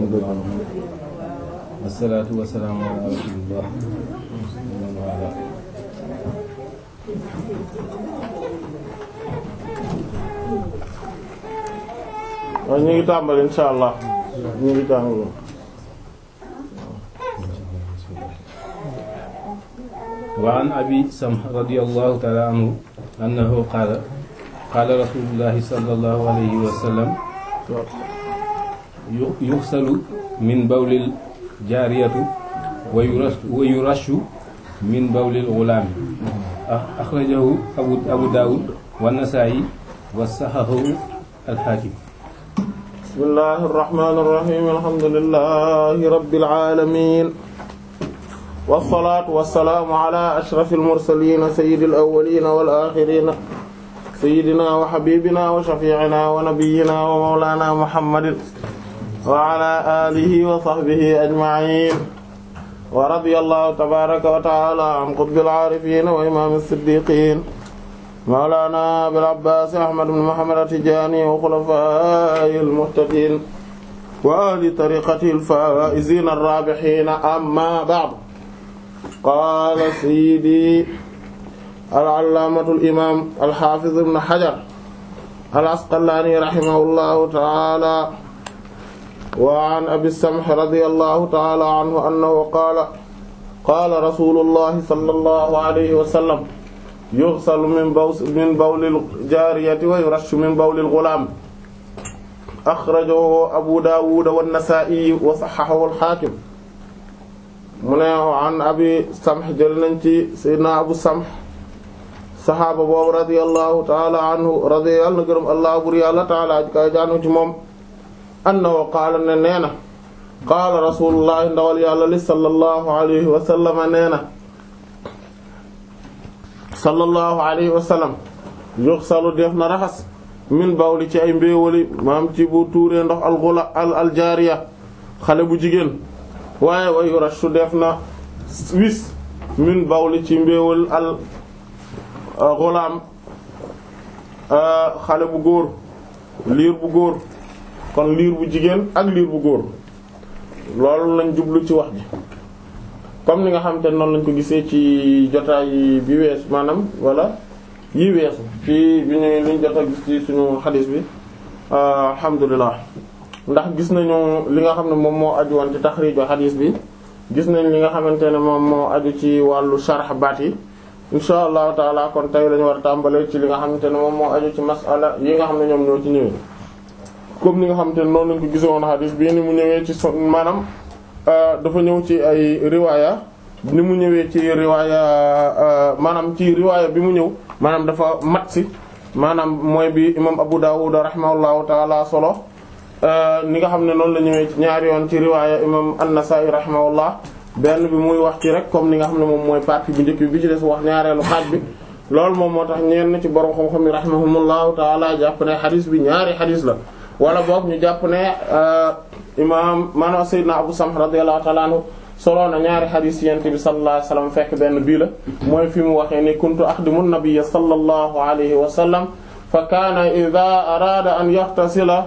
wasalaatu wasalaamu ala rasulillah waaw ñu ngi tàmbali insha allah ñu ngi tàmbali wa an abi samh radiyallahu ta'ala anhu annahu qaala qaala rasulullahi sallallahu alayhi wa sallam yuxsalu min bawlil jaariyatu wa yurashu wa yurashu min bawlil ghulaami axrajahu abu abu daawud wa nasaa'i wa sahahahu al-haakim bismillahi irrahmani irrahim alhamdulillahi rabbil alamin wasalaatu wasalaamu ala ashrafil mursaliin sayyidil awwaliin wal aaxiriin sayyidinaa wa habiibinaa wa shafii'inaa wa nabiyyinaa wa mawlaanaa muhammadin wa ala aalihi wa sahbihi ajma'iin wa radiyallahu tabaaraka wa ta'aalaa an qutbil aarifiin wa imaamis siddiiqiin mawlaana abil abbaas ahmad ibn muhammad at-tijaani wa xulafaa'ihil muhtadiin wa ahli tariiqatihil faa'iziina ar-raabihiina ammaa ba'd qaala sayyidii al-allaamatul imaam al-haafiz ibn hajar al-asqalaani rahimahullahu ta'aalaa wa an abi samh radiyallahu ta'aalaa anhu annahu qaala qaala rasuulullahi sallallahu alayhi wa sallam yughsalu min baw min bawlil jaariyati wa yurashu min bawlil ghulaam akhrajahu abu daawud wa nasaa'i wa sahhahahu al-haakim mu ne an abi samh jël nañ ci sayyidina abu samh saxaaba boobu radiyallahu ta'ala anhu radiyallahu na gërëm allah bur yàlla ta'ala ji kay jaanu ci moom annahu qaala ne nee na qaala rasulullahi ndawal yàlla li sallallahu alayhi wa sallama nee na sallallahu alayhi wa sallam yuxsalu def na raxas min bawli ci ay mbéewali maam ci bu tuuree ndox al gula al aljaariya xale bu jigéen waaye wa yurashu def na wis min bawli ci mbéewal al gulaam xale bu góor liir bu góor kon liir bu jigéen ak liir bu góor loolu lañ jublu ci wax ji comme ni nga xam te noonu lañ ko gisee ci jotaay bi wees maanaam wala yi weesu ci bi ñu liñ jot a gis ci suñu xadis bi alhamdulilah ndax gis nañu li nga xam ne moom moo aju woon ci taxriiju xadis bi gis nañ li nga xamante ne moom moo aju ci wàllu sharh baat yi insha allahu taala kon tey lañu war a tàmbalee ci li nga xamante ne moom moo aju ci masala yi nga xam ne ñoom ñoo ci ñëwee comme ni nga xamante ne noonu lañ ko gisee woon xadis bii ni mu ñëwee ci son maanaam dafa ñëw ci ay riwaaya ni mu ñëwee ci riwaaya maanaam ci riwaaya bi mu ñëw maanaam dafa mat si maanaam mooy bi imam Abu Dawud rahimahullahu taala solo ni nga xam ne noonu la ñëwee ci ñaari yoon ci riwaaya imam An-Nasa'i rahimahullah benn bi muy wax ci rek comme ni nga xam ne moom mooy partie bu njëkk bi bi ci des wax ñaareelu xaaj bi loolu moom moo tax ñenn ci borom xam-xam yi rahimahumullahu taala jàpp ne xadis bi ñaari xadis la wala boog ñu jàpp ne imaam maanaam Seydina Abu Samh radiyallahu ta'ala anhu solo na ñaari xadis yent bi sallallahu alayhi wa sallam fekk benn bii la mooy fi mu waxee ni kuntu axdimu nabiyya sallallahu alayhi wa sallam fa kaana idha araada an yaxtasila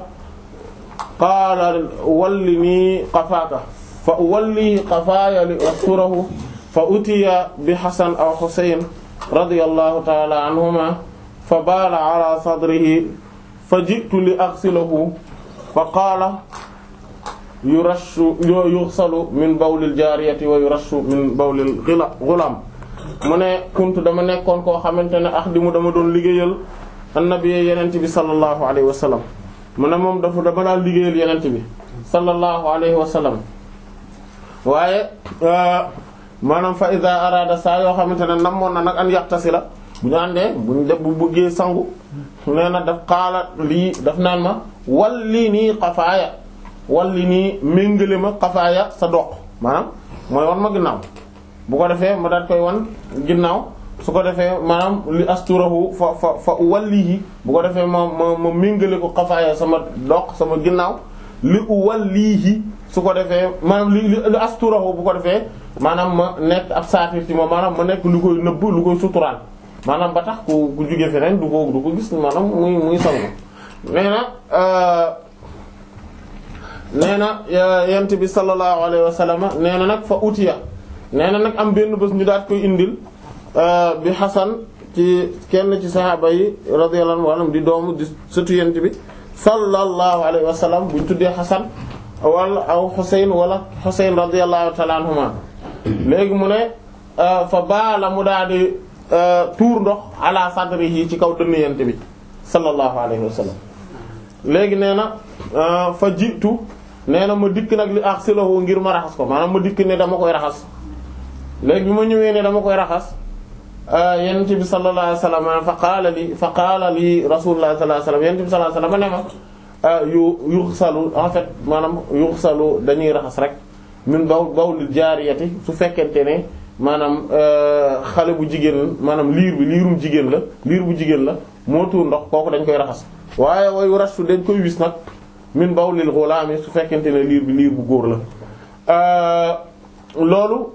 qaala wallinii qafaaka fa uwalli qafaaya li asturahu fa utiya bi Hasan aw Husayn radiyallahu ta'ala anhuma fa baala ala sadrihi fa ji'tu li aghsilahu fa qaala yurashu yughsalu min bawlil jaariyati wa yurashu min bawlil ghulaam mu ne kuntu dama nekkoon koo xamante ne ax di mu dama doon liggéeyal annabi yenent bi sallallahu alayhi wa sallam mu ne moom dafa dama daan liggéeyal yenent bi sallallahu alayhi wa sallam waaye maanaam fa iza arada saa yoo xamante ne namoon na nag an yaxtasila bu ñu àndee bu ñu def bu bëggee sangu nee na daf xaala lii daf naan ma walli nii xafaaya walli nii méngale ma xafaaya sa doq maanaam mooy wan ma ginnaaw bu ko defee ma daat koy wan ginnaaw su ko defee maanaam li asturahu fa fa fa wallihi bu ko defee ma ma ma méngale ko xafaaya sama doq sama ginnaaw li wallihi su ko defee maanaam li li asturahu bu ko defee maanaam ma nekk ab saatir ci moom maanaam ma nekk lu koy nëbb lu koy suturaal maanaam ba tax ku ku jóge feneen du ko du ko gis maanaam muy muy sangu nee na nee na yent bi sallallahu alayhi wa sallam nee na nag fa utiya nee na nag am benn bés ñu daat koy indil bi Xasan ci kenn ci saxaaba yi radiyallahu anhum di doomu di sëtu yent bi sallallahu alayhi wa sallam buñ tuddee Xasan wala aw Xuseyn wala Xuseyn radiyallahu ta'ala anhuma léegi mu ne fa baala mu daal di tuur ndox ala sadrihi ci kaw dënn yent bi sallallahu alayhi wa sallam léegi nee na fa jiitu nee na ma dikk nag li axsilahu ngir ma raxas ko maanaam ma dikk ne dama koy raxas léegi bi ma ñëwee ne dama koy raxas yonent bi sallallahu alayhi wasallam fa qaala li fa qaala li rasulullah sallallahu alayhi wasallam yonent bi sallallahu alayhi wasallam ne ma yu yuxsalu en fait maanaam yuxsalu dañuy raxas rek min baw bawlil jaariyati su fekkente ne maanaam xale bu jigéen maanaam liir bi liirum jigéen la liir bu jigéen la moo tuur ndox kooku dañ koy raxas waaye wayu rastu dañ koy wis nag min bawlil ghulaami su fekkente ne liir bi liir bu góor la loolu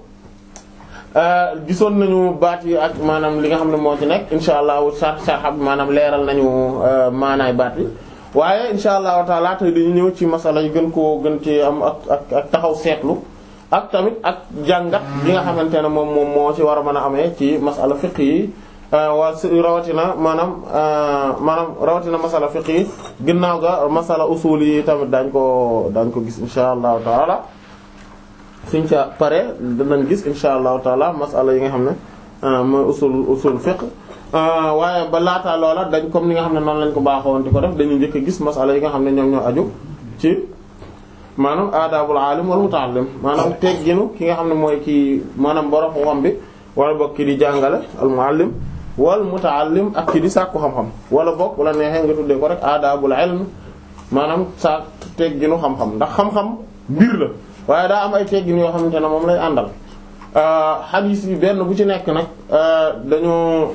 gisoon nañu baat yi ak maanaam li nga xam ne moo ci nekk insha allahu sar sarxab maanaam leeral nañu maanaay baat yi waaye insha allahu taala tey dañu ñëw ci masala yi gën koo gën ci am ak ak ak taxaw seetlu ak tamit ak jàngat bi nga xamante ne moom moom moo ci war a mën a amee ci masala fiqh yi waa rawatina maanaam maanaam rawatina masala fiqh yi ginnaaw ga masala usul yi tamit daañ ko daañ ko gis insha allahu taala suñ ca pare danañ gis insha allahu taala masala yi nga xam ne mooy usul usul fiqh waaye ba laataa loola dañ comme ni nga xam ne noonu lañ ko baaxoon di ko def dañuy njëkk a gis masala yi nga xam ne ñoom ñoo aju ci maanaam aadaabul aalim wal muta'allim maanaam tegginu ki nga xam ne mooy kii maanaam borom xam bi wala bokk ki di jàngale al muallim wal muta'allim ak ki di sàkku xam-xam wala bokk wala neexee nga tuddee ko rek aadaabul ilm maanaam sa tegginu xam-xam ndax xam-xam mbir la waaye daa am ay teggin yoo xamante ne moom lay àndal xadiis yi benn bu ci nekk nag dañoo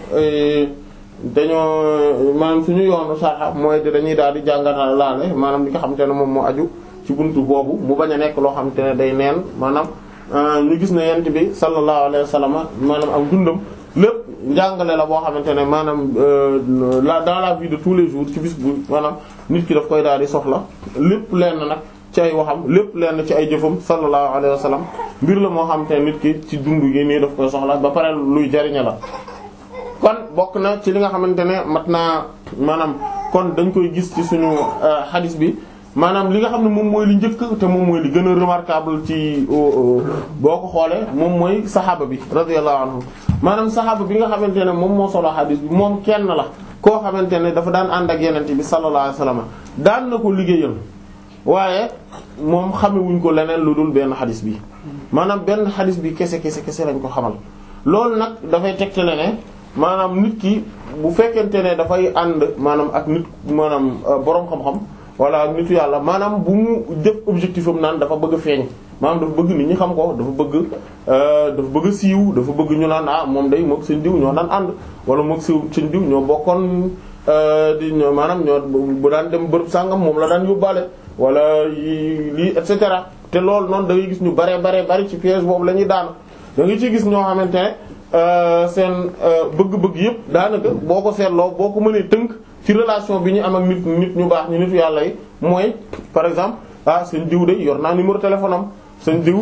dañoo maanaam suñu yoonu sarxa mooy de dañuy daal di jàngatal laale maanaam li nga xamante ne moom moo aju ci buntu boobu mu bañ a nekk loo xamante ne day neen maanaam ñu gis ne yent bi sallallahu alayhi wa sallam maanaam am dundam lépp njàngale la boo xamante ne maanaam la dans la vie de tous les jours ci bis bu maanaam nit ki daf koy daal di soxla lépp lenn nag ci ay waxam lépp lenn ci ay jëfam sallallahu alayhi wa sallam mbir la moo xamante ne nit ki ci dund gi nii daf koy soxla ba pare luy jariña la kon bokk na ci li nga xamante ne mat naa maanaam kon dañ koy gis ci suñu hadis bi maanaam li nga xam ne moom mooy li njëkk te moom mooy li gën a remarquable ci boo ko xoolee moom mooy saxaaba bi radiyallahu anhu maanaam saxaaba bi nga xamante ne moom moo solo hadis bi moom kenn la koo xamante ne dafa daan ànd ak yenente bi sallallahu alayhi wasallam daan na ko liggéeyal waaye moom xamewuñ ko leneen lu dul benn xadis bi maanaam benn xadis bi kese kese kese lañ ko xamal loolu nag dafay tegtale ne maanaam nit ki bu fekkente ne dafay ànd maanaam ak nit maanaam boroom xam-xam wala ak nitu yàlla maanaam bu mu def objectif am naan dafa bëgg a feeñ maanaam dafa bëgg nit ñi xam ko dafa bëgg dafa bëgg a siiw dafa bëgg ñu naan ah moom day moog seen diw ñoo daan ànd wala moog siiw seen diw ñoo bokkoon di ñoo maanaam ñoo bu daan dem bërëb sàngam moom la daan yóbbaale wala lii et cetera te loolu noonu da ngay gis ñu bare bare bari ci piège boobu la ñuy daanu da nga ciy gis ñoo xamante ne seen bëgg-bëgg yëpp daanaka boo ko seetloo boo ko mënee tënk ci relation bi ñu am ak nit nit ñu baax ñu nitu yàlla yi mooy par exemple ah seen diw de yor naa numéro téléphone am seen diw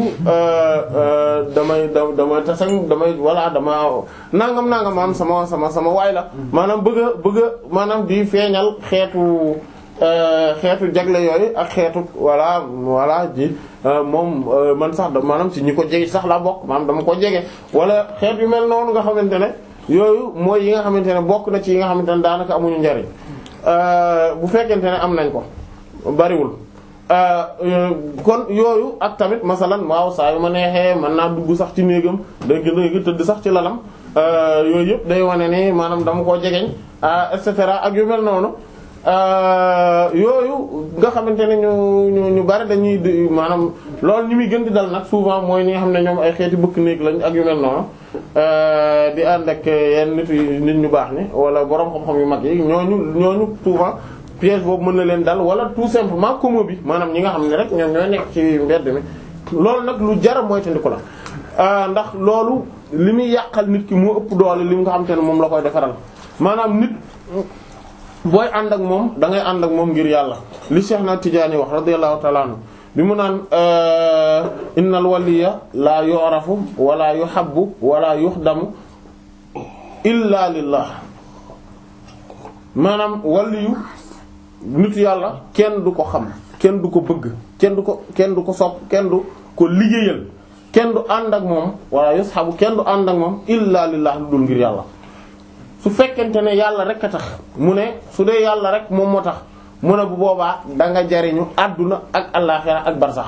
damay damay tasañ damay voilà dama nangam nangam am sama sama sama waay la maanaam bëgg a bëgg a maanaam di feeñal xeetu xeetu jagle yooyu ak xeetu voilà voilà ji moom man sax da maanaam ci ñi ko jege sax la bokk maanaam dama ko jege wala xeet yu mel noonu nga xamante ne yooyu mooy yi nga xamante ne bokk na ci yi nga xamante ne daanaka amuñu njariñ bu fekkente ne am nañ ko bariwul kon yooyu ak tamit masalan waaw saa yu ma neexee mën naa dugg sax ci néegam day gën tëdd sax ci lalam yooyu yëpp day wane ni maanaam dama koo jegeñ et cetera ak yu mel noonu yooyu nga xamante ne ñu ñu ñu bari dañuy maanaam loolu ñi muy gën di dal nag souvent mooy ñi nga xam ne ñoom ay xeeti bëkk néeg lañ ak yu mel noonu di ànd ak yenn nit nit ñu baax ni wala borom xam-xam yu mag yi ñooñu ñooñu souvent piège boobu mën na leen dal wala tout simplement comme bi maanaam ñi nga xam ne rek ñoom ñooy nekk ci mbedd mi loolu nag lu jara mooy tandiku la ndax loolu li muy yàqal nit ki moo ëpp doole li nga xam te ne moom la koy defaral maanaam nit booy ànd ak moom da ngay ànd ak moom ngir yàlla li Cheikh na Tidiane wax radiyallahu ta'ala anhu bi mu naan innal waliya la yu'rafu wala yuhabbu wala yuxdamu illa lillah maanaam waliyu nitu yàlla kenn du ko xam kenn du ko bëgg kenn du ko kenn du ko sopp kenn du ko liggéeyal kenn du ànd ak moom wala yushabu kenn du ànd ak moom illa lillah lu dul ngir yàlla su fekkente ne yàlla rek a tax mu ne su dee yàlla rek moom moo tax mu ne bu boobaa da nga jariñu àdduna ak allaaxira ak barsax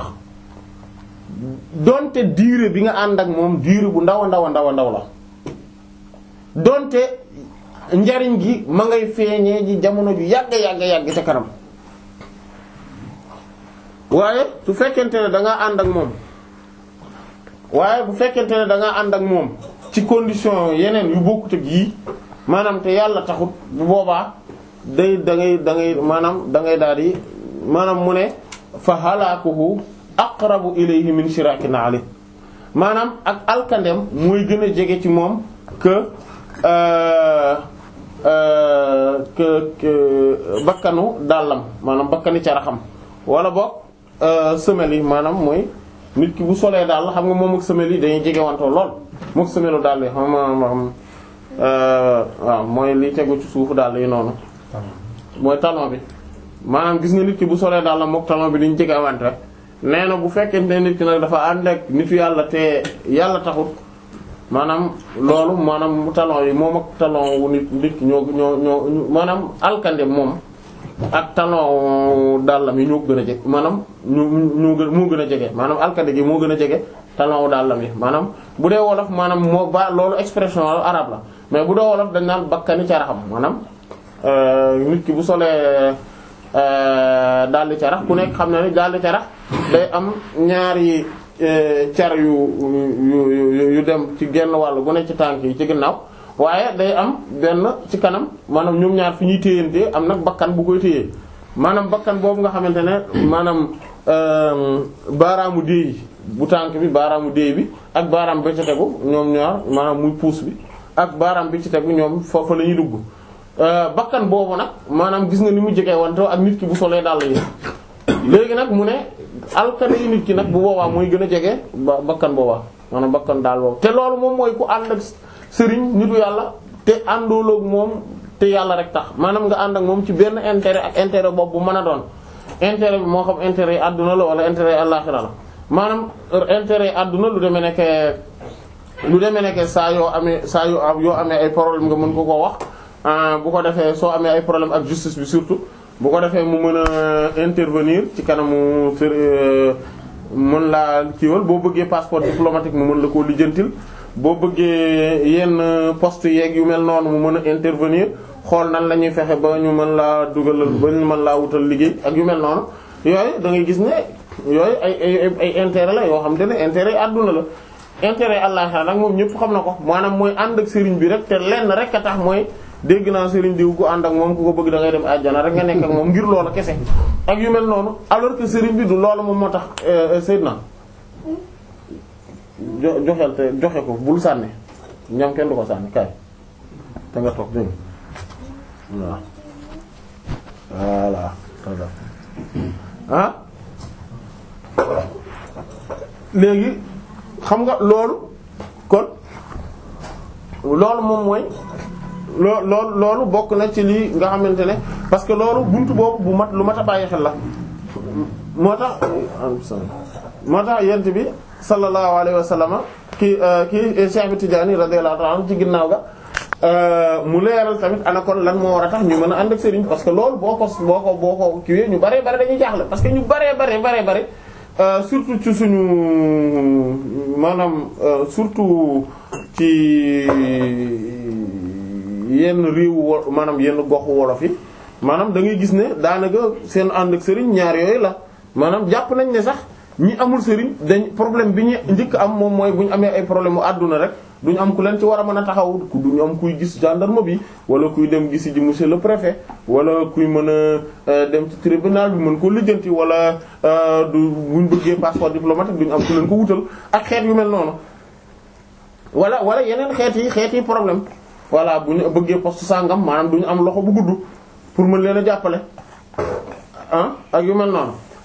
donte diire bi nga ànd ak moom diire bu ndaw a ndaw a ndaw a ndaw la donte njariñ gi ma ngay feeñee ji jamono ju yàgg yàgg yàgg ca kanam waaye su fekkente ne da nga ànd ak moom waaye bu fekkente ne da nga ànd ak moom ci condition yeneen yu bokkut ak yii maanaam te yàlla taxut bu boobaa day da ngay da ngay maanaam da ngay daal di maanaam mu ne fa halaakuhu aqrabu ilayhi min shirakin ali maanaam ak alkandem mooy gën a jege ci moom que que que bakkanu dàllam maanaam bakkani caraxam wala boog semelle yi maanaam mooy nit ki bu solee daal xam nga moom ak semelle yi dañuy jege wantoo lool mook semelle daal yi xam xam waaw mooy li tegu ci suufu daal yi noonu mooy talon bi maanaam gis nga nit ki bu solee daal la mook talon bi dañu jege wante nee na bu fekkente ne nit ki nag dafa ànd ak nitu yàlla te yàlla taxut maanaam loolu maanaam talon yi moom ak talon wu nit nit ki ñoo ñoo ñoo maanaam alkande moom ak talon dàllam yi ñoo ko gën a jege maanaam ñu ñoo gën moo gën a jege maanaam alkande gi moo gën a jege talon wu dàllam yi maanaam bu dee wolof maanaam moo ba loolu expression arabe la mais bu dee wolof dañ naan bakkani caraxam maanaam nit ki bu solee daldi carax ku nekk xam na ni daldi carax day am ñaari car yu yu yu dem ci genn wàll bu ne ci tànk yi ci ginnaaw waaye day am benn ci kanam maanaam ñoom ñaar fi ñuy téyantee am nag bakkan bu koy téyee maanaam bakkan boobu nga xamante ne maanaam baaraamu déey bu tànk bi baaraamu déey bi ak baaraam bi ci tegu ñoom ñaar maanaam muy puus bi ak baaraam bi ci tegu ñoom foofu la ñuy dugg bakkan boobu nag maanaam gis nga ni mu jegee wante ak nit ki bu solee dàll yi léegi nag mu ne alkane yi nit ki nag bu boobaa mooy gën a jege ba bakkan boobaa maanaam bakkan daal boobu te loolu moom mooy ku ànd ak sëriñ nitu yàlla te àndooloog moom te yàlla rek tax maanaam nga ànd ak moom ci benn intérêt ak intérêt boobu bu mën a doon intérêt bi moo xam intérêt yi àdduna la wala intérêt yi àllaxira la maanaam intérêt yi àdduna lu demee nekk lu demee nekk saa yoo amee saa yoo yoo amee ay problème nga mën ko koo wax bu ko defee soo amee ay problème ak justice bi surtout bu ko defee mu mën a intervenir ci kanamu mën laa kiiwal boo bëggee passeport diplomatique mu mën la koo lijjantil boo bëggee yenn poste yeeg yu mel noonu mu mën a intervenir xool nan la ñuy fexe ba ñu mën laa dugalal ba ñu mën laa wutal liggéey ak yu mel noonu yooyu da ngay gis ne yooyu ay ay ay intérêt la yoo xam te ne intérêt yi àdduna la intérêt àllaxira nag moom ñëpp xam na ko maanaam mooy ànd ak sëriñ bi rek te lenn rek a tax mooy dégg naa sëriñ diw ku ànd ak moom ku ko bëgg da ngay dem àjjana rek nga nekk ak moom ngir loola kese ak yu mel noonu alors que sëriñ bi du loolu moom moo tax Seydina jo joxeel te joxe ko bul sànni ñam kenn du ko sànni kaay te nga toog dégg nga voilà ah léegi xam nga loolu kon loolu moom mooy loo loolu loolu bokk na ci lii nga xamante ne parce que loolu buntu boobu bu mat lu mat a bàyyi xel la moo tax moo tax yent bi sallallahu alayhi wa sallam kii kii Cheikh bi Tidiane radiyallahu ta'ala anhu ci ginnaaw ga mu leeral tamit ana kon lan moo war a tax ñu mën a ànd ak sëriñ parce que loolu boo ko boo ko boo ko kiiwee ñu baree bare dañuy jaaxle parce que ñu baree bare baree bare surtout ci suñu maanaam surtout ci yenn réewu wo maanaam yenn goxu wolof yi maanaam da ngay gis ne daanaka seen ànd ak sëriñ ñaar yooyu la maanaam jàpp nañ ne sax ñi amul sëriñ dañ problème bi ñu njëkk am moom mooy bu ñu amee ay problème mu àdduna rek duñu am ku leen ci war a mën a taxaw duñu am kuy gis gendarme bi wala kuy dem gisi ji monsieur le préfet wala kuy mën a dem ci tribunal bi mën ko lijjanti wala du buñ bëggee passeport diplomatique duñu am ku leen ko wutal ak xeet yu mel noonu wala wala yeneen xeet yi xeet yi problème voilà bu ñu bëggee poste sangam maanaam duñu am loxo bu gudd pour mën leen a jàppale ah ak yu mel noonu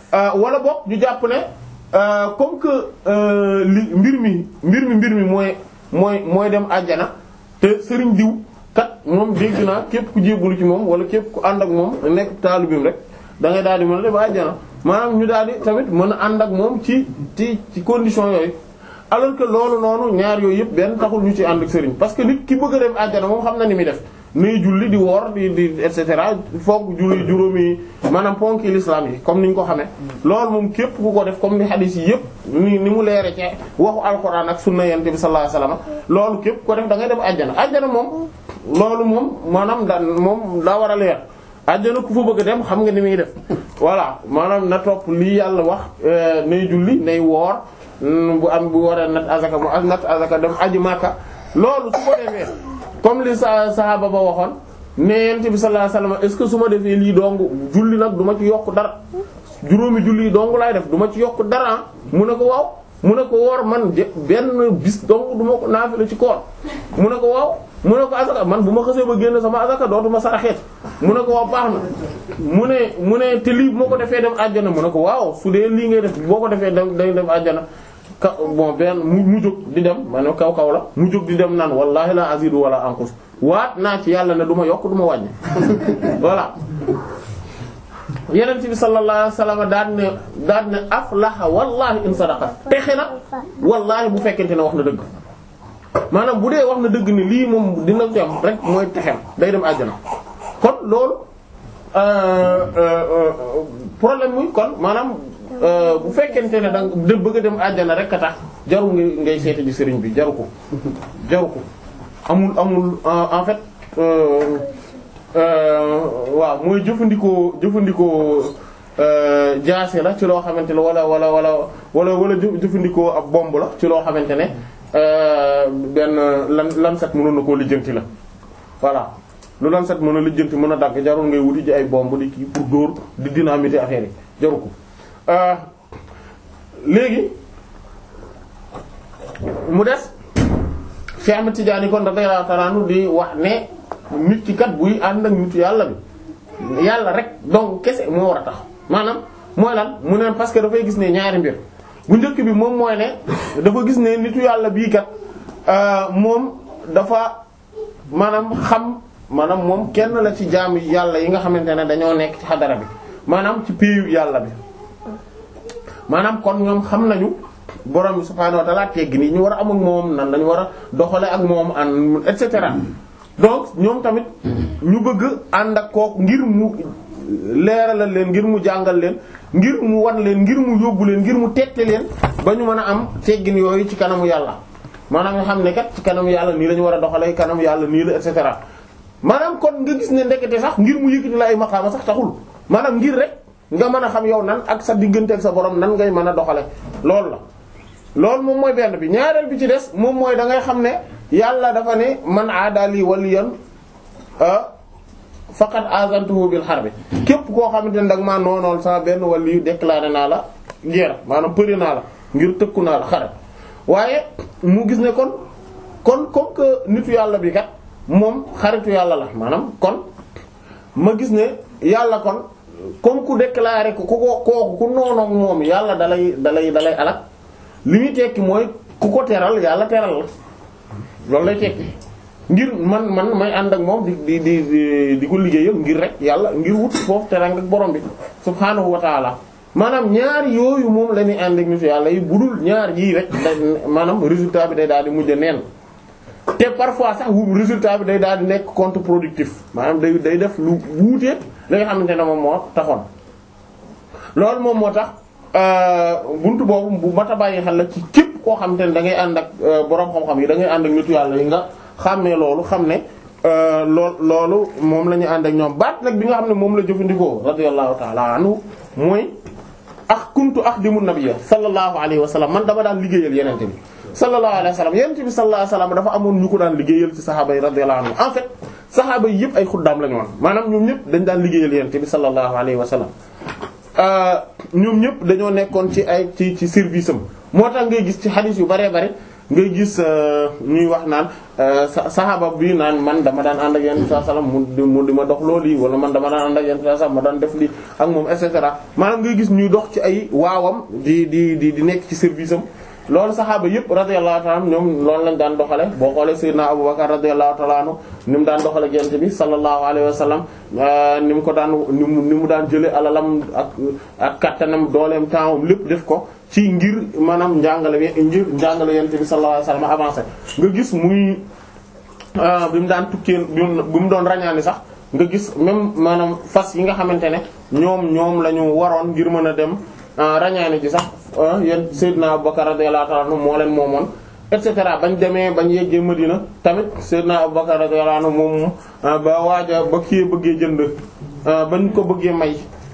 wala boog ñu jàpp ne comme que li mbir mi mbir mi mbir mi mooy mooy mooy dem àjjana te sëriñ diw kat moom dégg naa képp ku jébbalu ci moom wala képp ku ànd ak moom nekk taalibim rek da ngay daal di mën a dem àjjana maanaam ñu daal di tamit mën a ànd ak moom ci ci ci condition yooyu alors que loolu noonu ñaar yooyu yëpp benn taxul ñu ci ànd ak sëriñ parce que nit ki bëgg a dem àjjana moom xam na ni muy def nay julli di woor di di et cetera foog julli juróomi maanaam ponki l'islam yi comme ni ñu ko xamee loolu moom képp ku ko def comme ni hadith yi yëpp ni ni mu leere ci waxu alxuraan ak sunna yonent bi sallallahu alayhi wasallam loolu képp ko def da ngay dem àjjana àjjana moom loolu moom maanaam da moom daa war a leer àjjana ku fa bëgg a dem xam nga ni muy def voilà maanaam na topp lii yàlla wax nay julli nay woor bu am bu waree nat azaka mu nat azaka dem aji màkka loolu su ko defee comme li sa sahaba ba waxoon ne yent bi sallallahu alayhi wasallam est-ce que su ma defee lii dong julli nag du ma ci yokk dara juróomi julli yi dong laay def du ma ci yokk dara mu ne ko waaw mu ne ko woor man benn bis dong du ma ko naafila ci koor mu ne ko waaw mu ne ko azaka man bu ma xësee ba génn sama azaka dootuma saraxeet mu ne ko waaw baax na mu ne mu ne te lii bu ma ko defee dem àjjana mu ne ko waaw su dee lii ngay def boo ko defee dem day dem àjjana ka bon benn mu mu jóg di dem maanaam kaw kaw la mu jóg di dem naan wallahi la azidu wala anqus waat naa ci yàlla ne du ma yokk du ma wàññi voilà yeneen bi sallallahu alayhi wasallam daan ne daan ne aflaha wallahi in sadaqa texe na wallahi bu fekkente ne wax na dëgg maanaam bu dee wax na dëgg ni lii moom dina ko am rek mooy texem day dem àjjana kon loolu problème muy kon maanaam bu fekkente ne danga de bëgg a dem àjjana rek a tax jaru ngay ngay seeti ji sëriñ bi jaru ko jaru ko amul amul en fait waaw mooy jëfandikoo jëfandikoo jaase la ci loo xamante ne wala wala wala wala wala jëfandikoo ab bomb la ci loo xamante ne benn lan lan set mënoon na koo lijjanti la voilà lu lan set mën a lijjanti mën a dagg jarul ngay wuti ji ay bomb di kii pour dóor di dynamiter affaire yi jaru ko léegi mu des Cheikh Ahmed Tidiane kon radiyallahu ta'ala anhu di wax ne nit ki kat buy ànd ak nitu yàlla bi yàlla rek donc kese moo war a tax maanaam mooy lan mu ne parce que dafay gis ne ñaari mbir bu njëkk bi moom mooy ne dafa gis ne nitu yàlla bii kat moom dafa maanaam xam maanaam moom kenn la ci jaam yàlla yi nga xamante ne dañoo nekk ci xadara bi maanaam ci péeyu yàlla bi maanaam kon ñoom xam nañu borom bi subhaanahu wa ta'ala tegg ni ñu war a am ak moom nan lañu war a doxale ak moom an et cetera donc ñoom tamit ñu bëgg ànd ak kooku ngir mu leeralal leen ngir mu jàngal leen ngir mu wan leen ngir mu yóbbu leen ngir mu tette leen ba ñu mën a am teggin yooyu ci kanamu yàlla maanaam nga xam ne kat ci kanamu yàlla nii la ñu war a doxalee kanamu yàlla nii la et cetera maanaam kon nga gis ne ndekete sax ngir mu yëkkati la ay maqaama sax taxul maanaam ngir rek nga mën a xam yow nan ak sa diggante ak sa borom nan ngay mën a doxale loolu la loolu moom mooy benn bi ñaareel bi ci des moom mooy da ngay xam ne yàlla dafa ne man aadali waliyan faqad azantuhu bil harbi képp koo xamante ne dag maa noonool sama benn waliyu déclaré naa la guerre maanaam përi naa la ngir tëkku naa la xare waaye mu gis ne kon kon comme que nitu yàlla bi kat moom xaritu yàlla la maanaam kon ma gis ne yàlla kon comme ku déclaré ko ku ko kooku ku noonoog moom yàlla dalay dalay dalay alak li muy tekki mooy ku ko teral yàlla teral la loolu lay tekki ngir man man may ànd ak moom di di di di ko liggéeyal ngir rek yàlla ngir wut foofu terang ak borom bi subhaanahu wa taala maanaam ñaar yooyu moom la ñuy ànd ak nitu yàlla yi budul ñaar yii rek da maanaam résultat bi day daal di mujj neen te parfois sax wu résultat bi day daal di nekk contre-productif maanaam day day def lu wuute li nga xamante ne moom moo taxoon loolu moom moo tax buntu boobu bu mat a bàyyi xel la ci képp koo xamante ne da ngay ànd ak borom xam-xam yi da ngay ànd ak nitu yàlla yi nga xam ne loolu xam ne lool loolu moom la ñu ànd ak ñoom baat nag bi nga xam ne moom la jëfandikoo radiyallahu ta'ala anhu mooy ak kuntu axdimu nabiyya sallallahu alayhi wa sallam man dama daan liggéeyal yenente bi sallallahu alayhi wa sallam yenente bi sallallahu alayhi wa sallam dafa amoon ñu ko daan liggéeyal ci saxaaba yi radiyallahu anhu en fait saxaaba yi yëpp ay xuddaam la ñu woon maanaam ñoom ñëpp dañ daan liggéeyal yenente bi sallallahu alayhi wa sallam ñoom ñëpp dañoo nekkoon ci ay ci ci service am moo tax ngay gis ci xadiis yu baree bare ngay gis ñuy wax naan saxaaba bi naan man dama daan ànd ak yonent bi sallallahu alayhi wasallam mu mu di ma dox loolu yi wala man dama daan ànd ak yonent bi sallallahu alayhi wasallam ma daan def lii ak moom et cetera maanaam ngay gis ñuy dox ci ay waawam di di di di nekk ci service am loolu saxaaba yëpp radiyallahu ta'ala anhum ñoom loolu lañ daan doxale boo xoolee Seydina Abubakar radiyallahu ta'ala anhu ni mu daan doxale gent bi sallallahu alayhi wa sallam ni mu ko daan ni mu ni mu daan jële alalam ak ak kattanam dooleem tempsam lépp def ko ci ngir maanaam njàngale bi ngir njàngale yent bi sallallahu alayhi wa sallam avancé nga gis muy bi mu daan tukkee bi mu doon rañaani sax nga gis même maanaam fas yi nga xamante ne ñoom ñoom la ñu waroon ngir mën a dem rañaani ji sax yéen Seydina Abubakar radiyallahu ta'ala anhu moo leen moomoon et cetera bañ demee bañ yeggee Madina tamit Seydina Abubakar radiyallahu anhu moom ba waaja ba kii bëggee jënd bañ ko bëggee may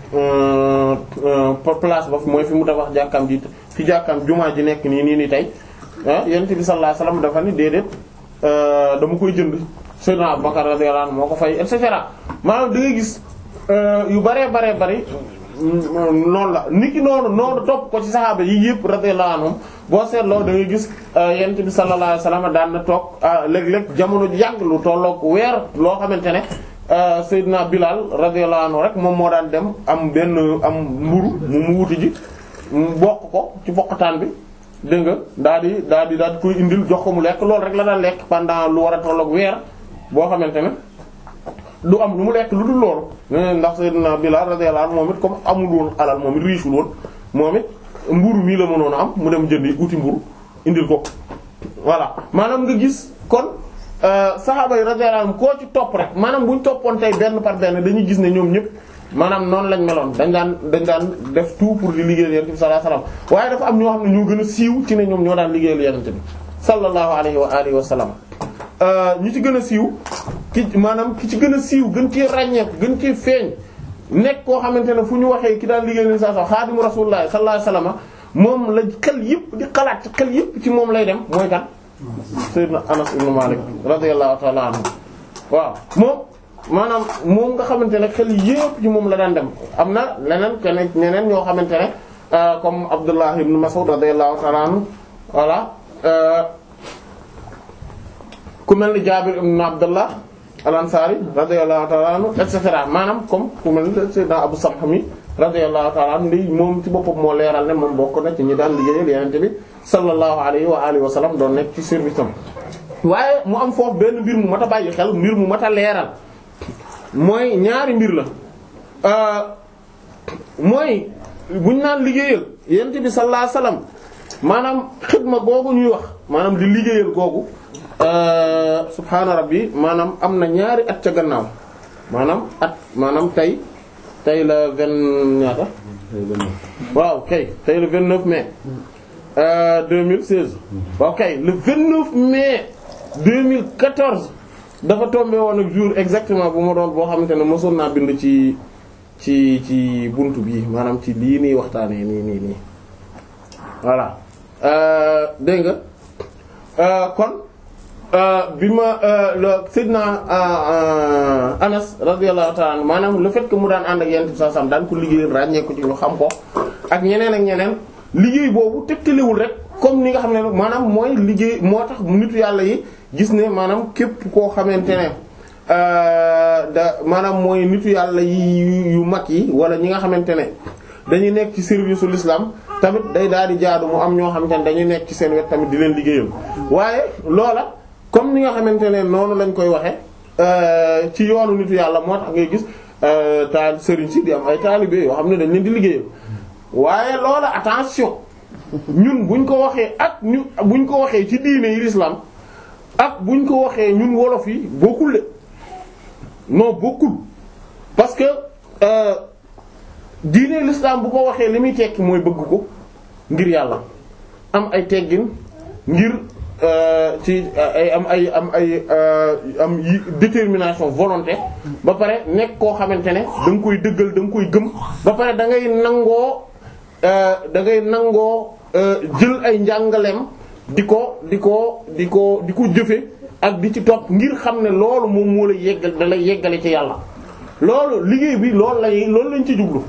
place ba mooy fi mu tabax jàkkaam ji fi jàkkaam jumaa ji nekk nii nii nii tey yonent bi sallallahu alayhi wasallam dafa ni déedéet dama koy jënd Seydina Abubakar radiyallahu anhu moo ko fay et cetera maanaam da ngay gis yu baree baree bari noonu la nit ki noonu noonu topp ko ci saxaaba yi yëpp radiyallahu anhum boo seetloo da ngay gis yonent bi sallallahu alayhi wasallam daan na toog léeg-léeg jamono yàgg lu tollook weer loo xamante ne Seydina Bilal radiyallahu anhu rek moom moo daan dem am benn am mburu mu mu wuti ji mu bokk ko ci bokkataan bi dégg nga daal di daal di daal di koy indil jox ko mu lekk loolu rek la daan lekk pendant lu war a tollook weer boo xamante ne du am lu mu lekk lu dul loolu ndax Seydina Bilal radiyallahu anhu moom it comme amul woon alal moom it riche woon moom it mburu mii la mënoon a am mu dem jëndi uti mburu indil ko voilà maanaam nga gis kon saxaaba yi radiyallahu anhum koo ci topp rek maanaam bu ñu toppoon tey benn par benn dañuy gis ne ñoom ñëpp maanaam noonu lañ meloon dañ daan dañ daan def tout pour di liggéeyal yonent bi sallallahu alayhi wasallam waaye dafa am ñoo xam ne ñoo gën a siiw ci ne ñoom ñoo daan liggéeyal yonent bi sallallahu alayhi wa alihi wa sallam ñi ci gën a siiw ki maanaam ki ci gën a siiw gën cee ràññeeku gën cee feeñ nekk koo xamante ne fu ñu waxee ki daan liggéeyal sa sa xaadimu rasulullah sallallahu alayhi wasallam moom la xel yëpp di xalaat ci xel yëpp ci moom lay dem mooy kan Sayyidina Anas ibn Malik radiyallahu ta'ala anhu waaw moom maanaam moom nga xamante ne xel yëpp ci moom la daan dem am na leneen keneen ñeneen ñoo xamante ne comme Abdullah ibn Mas'ud radiyallahu ta'ala anhu voilà ku mel ni Jaabir ibn Abdullah al-Ansari radiyallahu ta'ala anhu et cetera maanaam comme ku mel ni Sayyidina Abu Samh mi radiyallahu ta'ala anhu ndi moom ci boppam moo leeral ne moom bokk na ci ñi daan liggéeyal Yonent bi sallallahu alayhi wa alihi wa sallam doon nekk ci service am waaye mu am foofu benn mbir mu mat a bàyyi xel mbir mu mat a leeral mooy ñaari mbir la mooy buñ naan liggéeyal Yonent bi sallallahu alayhi wa sallam maanaam xidma googu ñuy wax maanaam di liggéeyal googu subhaana rabbi maanaam am na ñaari at ca gannaaw maanaam at maanaam tey tey la vingt ñaata waaw kay tey le vingt neuf mai deux mille seize waaw kay le vingt neuf mai deux mille quatorze dafa tombé woon ak jour exactement bu ma doon boo xamante ne mosoon naa bind ci ci ci buntu bii maanaam ci lii nii waxtaanee nii nii nii voilà dégg nga kon bi ma Seydina Anas radiyallahu ta'ala anhu maanaam le fait que mu daan ànd ak yent bi sallallahu alayhi wasallam daan ko liggéeyal ràññee ko ci ñu xam ko ak ñeneen ak ñeneen liggéey boobu tegtalewul rek comme ni nga xam ne maanaam mooy liggéey moo tax nitu yàlla yi gis ne maanaam képp koo xamante ne da maanaam mooy nitu yàlla yi yu mag yi wala ñi nga xamante ne dañuy nekk ci service u l'islam tamit day daal di jaadu mu am ñoo xamante ne dañuy nekk ci seen wet tamit di leen liggéeyal waaye loola comme ni nga xamante ne noonu lañ koy waxe ci yoonu nitu yàlla moo tax ngay gis taal sëriñ si di am ay taalibe yoo xam ne dañ leen di liggéeyal waaye loola attention ñun buñ ko waxee ak ñu buñ ko waxee ci diine yi l'islam ak buñ ko waxee ñun wolof yi bokkul de non bokkul parce que diine l'islam bu ko waxee li muy tekki mooy bëgg ko ngir yàlla am ay teggin ngir ci ay am ay am ay am détermination volonté ba pare nekk koo xamante ne da nga koy dëggal da nga koy gëm ba pare da ngay nangoo da ngay nangoo jël ay njàngaleem di ko di ko di ko di ko jëfe ak di ci topp ngir xam ne loolu moom moo lay yeggal da lay yeggale ci yàlla loolu liggéey bi loolu lay loolu lañ ci jublu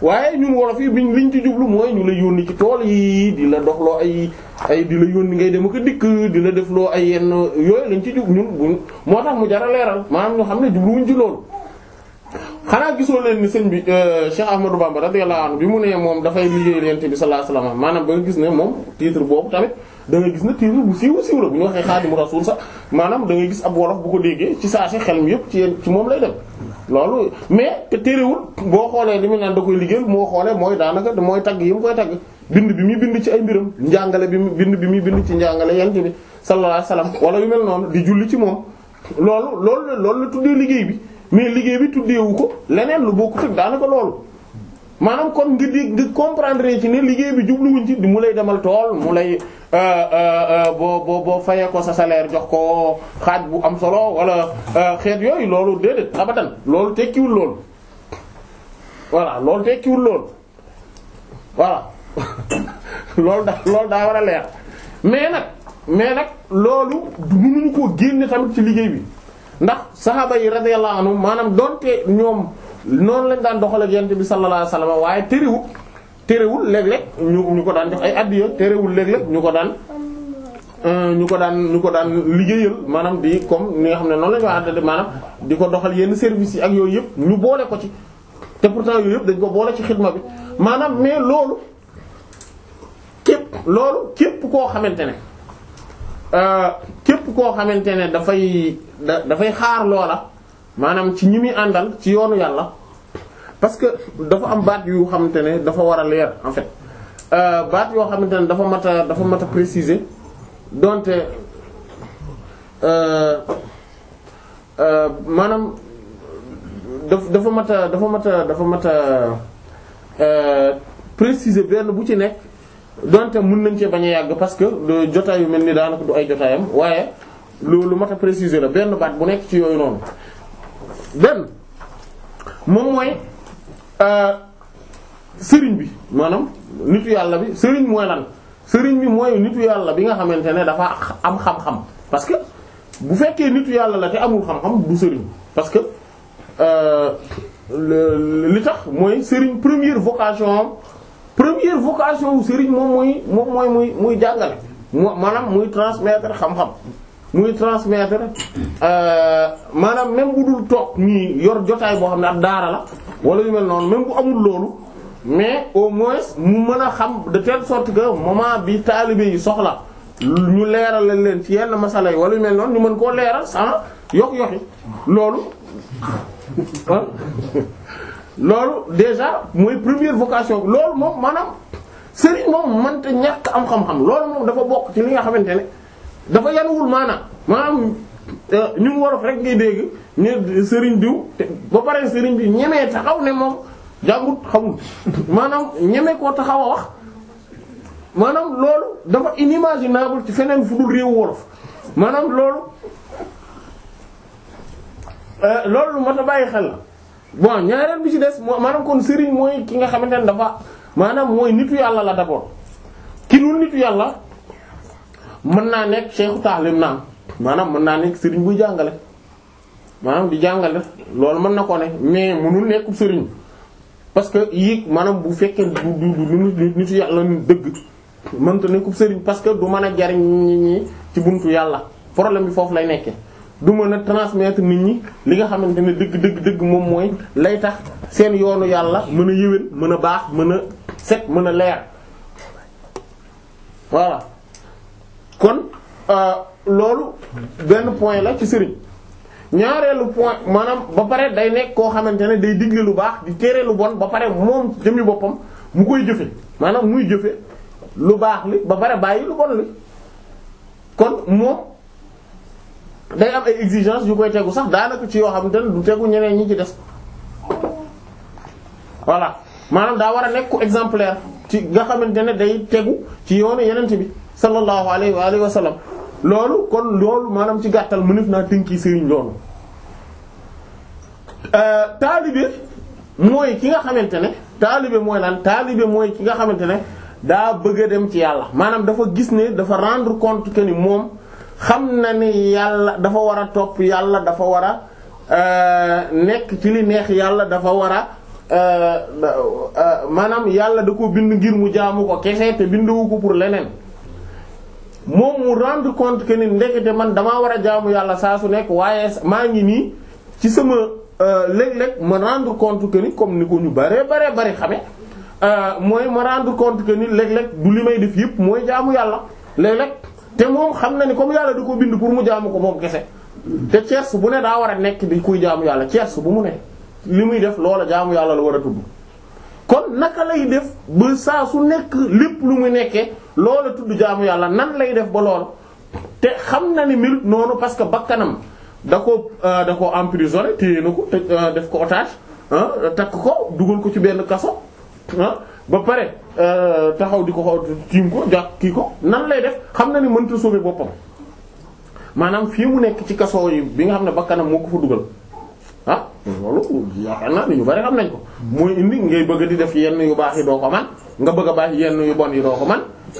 waaye ñun wolof yi biñ liñ ci jublu mooy ñu la yónni ci tool yi di la doxloo ay ay di la yónni ngay dem ak a dikk di la defloo ay yenn yooyu lañ ci jub ñun buñ moo tax mu jara leeral maanaam ñu xam ne jubluwuñ ci loolu xanaa gisoo leen ni sëñ bi Cheikh Ahmadou Bamba radiyallahu anhu bi mu ne moom dafay liggéey yonent bi sallallahu alayhi wasallam maanaam ba nga gis ne moom titre boobu tamit da nga gis ne titre bu siiw siiw la bu ñu waxee Xaadimu Rasuul sax maanaam da ngay gis ab wolof bu ko déggee ci saa si xel mi yëpp ci yéen ci moom lay dem loolu mais te terewul boo xoolee li mu naan da koy liggéeyal moo xoolee mooy daanaka mooy tagg yi mu koy tagg bind bi muy bind ci ay mbiram njàngale bi mu bind bi muy bind ci njàngale yonent bi sallallahu alayhi wasallam wala yu mel noonu di julli ci moom loolu loolu la loolu la tuddee liggéey bi mais liggéey bi tuddeewu ko leneen lu bokkut ak daanaka loolu maanaam kon nga di nga comprendre ci ne liggéey bi jubluwuñ ci di mu lay demal tool mu lay boo boo boo fayee ko sa salaire jox ko xaaj bu am solo wala xeet yooyu loolu déedéet abadan loolu tekkiwul loolu voilà loolu tekkiwul loolu voilà loolu da loolu daa war a leer mais nag mais nag loolu mënuñu koo génne tamit ci liggéey bi ndax saxaaba yi radiyallahu anhum maanaam donte ñoom noonu lañ daan doxal ak yonent bi sallallahu alayhi wasallam waaye terewul terewul léeg-léeg ñu ñu ko daan jox ay addiya terewul léeg-léeg ñu ko daan ñu ko daan ñu ko daan liggéeyal maanaam di comme ni nga xam ne noonu la ñu wax maanaam di ko doxal yenn services yi ak yooyu yëpp ñu boole ko ci te pourtant yooyu yëpp dañ ko boole ci xidma bi maanaam mais loolu képp loolu képp koo xamante ne képp koo xamante ne dafay da dafay xaar loola maanaam ci ñi muy àndal ci yoonu yàlla parce que dafa am baat yu xamante ne dafa war a leer en fait baat yoo xamante ne dafa mat a dafa mat a préciser donte maanaam daf dafa mat a dafa mat a dafa mat a préciser benn bu ci nekk donte mën nañ cee bañ a yàgg parce que jotaay yu mel ni daanaka du ay jotaayam waaye loolu mat a préciser la benn baat bu nekk ci yooyu noonu benn moom mooy sëriñ bi maanaam nitu yàlla bi sëriñ mooy lan sëriñ bi mooy nitu yàlla bi nga xamante ne dafa am xam-xam parce que bu fekkee nitu yàlla la te amul xam-xam du sëriñ parce que li tax mooy sëriñ première vocation première vocation wu sëriñ moom mooy moom mooy muy muy jàngale maanaam muy transmettre xam-xam muy transmettre maanaam même bu dul toog nii yor jotaay boo xam ne ab daara la wala yu mel noonu même bu amul loolu mais au moins mu mën a xam de telle sorte que moment bi taalibe yi soxla ñu leeral leen ci yenn masala yi wala yu mel noonu ñu mën koo leeral sans yox yoxi loolu loolu déjà mooy première vocation loolu moom maanaam sëriñ moom mënta ñàkk am xam-xam loolu moom dafa bokk ci li nga xamante ne dafa yanuwul maanaam maanaam ñu ngi wolof rek ngay dégg ne sëriñ diw ba pare sëriñ bi ñemee taxaw ne moom jàngut xamul maanaam ñeme koo taxaw a wax maanaam loolu dafa inimaginable ci feneen fu dul réewu wolof maanaam loolu loolu mat a bàyyi xel la bon ñaareel bi ci des maanaam kon sëriñ mooy ki nga xamante ne dafa maanaam mooy nitu yàlla la d'abord ki dul nitu yàlla mën naa nekk cheikhu taalim naam maanaam mën naa nekk sëriñ buy jàngale maanaam di jàngale loolu mën na ko ne mais mënul nekk sëriñ parce que yéeg maanaam bu fekkee du du du nitu yàlla ni dëgg mënta nekkub sëriñ parce que du mën a jariñ nit ñi ci buntu yàlla problème bi foofu lay nekkee du mën a transmettre nit ñi li nga xamante ne dëgg dëgg dëgg moom mooy lay tax seen yoonu yàlla mën a yëwén mën a baax mën a set mën a leer voilà kon loolu benn point la ci sëriñ ñaareelu point maanaam ba pare day nekk koo xamante ne day digle lu baax di tere lu bon ba pare moom jëmmi boppam mu koy jëfe maanaam muy jëfe lu baax li ba pare bàyyi lu bon li kon moom day am ay exigences yu koy tegu sax daanaka ci yoo xamante ne du tegu ñeneen ñi ci des voilà maanaam daa war a nekk ku exemplaire ci nga xamante ne day tegu ci yoonu yenente bi sallallahu alayhi wa alihi wa sallam loolu kon loolu maanaam ci gàttal mënef naa tënki sëriñ loolu taalibe mooy ki nga xamante ne taalibe mooy lan taalibe mooy ki nga xamante ne daa bëgg a dem ci yàlla maanaam dafa gis ne dafa rendre compte que ni moom xam na ni yàlla dafa war a topp yàlla dafa war a nekk ci li neex yàlla dafa war a maanaam yàlla da ko bind ngir mu jaamu ko kese te binduwu ko pour leneen moom mu rendre compte que ni ndekete man damaa war a jaamu yàlla saa su nekk waaye maa ngi nii ci sama léeg-léeg ma rendre compte que ni comme ni ko ñu bare bare bare xame mooy ma rendre compte que ni léeg-léeg du li may def yëpp mooy jaamu yàlla léeg-léeg te moom xam na ni comme yàlla da ko bind pour mu jaamu ko moom kese te ceers bu ne daa war a nekk di kuy jaamu yàlla ceers bu mu ne li muy def loola jaamu yàlla la war a tudd kon naka lay def ba saa su nekk lépp lu muy nekkee loola tudd jaamu yàlla nan lay def ba lool te xam na ni mil noonu parce que bakkanam da ko da ko emprisonné téye na ko te def ko otage takk ko dugal ko ci benn kaso ba pare taxaw di ko tiim ko jàpp kii ko nan lay def xam na ni mënta sauver boppam maanaam fii mu nekk ci kaso yi bi nga xam ne bakkanam moo ko fa dugal ah loolu yaakaar naa ni ñu bari xam nañ ko mooy indi ngay bëgg di def yenn yu baax yi doo ko man nga bëgg a baax yenn yu bon yi doo ko man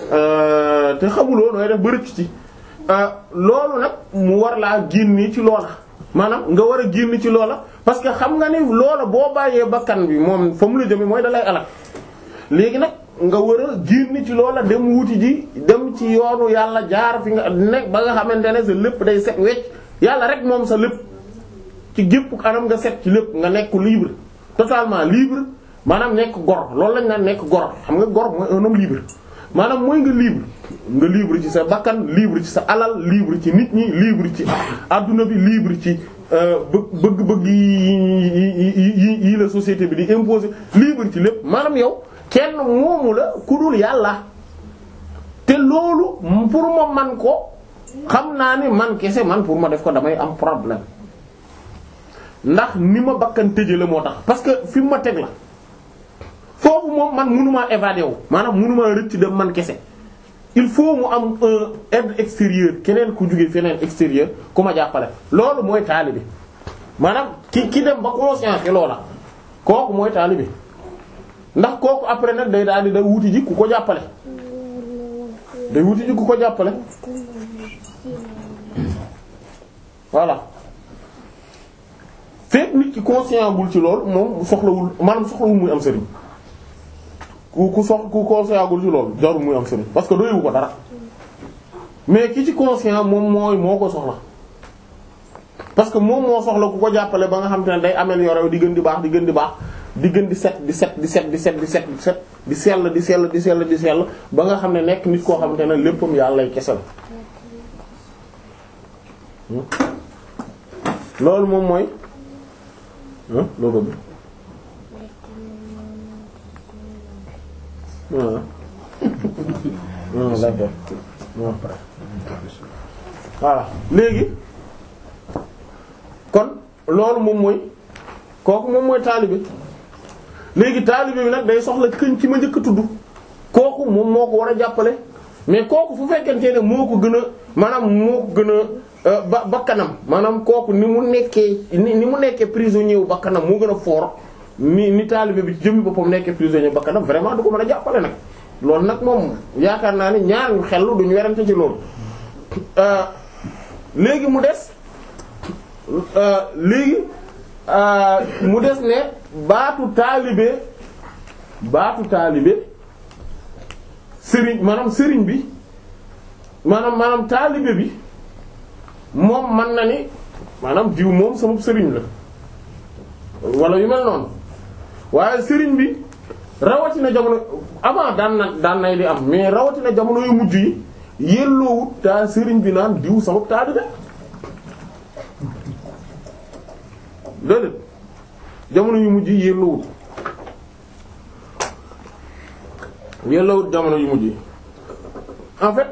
te xamuloo nooy def ba rëcc ci loolu nag mu war laa génn ci loola maanaam nga war a génn ci loola parce que xam nga ni loola boo bàyyee bakkan bi moom fa mu la jëme mooy dalay alal léegi nag nga war a génn ci loola dem wuti ji dem ci yoonu yàlla jaar fi nga nekk ba nga xamante ne sa lépp day set wecc yàlla rek moom sa lépp ci gépp anam nga set ci lépp nga nekk libre totalement libre maanaam nekk gor loolu lañ naan nekk gor xam nga gor mooy un homme libre maanaam mooy nga libre nga libre ci sa bakkan libre ci sa alal libre ci nit ñi libre ci adduna bi libre ci bëgg bëgg yi yi la société bi di imposer libre ci lépp maanaam yow kenn moomu la ku dul yàlla te loolu pour ma man ko xam naa ni man kese man pour ma def ko damay am problème ndax ni ma bakkan tëje la moo tax parce que fi mu ma teg la foofu moom man mënumaa évader wu maanaam mënumaa rëcc dem man kese il faut mu am un aide extérieur keneen ku jóge feneen extérieur ku ma jàppale loolu mooy taalibe maanaam ki ki dem ba conscience loola kooku mooy taalibe ndax kooku après nag day daal di day wuti ji ku ko jàppale day wuti ji ku ko jàppale voilà fekk nit ki conscient bul ci loolu moom soxlawul maanaam soxlawul muy am sëriñ ku ku sox ku conscient bul ci loolu jarul muy am sëriñ parce que doyewu ko dara mais ki ci conscient moom mooy moo ko soxla parce que moom moo soxla ku ko jàppale ba nga xam te ne day améliorer di gën di baax di gën di baax di gën di set di set di set di set di set di set di sell di sell di sell di sell ba nga xam ne nekk nit koo xamante ne léppam yàlla lay kese la loolu moom mooy loolu bi voilà léegi kon loolu moom mooy kooku moom mooy taalibe léegi taalibe bi nag day soxla këñ ci ma njëkk a tudd kooku moom moo ko war a jàppale mais kooku fu fekkente ne moo ko gën a maanaam moo ko gën a ba bakkanam maanaam kooku ni mu nekkee ni ni mu nekkee prisonnier wu bakkanam moo gën a fort ni ni taalibe bi ci jëmmi boppam nekkee prisonnier bakkanam vraiment du ko mën a jàppale nag loolu nag moom yaakaar naa ni ñaar ñu xel duñu werante ci loolu léegi mu des léegi mu des ne baatu taalibe baatu taalibe sëriñ maanaam sëriñ bi maanaam maanaam taalibe bi moom man na ni maanaam diw moom sama sëriñ la wala yu mel noonu waaye sëriñ bi rawatina jamono avant daan na daan nay di am mais rawatina jamono yu mujj yi yelloowut taa sëriñ bi naan diw sama taalibe déedéet jamono yu mujj yi yelloowut yelloowut jamono yu mujj yi en fait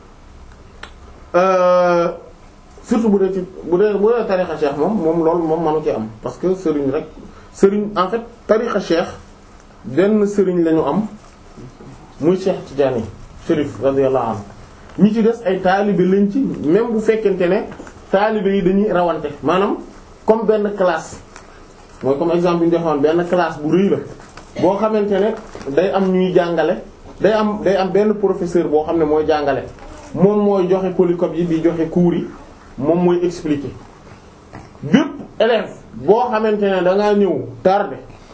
euh, surtout bu dee ci bu dee bu dee tarixa cheikh moom moom loolu moom manu ci am parce que sëriñ rek sëriñ en fait tarixa cheikh benn sëriñ lañu am muy Cheikh Tidiane Chérif radiyallahu anhu ñi ci des ay taalibe lañ ci même bu fekkente ne taalibe yi dañuy rawante maanaam comme benn classe mooy comme exemple bi ñu joxoon benn classe bu rëy la boo xamante ne day am ñuy jàngale day am day am benn professeur boo xam ne mooy jàngale moom mooy joxe polycope yi di joxe cours yi moom mooy expliquer bépp élève boo xamante ne da ngaa ñëw tardé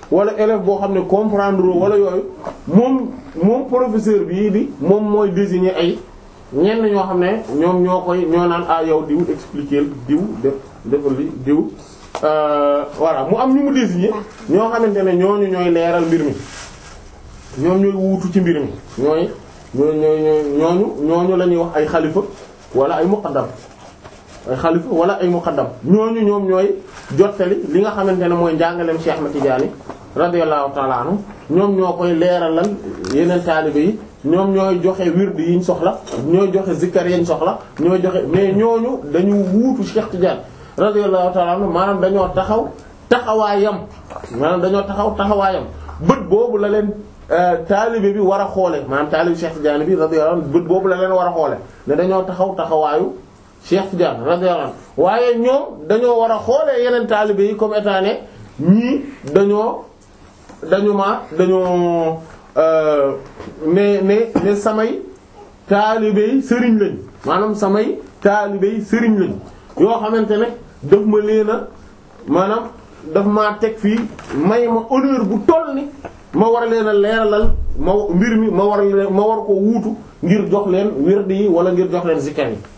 wala élève boo xam ne comprendre wala yooyu moom moom professeur bii di moom mooy désigner ay ñenn ñoo xam ne ñoom ñoo koy ñoo naan ah yow diw expliquer diw def defal li diw voilà mu am ñu mu désigner ñoo xamante ne ñooñu ñooy leeral mbir mi ñoom ñooy wuutu ci mbir mi ñooy ñooy ñooy ñooñu ñooñu la ñuy wax ay xalifa wala ay muqaddam ay xalifa wala ay muqaddam ñooñu ñoom ñooy jottali li nga xamante ne mooy njàngaleem Cheikh Ahmed Tidiane radiyallahu ta'ala anhu ñoom ñoo koy leeralal yeneen taalibe yi ñoom ñooy joxe wird yiñ soxla ñooy joxe zikkar yañ soxla ñooy joxe mais ñooñu dañu wuutu Cheikh Tidiane radiyallahu ta'ala anhu maanaam dañoo taxaw taxawaayam maanaam dañoo taxaw taxawaayam bët boobu la leen taalibe bi war a xoole maanaam taalibe Cheikh Tidiane bi radiyallahu anhu bët boobu la leen war a xoole ne dañoo taxaw taxawaayu Cheikh Tidiane radiyallahu anhu waaye ñoom dañoo war a xoolee yeneen taalibe yi comme état ne ñii dañoo dañu ma dañoo ne ne ne samay taalibe yi sëriñ lañ maanaam samay taalibe yi sëriñ lañ yoo xamante ne daf ma leen a maanaam daf maa teg fii may ma honneur bu toll ni ma war leen a leeralal ma mbir mi ma war leen ma war ko wuutu ngir jox leen wird yi wala ngir jox leen zikar yi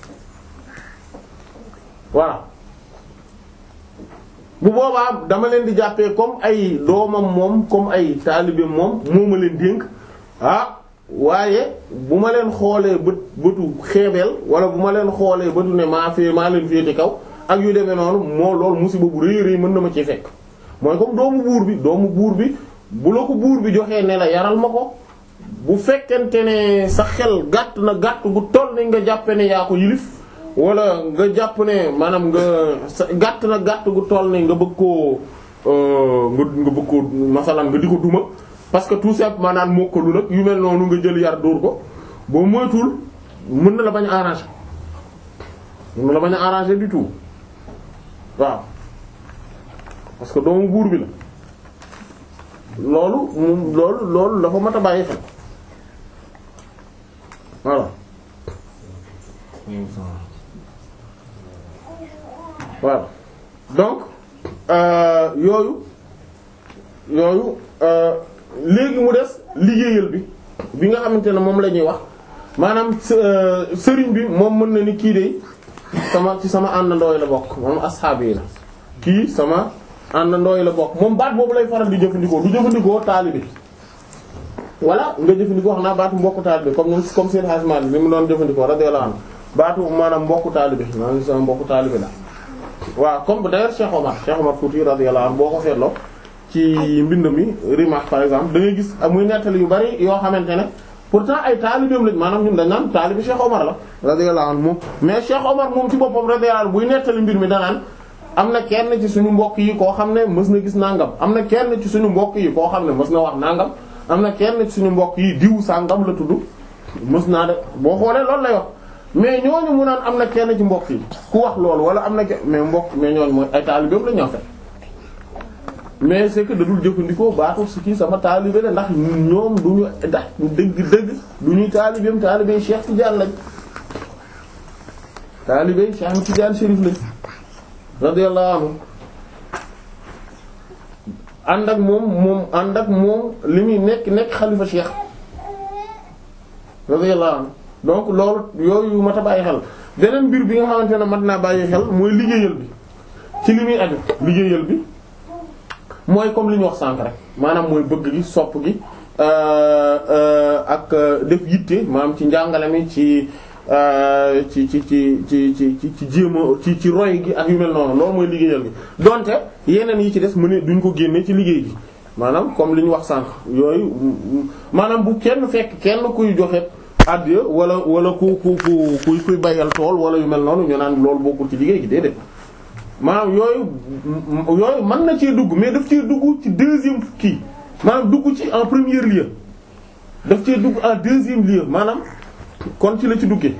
voilà bu boobaa dama leen di jàppee comme ay doomam moom comme ay taalibe moom moo ma leen dénk ah waaye bu ma leen xoolee bët bëtu xeebeel wala bu ma leen xoolee bëtu ne maa fee maa leen féete kaw ak yu demee noonu moo loolu musiba bu rëy rëy mën na ma ci fekk mooy comme doomu buur bi doomu buur bi bu la ko buur bi joxee ne la yaral ma ko bu fekkente ne sa xel gàtt na gàtt gu toll ni nga jàppe ne yaa ko yilif wala nga jàpp ne maanaam nga sa gàtt na gàtt gu toll ni nga bëgg koo nga nga bëgg koo masalan nga di ko duma parce que tout simplement naan mokkalu nag yu mel noonu nga jël yar dóor ko boo moytul mën na la bañ a arranger mën na la bañ a arranger du tout waaw parce que doomu buur bi la loolu moom loolu loolu dafa mat a bàyyi xel voilà voilà donc yooyu yooyu léegi mu des liggéeyal bi bi nga xamante ne moom la ñuy wax maanaam sëriñ bi moom mën na ni kii de sama ci sama àndandoo yi la bokk moom asxaab yi la kii sama àndandoo yi la bokk moom baat boobu lay faral di jëfandikoo du jëfandikoo taalibe wala nga jëfandikoo xam naa baatu mbokku taalibe comme ñun comme seen xasma bi li mu doon jëfandikoo radiyallahu anhu baatu maanaam mbokku taalibe maanaam sama mbokku taalibe la waaw comme d'ailleurs Cheikh Omar Cheikh Omar Fouti radiyallahu anhu boo ko seetloo ci mbind mi Rimah par exemple da ngay gis muy nettali yu bari yoo xamante ne pourtant ay taalibeem lañ maanaam ñun dañ naan taalibe Cheikh Omar la radiyallahu anhu moom mais Cheikh Omar moom ci boppam radiyallahu anhu buy nettali mbir mi danaan am na kenn ci suñu mbokk yi koo xam ne mës na gis nangam am na kenn ci suñu mbokk yi koo xam ne mës na wax nangam am na kenn ci suñu mbokk yi diw sangam la tudd mës naa de boo xoolee loolu lay wax mais ñooñu mu naan am na kenn ci mbokk yi ku wax loolu wala am na mais mbokk mais ñooñu mooy ay taalibeem la ñoo fekk mais c'est que da dul jëfandikoo baatu si kii sama taalibe la ndax ñoom du ñu ndax dëgg-dëgg du ñuy taalibeem taalibe Cheikh Tidiane lañ taalibe Cheikh Tidiane Chérif lañ radiyallahu anhu ànd ak moom moom ànd ak moom li muy nekk nekk xalifa Cheikh radiyallahu anhu donc loolu yooyu mat a bàyyi xel beneen mbir bi nga xamante ne mat naa bàyyi xel mooy liggéeyal bi ci li muy aju liggéeyal bi mooy comme li ñu wax sànk rek maanaam mooy bëgg gi sopp gi ak def yitte maanaam ci njàngale mi ci ci ci ci ci ci ci ci jéema ci ci roy gi ak yu mel noonu loolu mooy liggéeyal gi donte yeneen yi ci des mu ne duñ ko génne ci liggéey gi maanaam comme li ñu wax sànk yooyu maanaam bu kenn fekk kenn kuy joxe addiya wala wala ku ku ku kuy kuy bayal tool wala yu mel noonu ñu naan loolu bokkul ci liggéey gi déedéet maanaam yooyu yooyu mën na cee dugg mais daf cee dugg ci deuxième kii maanaam dugg ci en premier lieu daf cee dugg en deuxième lieu maanaam kon ci la ci duggee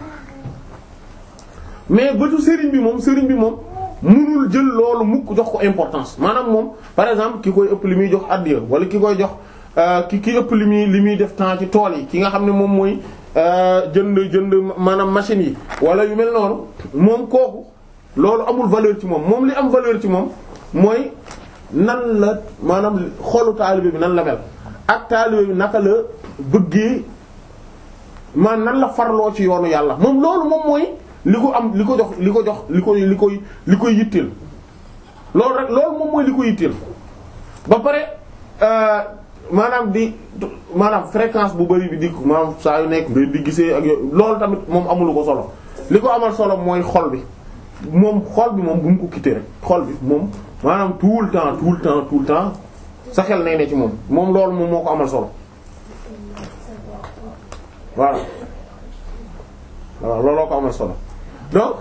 mais bëtu sëriñ bi moom sëriñ bi moom mënul jël loolu mukk jox ko importance maanaam moom par exemple ki koy ëpp li muy jox addiya wala ki koy jox ki ki ëpp li muy li muy def temps ci tool yi ki nga xam ne moom mooy jënd jënd maanaam machines yi wala yu mel noonu moom kooku loolu amul valeur ci moom moom li am valeur ci moom mooy nan la maanaam xolu taalibe bi nan la mel ak taalibe bi naka la bëggee man nan la farloo ci yoonu yàlla moom loolu moom mooy li ko am li ko jox li ko jox li koy li koy li koy yitteel loolu rek loolu moom mooy li ko yitteel ba pare maanaam di maanaam fréquence bu bari bi di maanaam saa yu nekk ngay di gisee ak yooyu loolu tamit moom amulu ko solo li ko amal solo mooy xol bi moom xol bi moom bu mu ko quitter rek xol bi moom maanaam tout le temps tout le temps tout le temps sa xel nay ne ci moom moom loolu moom moo ko amal solo voilà voilà looloo ko amal solo donc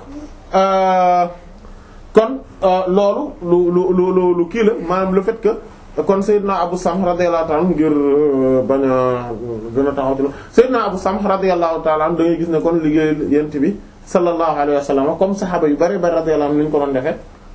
kon loolu lu lu lu lu kii la maanaam le fait que kon Seydina Abu Samh radiyallahu ta'ala ngir bañ a gën a taxaw ci la Seydina Abu Samh radiyallahu ta'ala da ngay gis ne kon liggéey yent bi sallallahu alayhi wa sallam comme saxaaba yu bari bari radiyallahu anhum ni ñu ko doon defee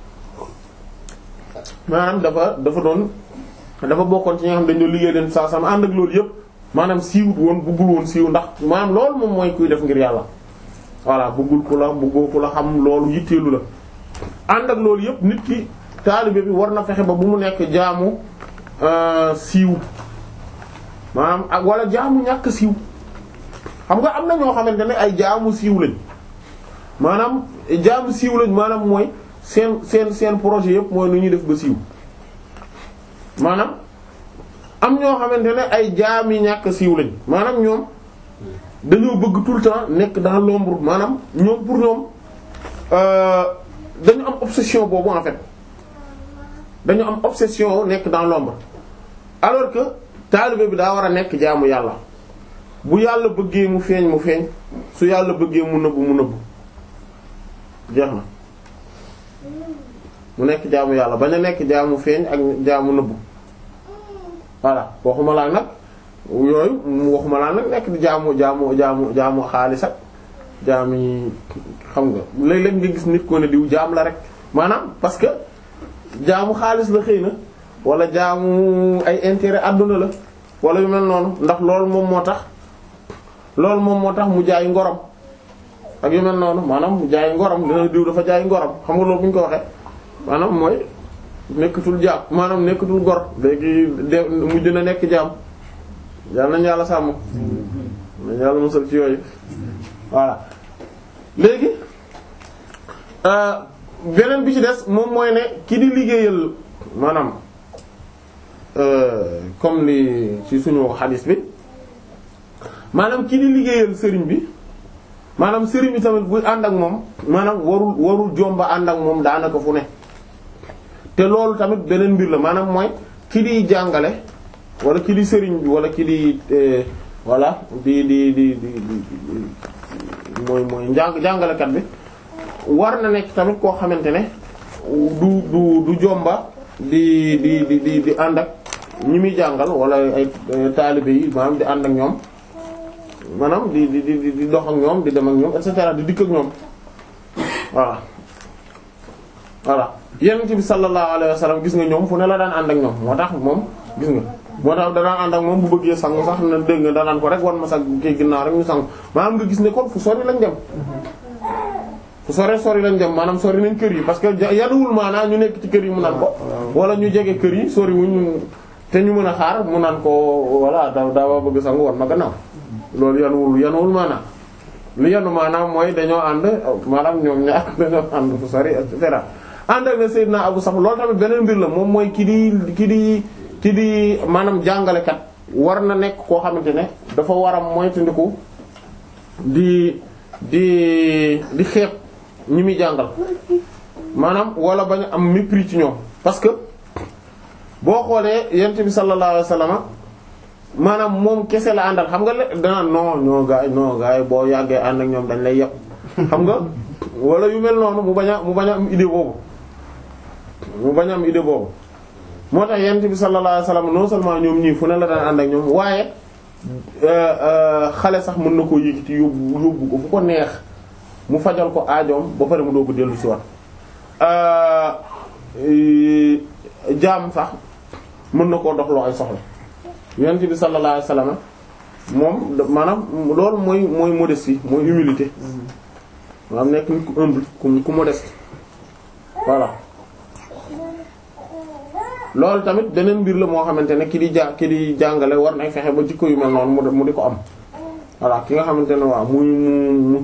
maanaam dafa dafa doon dafa bokkoon ci ñi nga xam dañu doon liggéey leen saa sama ànd ak loolu yëpp maanaam siiwut woon buggul woon siiw ndax maanaam loolu moom mooy kuy def ngir yàlla voilà buggul ku la buggoo ku la xam loolu yitteelu la ànd ak loolu yëpp nit ki taalibe bi war na fexe ba bu mu nekk jaamu siiw maanaam ak wala jaamu ñàkk siiw xam nga am na ñoo xamante ne ay jaamu siiw lañ maanaam jaamu siiw lañ maanaam mooy seen seen seen projet yëpp mooy nu ñuy def ba siiw maanaam am ñoo xamante ne ay jaam yi ñàkk siiw lañ maanaam ñoom dañoo bëgg tout le temps nekk dans l'ombre maanaam ñoom pour ñoom dañu am obsession boobu en fait dañu am obsession nekk dans l'ombre alors que taalibe bi daa war a nekk jaamu yàlla bu yàlla bëggee mu feeñ mu feeñ su yàlla bëggee mu nëbbu mu nëbbu jeex na mu nekk jaamu yàlla bañ a nekk jaamu feeñ ak jaamu nëbbu voilà waxuma laa nag yooyu waxuma laa nag nekk di jaamu jaamu jaamu jaamu xaalis ak jaami xam nga léeg-léeg nga gis nit ko ne diw jaam la rek maanaam parce que jaamu xaalis la xëy na wala jaamu ay intérêt àdduna la wala yu mel noonu ndax loolu moom moo tax loolu moom moo tax mu jaay ngorom ak yu mel noonu maanaam mu jaay ngorom dina diw dafa jaay ngorom xam nga loolu bu ñu ko waxee maanaam mooy nekkatul jaam maanaam nekkatul gor léegi de mujj na nekk jaam yàlla nañu yàlla sàmm nañu yàlla musal ci yooyu voilà léegi beneen bi ci des moom mooy ne ki di liggéeyal maanaam comme li ci suñu xadis bi maanaam ki di liggéeyal sëriñ bi maanaam sëriñ bi tamit buy ànd ak moom maanaam warul warul jomba ànd ak moom daanaka fu ne te loolu tamit beneen mbir la maanaam mooy ki di jàngale wala ki di sëriñ bi wala ki di voilà di di di di mooy mooy njàng jàngalekat bi war na nekk tamit koo xamante ne du du du jomba di di di di di ànd ak ñi muy jàngal wala ay taalibe yi maanaam di ànd ak ñoom maanaam di di di di dox ak ñoom di dem ak ñoom et cetera di dikk ak ñoom voilà voilà yonent bi sallallahu alayhi wa sallam gis nga ñoom fu ne la daan ànd ak ñoom moo tax moom gis nga moo tax danaan ànd ak moom bu bëggee sangu sax na dégg nga danaan ko rek wan ma sax kii ginnaaw rek ñu sangu maanaam nga gis ne kon fu sori lañ dem fu sore sori lañ dem maanaam sori nañ kër yi parce que yanuwul maanaam ñu nekk ci kër yi mu naan ko wala ñu jege kër yi sori wuñ te ñu mën a xaar mu naan ko voilà da daa bëgg sangu wan ma gannaaw loolu yanuwul yanuwul maanaam li yanu maanaam mooy dañoo ànd maanaam ñoom ñaar dañoo ànd fu sori et cetera ànd ak ne Seydina Abu Sam loolu tamit beneen mbir la moom mooy ki di ki di ki di maanaam jàngalekat war na nekk koo xamante ne dafa war a moytandiku di di di xeeb ñi muy jàngal maanaam wala bañ am mépris ci ñoom parce que boo xoolee yent bi sallallahu alayhi wasallam maanaam moom kese la àndal xam nga le danaan non ñoo gaay non gaay boo yàggee ànd ak ñoom dañ lay yàpp xam nga wala yu mel noonu mu bañ a mu bañ a am idée boobu mu bañ a am idée boobu moo tax yent bi sallallahu alayhi wasallam non seulement ñoom ñii fu ne la daan ànd ak ñoom waaye xale sax mën na koo yëkkati yóbbu yóbbu ko fu ko neex mu fajal ko aajoom ba pare mu doo ko dellu si wat jaam sax mën na koo doxloo ay soxla yonent bi sallallahu alayhi wasallam moom maanaam loolu mooy mooy modestie mooy humilité maanaam nekk nit ku humble ku ku modeste voilà loolu tamit beneen mbir la moo xamante ne ki di ja ki di jàngale war nay fexe ba jikko yu mel noonu mu di ko am voilà ki nga xamante ne waaw muy mu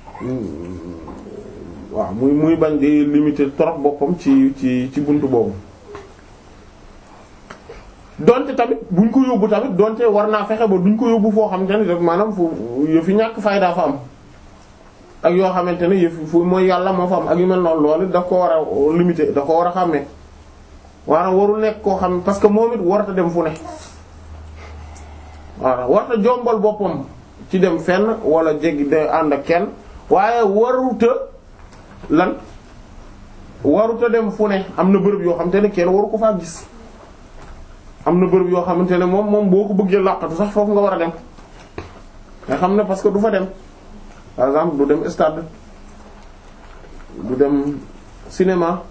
waaw muy muy bañ di limiter trop boppam ci ci ci buntu boobu donte tamit buñ ko yóbbu tamit donte war naa fexe ba duñ ko yóbbu foo xamante ne rek maanaam fu yëfi ñàkk fayda fa am ak yoo xamante ne yëfi fu mooy yàlla moo fa am ak yu mel noonu loolu daf ko war a limiter daf ko war a xàmmee waana warul nekk koo xam parce que moom it warata dem fu ne waaw warata jombal boppam ci dem fenn wala jéggi de ànd ak kenn waaye waruta lan waruta dem fu ne am na bërëb yoo xamante ne kenn waru ko faa gis am na bërëb yoo xamante ne moom moom boo ko bëggee làqatu sax foofu nga war a dem nga xam ne parce que du fa dem par exemple du dem stade du dem cinéma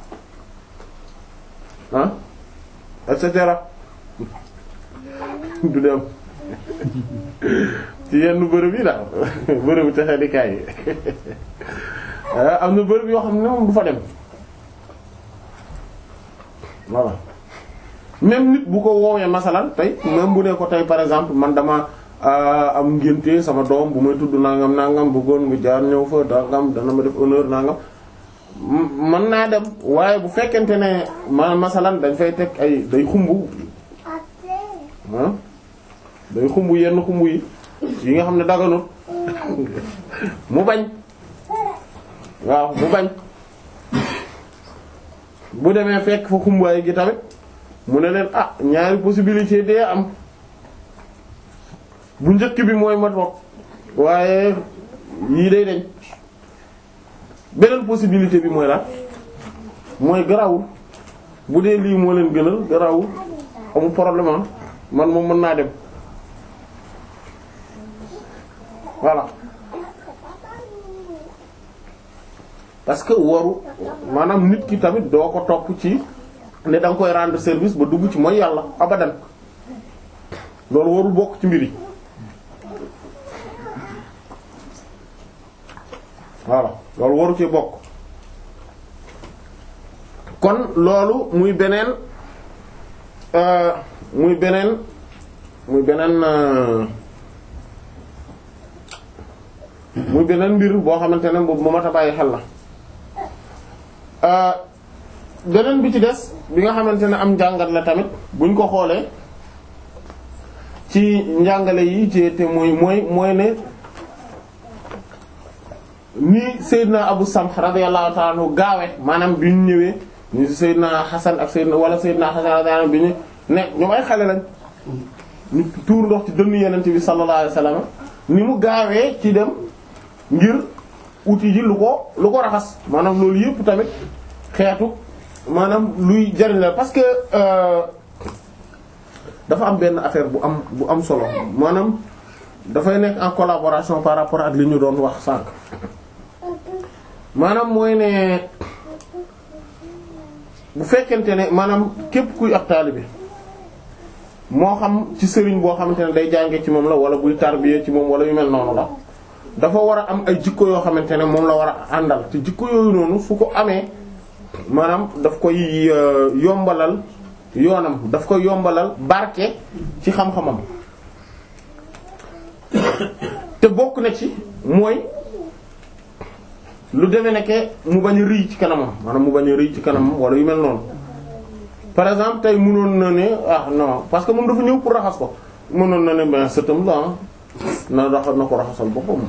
ah et cetera du dem ci yenn bërëb yi daal bërëb texe di kaay yi am na bërëb yoo xam ne moom du fa dem voilà même nit bu ko woowee masalan tey même bu ne ko tey par exemple man dama am ngénte sama doom bu may tudd nangam nangam bëggoon nga jaar ñëw fa nangam dana ma def honneur nangam mën naa dem waaye bu fekkente ne ma masalan dañ fay teg ay day xumb ah day xumb yenn xumb yi yi nga xam ne daganut mu bañ waaw mu bañ bu demee fekk fa xumbaay gi tamit mu ne leen ah ñaari possibilité dee am bu njëkk bi mooy ma toog waaye yii day dañ beneen possibilité bi mooy la mooy garawul bu dee lii moo leen gënal garawul amul problème man moom mën naa dem voilà parce que waru maanaam nit ki tamit doo ko topp ci ne da nga koy rendre service ba dugg ci mooy yàlla abadan loolu warul bokk ci mbir yi voilà loolu waru ci bokk kon loolu muy beneen muy beneen muy beneen muy beneen mbir boo xamante ne boobu mat a bàyyi xel la beneen bi ci des bi nga xamante ne am njàngat la tamit buñ ko xoolee ci njàngale yi ci te muy mooy mooy ne ni Seydina Abu Samh radiyallahu ta'ala anhu gaawe maanaam bi ñu ñëwee ñu Seydina Hasan ak Seydina wala Seydina Hasan radiyallahu anhu bi ñu ne ñoom ay xale lañ ñu tuur ndox ci dënn Yonent bi sallallahu alayhi wasallam ni mu gaawee ci dem ngir uti ji lu ko lu ko raxas maanaam loolu yëpp tamit xeetu maanaam luy jariñ la parce que dafa am benn affaire bu am bu am solo maanaam dafay nekk en collaboration par rapport ak li ñu doon wax sànq maanaam mooy ne bu fekkente ne maanaam képp kuy ab taalibe moo xam ci sëriñ boo xamante ne day jànge ci moom la wala buy tarbiye ci moom wala yu mel noonu la dafa war a am ay jikko yoo xamante ne moom la war a àndal te jikko yooyu noonu su ko amee maanaam daf koy yombalal yoonam daf koy yombalal barke ci xam-xamam te bokk na ci mooy lu demee nekke mu bañ a rëy ci kanamam maanaam mu bañ a rëy ci kanamam wala yu mel noonu par exemple tey mënoon na ne ah non parce que moom dafa ñëw pour raxas ko mënoon na ne ben sëtam la na raxas na ko raxasal boppam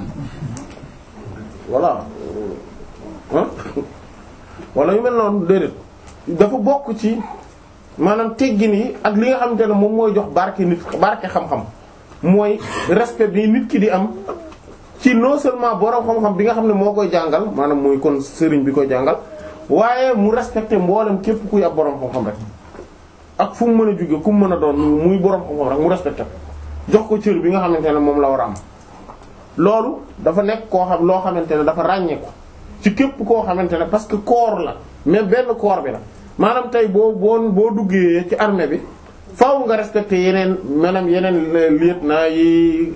voilà ah wala yu mel noonu déedéet dafa bokk ci maanaam teggin yi ak li nga xamante ne moom mooy jox barke nit barke xam-xam mooy respect bi nit ki di am ci non seulement borom xam-xam bi nga xam ne moo koy jàngal maanaam mooy kon sëriñ bi koy jàngal waaye mu respecté mboolem képp kuy ab borom xam-xam rek ak fu mu mën a jóge ku mu mën a doon muy borom xam-xam rek mu respecté jox ko cër bi nga xamante ne moom la war a am. loolu dafa nekk koo xam loo xamante ne dafa ràññeeku ci képp koo xamante ne parce que corps la mais benn corps bi la maanaam tey boo boo boo duggee ci armée bi faaw nga respecté yeneen maanaam yeneen lieutenant yi.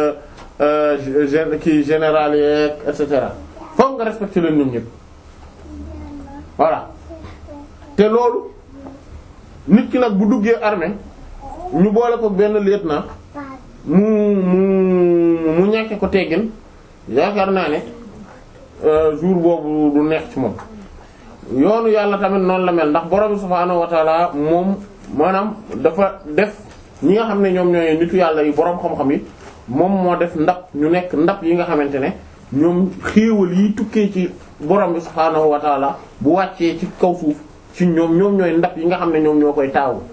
kii général yeeg et cetera foog nga respecté leen ñoom ñëpp voilà te loolu nit ki nag bu duggee armée ñu boole ko benn lieutenant mu mu mu ñàkke ko teggin yaakaar naa ne jour boobu du neex ci moom yoonu yàlla tamit noonu la mel ndax borom subhaanahu wa taala moom maanaam dafa def ñi nga xam ne ñoom ñooy nitu yàlla yi borom xam-xam yi moom moo def ndab ñu nekk ndab yi nga xamante ne ñoom xéewal yi tukkee ci borom bi subhaanahu wa taala bu wàccee ci kaw suuf ci ñoom ñoom ñooy ndab yi nga xam ne ñoom ñoo koy taawu.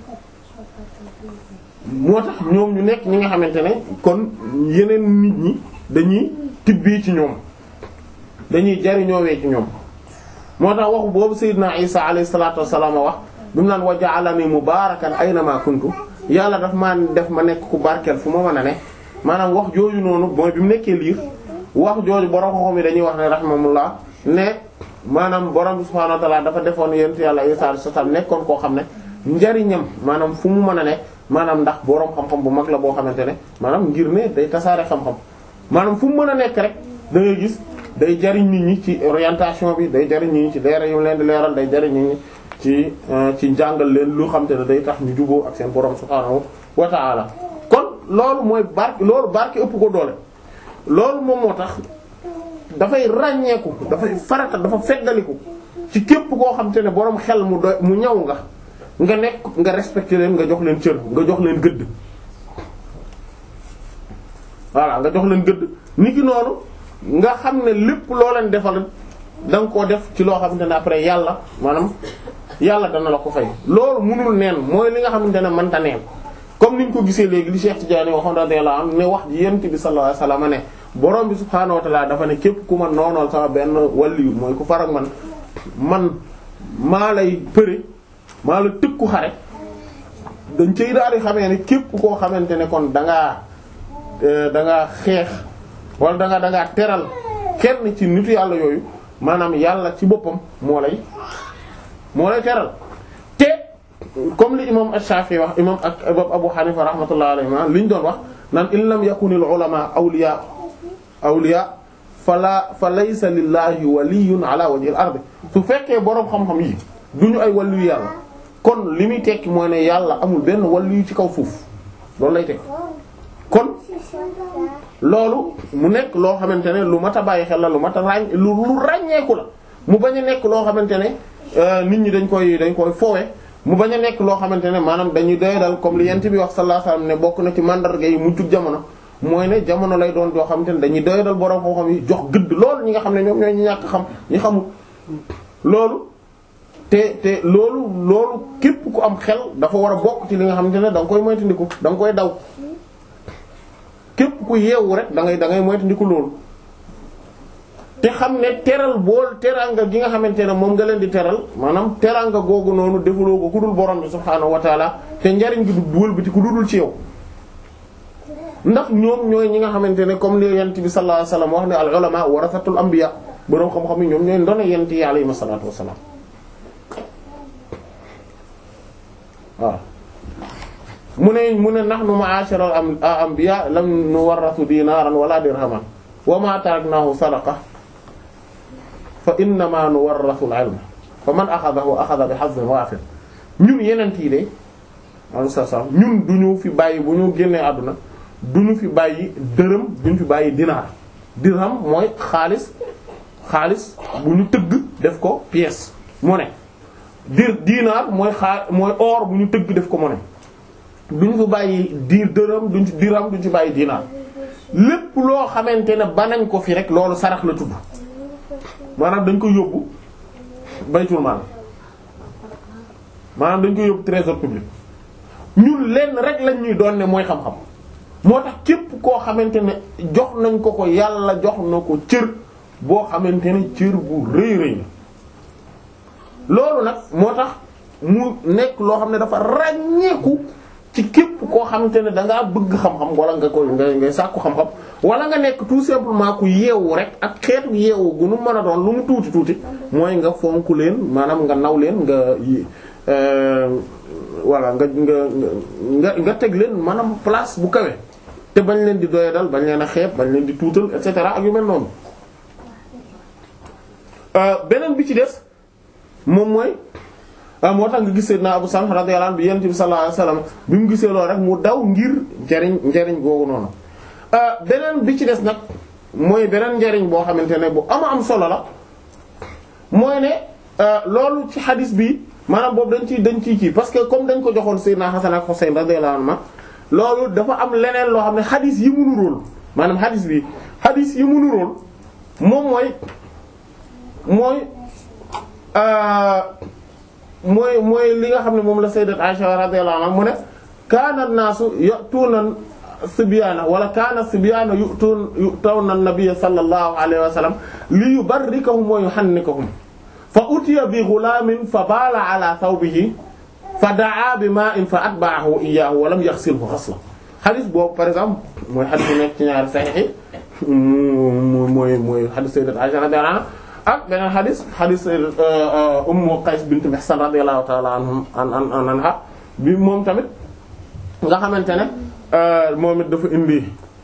moo tax ñoom ñu nekk ñi nga xamante ne kon yeneen nit ñi dañuy tibbee ci ñoom dañuy jariñoowee ci ñoom moo tax waxu boobu Seydina Isa alayhi salaatu wassalaam wax bi mu naan wa ja'alani mubaarakan aynama kuntu yàlla daf maa def ma nekk ku barkeel fu ma mën a ne maanaam wax jooju noonu mooy bi mu nekkee liir wax jooju borom xoxom yi dañuy wax ne rahimahullah ne maanaam borom subhaanahu wa ta'aala dafa defoon yent yàlla Isa alayhi salaam nekkoon koo xam ne njariñam maanaam fu mu mën a ne maanaam ndax boroom xam-xam bu mag la boo xamante ne maanaam ngir ne day tasaare xam-xam maanaam fu mu mën a nekk rek da ngay gis day jariñ nit ñi ci orientation bi day jariñ nit ñi ci leeral yu leen di leeral day jariñ nit ñi ci ci njàngal leen lu xam te ne day tax ñu juboo ak seen boroom subhaanahu wa ta'ala kon loolu mooy barke loolu barke ëpp ko doole loolu moom moo tax dafay ràññeeku dafay farata dafa feddaliku ci képp koo xam te ne boroom xel mu doy mu ñaw nga nga nekk nga respecté leen nga jox leen cër nga jox leen gëdd voilà nga jox leen gëdd ni ki noonu nga xam ne lépp loo leen defal da nga koo def ci loo xamante ne après yàlla maanaam yàlla dana la ko fay loolu munul neen mooy li nga xamante ne mënta neen comme niñ ko gisee léegi li Cheikh Tidiane waxoon radiyallahu anhu ne wax ji yent bi sallallahu alayhi wasallam ne borom bi subhaanahu wa ta'ala dafa ne képp ku ma noonool sama benn waliyu mooy ku farak man man maa lay përe maa la tëkku xare dañ cay daal di xamee ne képp koo xamante ne kon da ngaa da ngaa xeex wala da ngaa da ngaa teral kenn ci nitu yàlla yooyu maanaam yàlla ci boppam moo lay moo lay teral te comme li imam Ash-Shafi'i wax imam ak Abu Hanifa rahmatullah alayhi ma li ñu doon wax naan in lam yakunil ulama awliya awliya fala fa laysa lillahi waliyyun ala wajhil ardi su fekkee boroom xam-xam yi duñu ay waliyu yàlla kon li muy tekki mooy ne yàlla amul benn waliyu ci kaw suuf loolu lay tekki kon loolu mu nekk loo xamante ne lu mat a bàyyi xel la lu mat a ràññ lu lu ràññeeku la mu bañ a nekk loo xamante ne nit ñi dañ koy dañ koy foowe mu bañ a nekk loo xamante ne maanaam dañuy doyadal comme li yent bi wax sallallahu alayhi wasallam ne bokk na ci mandarga yi mujjug jamono mooy ne jamono lay doon joo xamante ne dañuy doyadal borom xam-xam yi jox gëdd loolu ñi nga xam ne ñoom ñooy ñi ñàkk xam ñi xamul loolu te te loolu loolu képp ku am xel dafa war a bokk ci li nga xamante ne da nga koy moytandiku da nga koy daw képp ku yeewu rek da ngay da ngay moytandiku loolu te xam ne teral bool teranga gi nga xamante ne moom nga leen di teral maanaam teranga googu noonu defuloo ko ku dul borom bi subhaanahu wa taala te njariñ gi du duwal bi ti ku dudul ci yow ndax ñoom ñooy ñi nga xamante ne comme li yent bi sallallahu alayhi wasallam wax ne al ulama warasatul anbiya boroom xam-xam yi ñoom ñooy ndona yent yi alayhi salaatu wassalaam waaw mu ne mu ne nahnu ma'asharal anbiya lam nuwarrasu dinaran wala dirhaman wa ma taraknahu sadaqa fa innama nuwarrasu al-ilma fa man akhadahu akhadha bi hazzin wafir ñun yeneen yi de alayhi salaam ñun duñu fi bàyyi bu ñu génnee àdduna duñu fi bàyyi dërëm duñu fi bàyyi dinaar dirham mooy xaalis xaalis bu ñu tëgg def ko pièce monnaie dir dinaar mooy xaa mooy or bu ñu tëgg def ko monnaie duñu fi bàyyi diir dërëm duñu ci dirham duñu ci bàyyi dinaar lépp loo xamante ne ba nañ ko fi rek loolu sarax la tudd maanaam dañ ko yóbbu baytul maal maanaam dañ ko yóbbu trésor public ñun lenn rek lañ ñuy doon ne mooy xam-xam moo tax képp koo xamante ne jox nañ ko ko yàlla jox na ko cër boo xamante ne cër bu rëy rëy la loolu nag moo tax mu nekk loo xam ne dafa ràññeeku ci képp koo xamante ne da ngaa bëgg xam-xam wala nga koy nga ngay sàkku xam-xam wala nga nekk tout simplement ku yeewu rek ak xeetu yeewu gu nu mën a doon lu mu tuuti tuuti mooy nga fonk leen maanaam nga naw leen nga voilà nga nga nga nga teg leen maanaam place bu kawe te bañ leen di doyadal bañ leen a xeeb bañ leen di tuutal et cetera ak yu mel noonu beneen bi ci des moom mooy moo tax nga gis Seydina Abu Samh radiyallahu anhu bi Yonent bi sallallahu alayhi wasallam bi mu gisee loolu rek mu daw ngir njariñ njariñ googu noonu beneen bi ci des nag mooy beneen njariñ boo xamante ne bu ama am solo la mooy ne loolu ci xadis bi maanaam boobu dañ ciy dañ ciy kii parce que comme dañ ko joxoon Seydina Hasan ak Husayn radiyallahu anhu loolu dafa am leneen loo xam ne xadis yi mu nuróol maanaam xadis bi xadis yi mu nuróol moom mooy mooy mooy mooy li nga xam ne moom la sayyidat Aisha radiyallahu anha mu ne kaana an-naasu ya'tuuna sibyaana wala kaana sibyaana yu'tuun yu'tawna an-nabiyya sallallahu alayhi wa sallam li yubarrikahum wa yuhannikahum fa utiya bi ghulaamin fa baala ala thawbihi fa daa bi maa'in fa atba'ahu iyyaahu wa lam yaghsilhu ghasla xadis boobu par exemple mooy xadis bu nekk ci ñaari saxiix yi mooy mooy xadis sayyidat Aisha radiyallahu anha ak beneen xadis xadis Ummu Qays bint Mihsan radiyallahu ta'ala anhum an an anha bi moom tamit nga xamante ne moom it dafa indi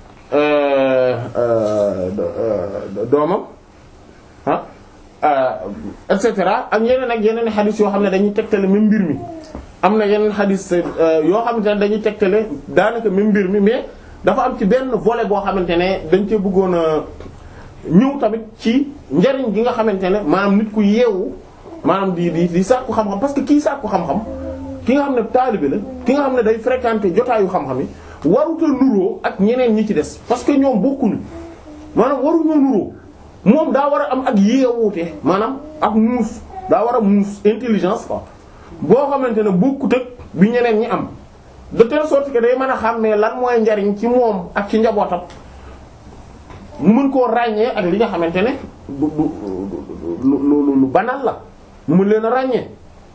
doomam ah et cetera ak yeneen ak yeneen xadis yoo xam ne dañuy tegtale même mbir mi am na yeneen xadis yoo xamante ne dañuy tegtale daanaka même mbir mi mais dafa am ci benn volet boo xamante ne dañ cee bëggoon a ñëw tamit ci njariñ gi nga xamante ne maanaam nit ku yeewu maanaam di di di sàkku xam-xam parce que kii sàkku xam-xam ki nga xam ne taalibe la ki nga xam ne day fréquenter jotaayu xam-xam yi waruta nuroo ak ñeneen ñi ci des parce que ñoom bokkuñu maanaam waruñoo nuroo moom daa war a am ak yeewute maanaam ak muus daa war a muus intelligence quoi boo xamante ne bokkut ak bi ñeneen ñi am de telle sorte que day mën a xam ne lan mooy njariñ ci moom ak ci njabootam mu mën koo ràññee ak li nga xamante ne du du lu lu banal la mu mën leen a ràññee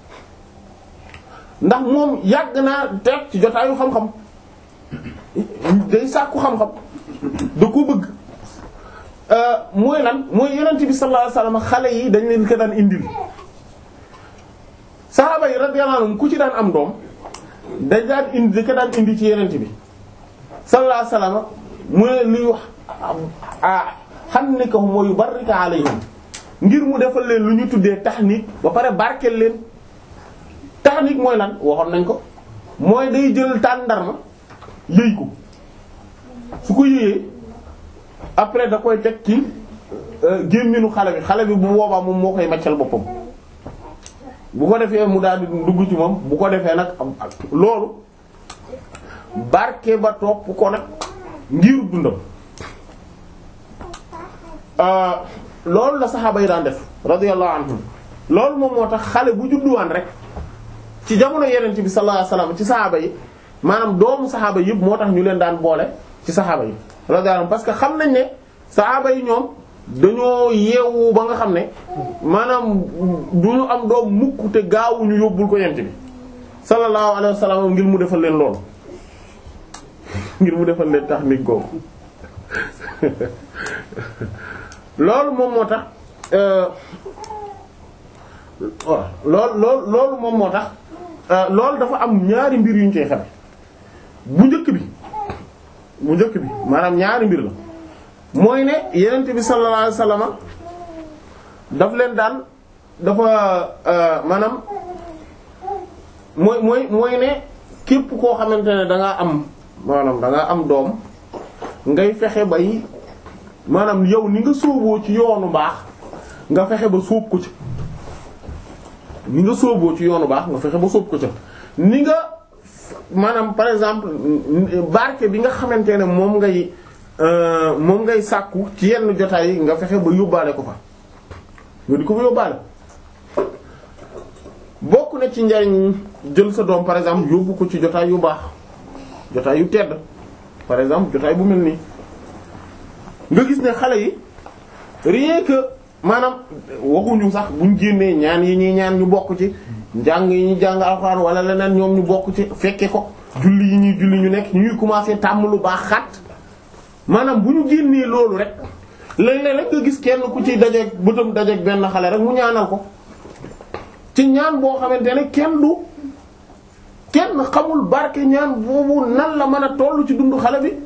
ndax moom yàgg naa teg ci jotaayu xam-xam day sàkku xam-xam da ko bëgg mooy lan mooy yonent bi sallallahu alayhi wasallam xale yi dañ leen ko daan indil saxaaba yi radiyallahu anhum ku ci daan am doom dañ daan indi da ko daan indi ci yonent bi sallallahu alayhi wasallam mu ne luy wax ah xam ne ko mooy barrika alayhim ngir mu defal leen lu ñu tuddee tahnik ba pare barkeel leen tahnik mooy lan waxoon nañ ko mooy day jël tàndarma yëy ko su ko yëyee après da koy teg ci gémminu xale bi xale bi bu boobaa moom moo koy maccal boppam bu ko defee mu daal di dugg ci moom bu ko defee nag loolu barke ba topp ko nag ngir dundam loolu la saxaaba yi daan def radiyallahu anhum loolu moom moo tax xale bu judduwaan rek ci jamono yeneen bi sallallahu alayhi wasallam ci saxaaba yi maanaam doomu saxaaba yëpp moo tax ñu leen daan boole ci saxaaba yi radiyallahu anhum parce que xam nañ ne saxaaba yi ñoom dañoo yeewu ba nga xam ne maanaam du ñu am doom mukk te gaawuñu yóbbul ko yent bi sallallahu alayhi wasallam ngir mu defal leen loolu ngir mu defal leen tax nit googu loolu moom moo tax waaw loolu loolu loolu moom moo tax loolu dafa am ñaari mbir yu ñu koy xame bu njëkk bi bu njëkk bi maanaam ñaari mbir la mooy ne yenent bi sallallahu alayhi wasallam daf leen daan dafa maanaam mooy mooy mooy ne képp koo xamante ne da ngaa am maanaam da ngaa am doom ngay fexe bay maanaam yow ni nga sóoboo ci yoonu baax nga fexe ba sóob ko ci ni nga sóoboo ci yoonu baax nga fexe ba sóob ko ca ni nga maanaam par exemple barke bi nga xamante ne moom ngay moom ngay sàkku ci yenn jotaay yi nga fexe ba yóbbaale ko fa nga di ko fa yóbbaale bokk na ci njariñ jël sa doom par exemple yóbbu ko ci jotaay yu baax jotaay yu tedd par exemple jotaay bu mel nii nga gis ne xale yi rien que maanaam waxuñu sax buñ génnee ñaan yi ñuy ñaan ñu bokk ci njàng yi ñuy jàng alxuraan wala leneen ñoom ñu bokk ci fekke ko julli yi ñuy julli ñu nekk ñuy commencer tàmm lu baax xat maanaam bu ñu génnee loolu rek léeg-léeg rek nga gis kenn ku ci dajeeg bëtam dajeeg benn xale rek mu ñaanal ko ci ñaan boo xamante ne kenn du kenn xamul barke ñaan boobu nan la mën a tollu ci dundu xale bi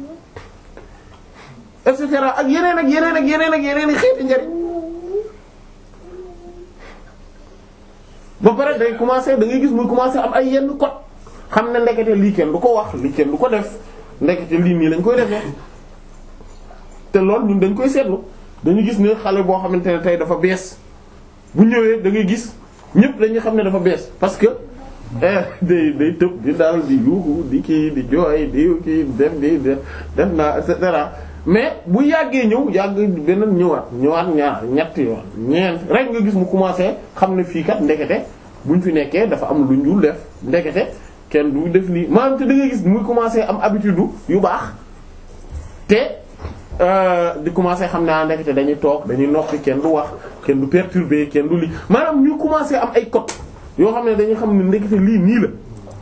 et cetera ak yeneen ak yeneen ak yeneen ak yeneen i xeeti njariñ ba pare day commencer da ngay gis muy commencer am ay yenn code xam ne ndekete lii kenn du ko wax lii kenn du ko def ndekete lii nii lañ koy defee te loolu ñun dañ koy seetlu dañu gis ne xale boo xamante ne tey dafa bees bu ñëwee da ngay gis ñëpp dañuy xam ne dafa bees parce que day day tëb di daal di yuuxu di kii di jooy di kii def di def naa et cetera mais bu yàggee ñëw yàgg beneen ñëwaat ñëwaat ñaar ñett yoon ñeent rek nga gis mu commencé xam ne fii kat ndekete buñ fi nekkee dafa am lu ñu def ndekete kenn du def lii maanaam te da ngay gis muy commencé am habitude yu baax te di commencé xam naa ndekete dañuy toog dañuy noppi kenn du wax kenn du perturber kenn du lii maanaam ñu commencé am ay code yoo xam ne dañuy xam ne ndekete lii nii la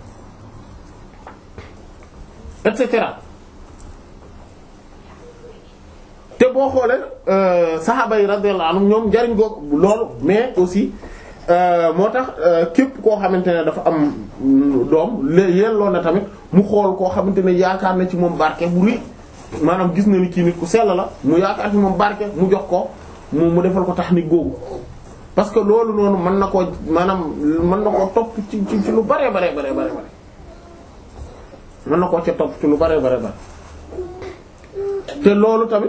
et cetera te boo xoolee saxaaba yi radiyallahu anhum ñoom njariñ goog loolu mais aussi moo tax képp koo xamante ne dafa am doom yelloo na tamit mu xool koo xamante ne yaakaar na ci moom barke bu rëy maanaam gis na ni kii nit ku sell la mu yaakaar ci moom barke mu jox ko mu mu defal ko technique googu parce que loolu noonu mën na koo maanaam mën na koo topp ci ci lu bare bare bare bare bare mën na koo ca topp ci lu bare bare bare te loolu tamit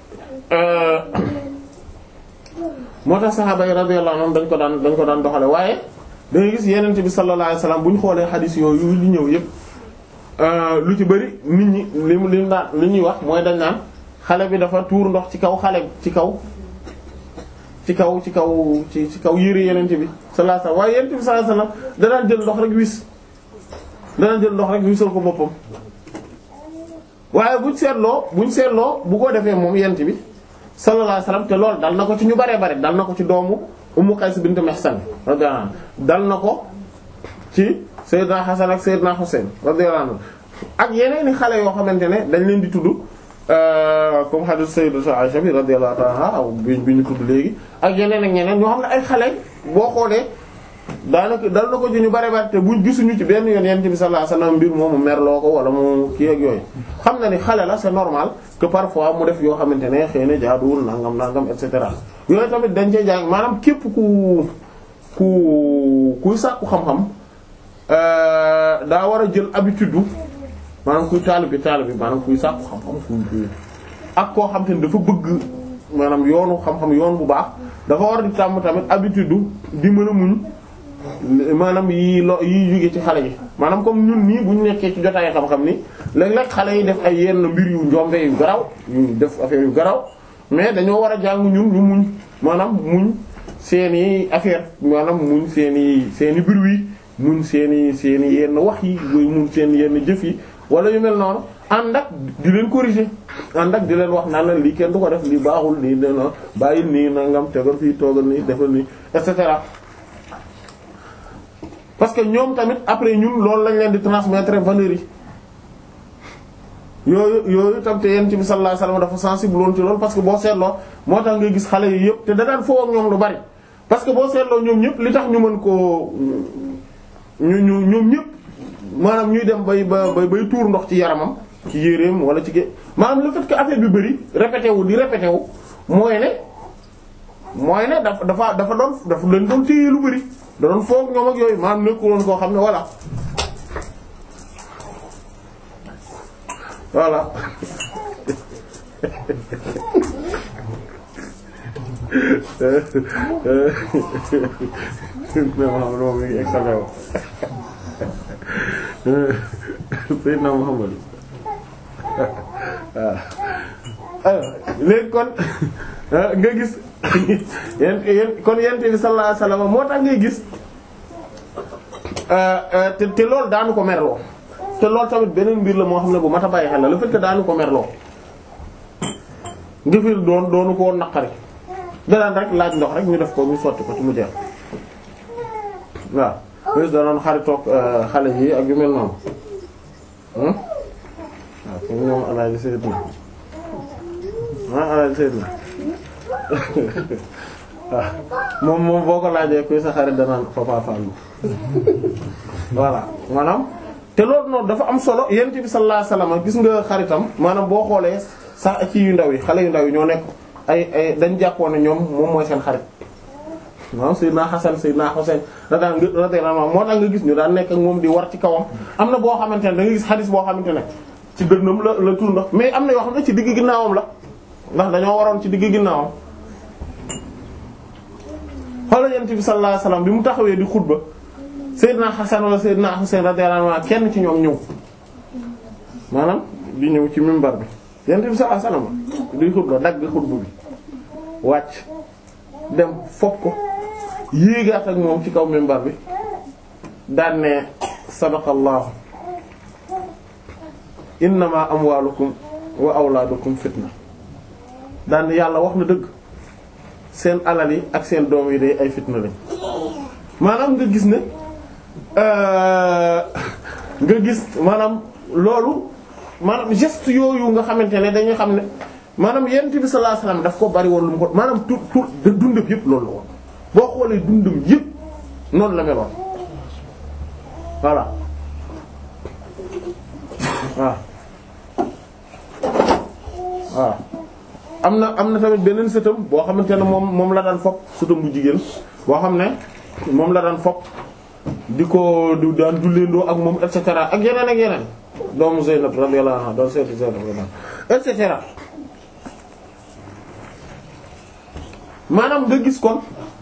moo tax saxaaba yi radiyallahu anhum dañ ko daan dañ ko daan doxale waaye da ngay gis yenente bi sallallahu alayhi wasallam bu ñu xoolee xadiis yooyu li ñëw yépp lu ci bëri nit ñi li mu li daan li ñuy wax mooy dañ naan xale bi dafa tuur ndox ci kaw xale ci kaw ci kaw ci kaw ci ci kaw yére yenente bi sallallahu alayhi wasallam waaye yenente bi sallallahu alayhi wasallam da daan jël ndox rek wis da daan jël ndox rek wisal ko boppam waaye buñ seetloo buñ seetloo bu ko defee moom yent bi sallallahu alayhi wasallam te loolu dal na ko ci ñu baree bare dal na ko ci doomu Ummu Qays bint Mihsan radiyallahu anha dal na ko ci Seydina Hasan ak Seydina Husayn radiyallahu anhu ak yeneen i xale yoo xamante ne dañ leen di tudd comme hadith Sayyidatu Aisha bi radiyallahu anha bi bi ñu tudd léegi ak yeneen ak ñeneen ñoo xam ne ay xale boo xoolee daanaka dal na ko ci ñu bare bare te buñ gisuñu ci benn yoon yent bi sallallahu alayhi wasallam mbir moomu merloo ko wala mu kii ak yooyu xam na ni xale la c'est normal que parfois mu def yoo xamante ne xëy na jaaduwul nangam nangam et cetera yooyu tamit dañ cee jàng maanaam képp ku ku kuy sàkku xam-xam daa war a jël habitude maanaam kuy taalibe taalibe maanaam kuy sàkku xam-xam kuy ak koo xam te ne dafa bëgg maanaam yoonu xam-xam yoon bu baax dafa war di tàmm tamit habitude di mën a muñ maanaam yi lo yi jóge ci xale yi maanaam comme ñun nii bu ñu nekkee ci jotaay xam-xam ni léeg-léeg xale yi def ay yenn mbir yu njombe yu garaw yu def affaire yu garaw mais dañoo war a jàng ñun ñu muñ maanaam muñ seeni affaire maanaam muñ seeni seeni bruit muñ seeni seeni yenn wax yi muñ seen yenn jëf yi wala yu mel noonu ànd ak di leen corriger ànd ak di leen wax naan la lii kenn du ko def lii baaxul lii dana bàyyil nii nangam tegal fii toogal nii defal nii et cetera parce que ñoom tamit après ñun loolu lañ leen di transmettre valeurs yi yooyu yooyu tam te yent bi sallallahu alayhi wasallam dafa sensible woon ci loolu parce que boo seetloo moo tax ngay gis xale yi yëpp te da daan foo ak ñoom lu bari parce que boo seetloo ñoom ñëpp li tax ñu mën koo ñu ñu ñoom ñëpp maanaam ñuy dem bay ba bay tuur ndox ci yaramam ci yéreem wala ci gé maanaam le fait que affaire bi bari répété wu di répété wu mooy ne mooy ne dafa dafa dafa doon dafa leen doon téye lu bari da doon foog ñoom ak yooyu maanaam nekkul woon koo xam ne voilà voilà moom mi ngi examen wo Seydina Muhammad waaw léegi kon nga gis yéen yéen kon yent bi sallallahu alayhi wasallam moo tax ngay gis te te loolu daanu ko merloo te loolu tamit beneen mbir la moo xam ne bu mat a bàyyi xel la le fait que daanu ko merloo ngëfir doon doonu ko woon naqari danaan rek laaj ndox rek ñu def ko ñu sotti ko ci mu jeex waaw bés danoon xaritoog xale yi ak yu mel noonu waaw comme ñoom alaaji Seydina ah alaaji Seydina waaw moom moom boo ko laajee kuy sa xarit danaan Papa Fallou voilà maanaam te loolu noonu dafa am solo yent bi sallallahu alayhi wasallam gis nga xaritam maanaam boo xoolee sax ci yu ndaw yi xale yu ndaw yi ñoo nekk ay ay dañ jàppoon ne ñoom moom mooy seen xarit waaw Seydina Hasan Seydina Husayn radiyallahu anhu moo tax nga gis ñu daan nekk ak moom di war ci kawam am na boo xamante ne da nga gis xadis boo xamante ne ci dënnam la la tur ndox mais am na yoo xam ne ci digg ginnaawam la ndax dañoo waroon ci digg ginnaawam xoolal yonent bi sallallahu alayhi wasallam bi mu taxawee di xutba Seydina Hasan wala Seydina Husayn radiyallahu anhu kenn ci ñoom ñëw maanaam di ñëw ci minbar bi yonent bi sallallahu alayhi wasallam di xutba dagg xutba bi wàcc dem foog ko yéegaat ak moom ci kaw minbar bi daan ne sadaqallahu innama amwalukum wa awlaadukum fitna daan ne yàlla wax na dëgg seen alal yi ak seen doom yi day ay fitna lañ maanaam nga gis ne nga gis maanaam loolu maanaam geste yooyu nga xamante ne dañuy xam ne maanaam yonent bi sallallahu alayhi wasallam daf ko bari woon lu mu ko maanaam tout tout de dundam yëpp loolu la woon boo xoolee dundam yëpp noonu la meloon voilà waaw waaw am na am na tamit beneen sëtam boo xamante ne moom moom la daan fopp sëtam bu jigéen boo xam ne moom la daan fopp di ko du daan julleendoo ak moom et cetera ak yeneen ak yeneen doomu Zeynab radiyallahu anha doon seetu Zeynab et cetera maanaam nga gis kon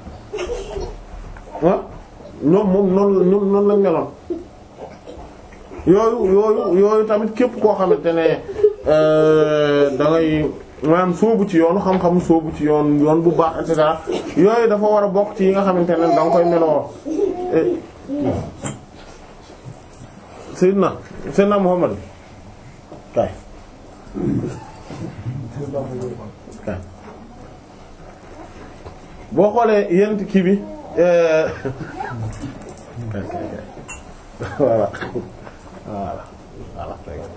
ah ñoom moom noonu la ñoom noonu lañ meloon yooyu yooyu yooyu tamit képp koo xamante ne da ngay maanaam sóobu ci yoonu xam-xam sóobu ci yoon yoon bu baax et cetera yooyu dafa war a bokk ci yi nga xamante ne da nga koy meloo Seydina Seydina Muhammad kay kay boo xoolee yent kii bi voilà voilà voilà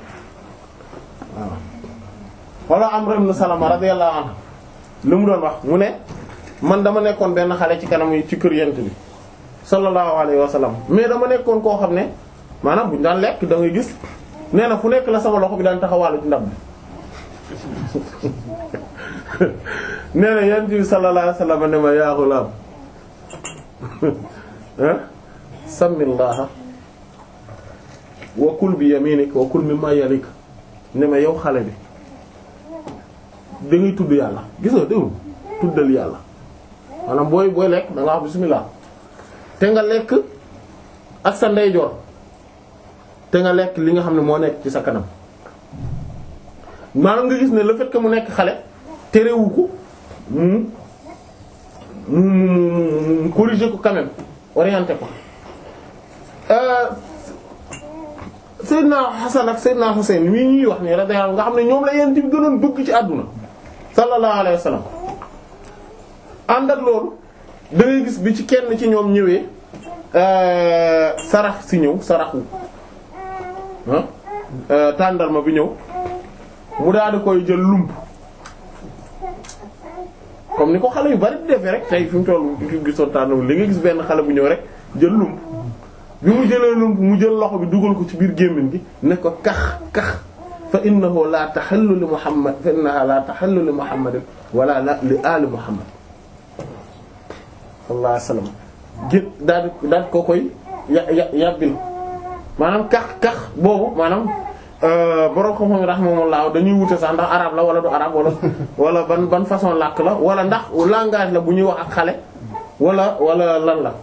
wala Amr ibn Salama radiyallahu anhu lu mu doon wax mu ne man dama nekkoon benn xale ci kanam ci kër yent bi sallallahu alayhi wa sallam mais dama nekkoon koo xam ne maanaam bu ñu daan lekk da ngay gis nee na fu nekk la sama loxo bi daan taxawaalu ci ndab bi nee na yent bi sallallahu alayhi wa sallam ne ma yaa ghulaam samillaha wa kul bi yaminik wa kul mimma yalik ne ma yow xale bi da ngay tudd yàlla gis nga déglu tuddal yàlla maanaam booy booy lekk da nga wax bismillah te nga lekk ak sa ndeyjoor te nga lekk li nga xam ne moo nekk ci sa kanam maanaam nga gis ne le fait que mu nekk xale terewu ko mu mu mu mu corriger ko quand même orienté ko Seydina Hasan ak Seydina Husayn mii ñuy wax nii radiyallahu nga xam ne ñoom la yent bi gënoon bëgg ci àdduna sallallahu alayhi wa sallam ànd ak loolu da ngay gis bi ci kenn ci ñoom ñëwee sarax si ñëw saraxu ah tàndarma bi ñëw mu daal di koy jël lump comme ni ko xale yu bari di defee rek tey fi mu toll fi mu gisoon tàndarma li nga gis benn xale bu ñëw rek jël lump bi mu jëlee lump mu jël loxo bi dugal ko ci biir gémmiñ gi ne ko kax kax fa innahu la taxallu li muhammad fa innaha la taxallu li muhammadin wala la li ali muhammad sallallahu alayhi wasallam gét daal di daal ko koy ya ya yàbbil maanaam kax kax boobu maanaam borom xam-xam yi rahimahumullah dañuy wute sax ndax arabe la wala du arabe wala wala ban ban façon làkk la wala ndax langage la bu ñuy wax ak xale wala wala lan la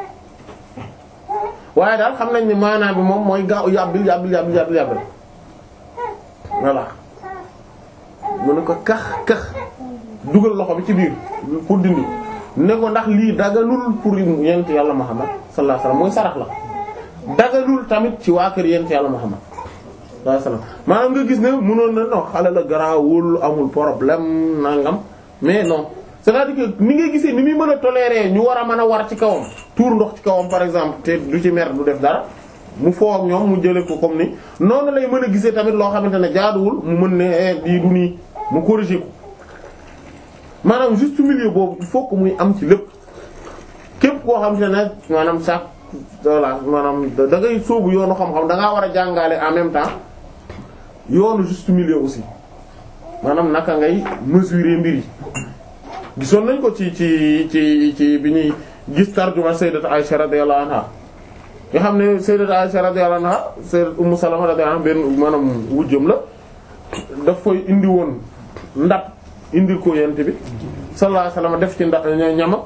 waaye daal xam nañ ni maanaam bi moom mooy gaaw yàbbil yàbbil yàbbil yàbbil yàbbil voilà mu ne ko kax kax dugal loxo bi ci biir pour dindi ne ko ndax lii daganul pour yent yàlla Muhammad sallallahu alayhi wasallam mooy sarax la daganul tamit ci waa kër yent yàlla Muhammad sallallahu alayhi wasallam maanaam nga gis ne mënoon na non xale la garaawul amul problème nangam mais non c'est-à-dire que ni ngay gisee ni muy mën a tolérer ñu war a mën a war ci kawam tuur ndox ci kawam par exemple te du ci mer du def dara mu foo ak ñoom mu jëlee ko comme ni noonu lay mën a gisee tamit loo xamante ne jaaduwul mu mën ne lii du nii mu corriger ko maanaam juste milieu boobu il faut que muy am ci lépp képp koo xamante ne maanaam sax voilà maanaam da ngay sóobu yoonu xam-xam da ngaa war a jàngale en même temps yoonu juste milieu aussi maanaam naka ngay mesurer mbir yi gisoon nañ ko ci ci ci ci bi ñuy gis tarjuma sayyidat Aisha radiyallahu anha nga xam ne sayyidat Aisha radiyallahu anha sayyidat Ummu Salama radiyallahu anha benn maanaam wujjam la daf koy indi woon ndab indil ko yent bi sallallahu alayhi wasallam def ci ndax ñama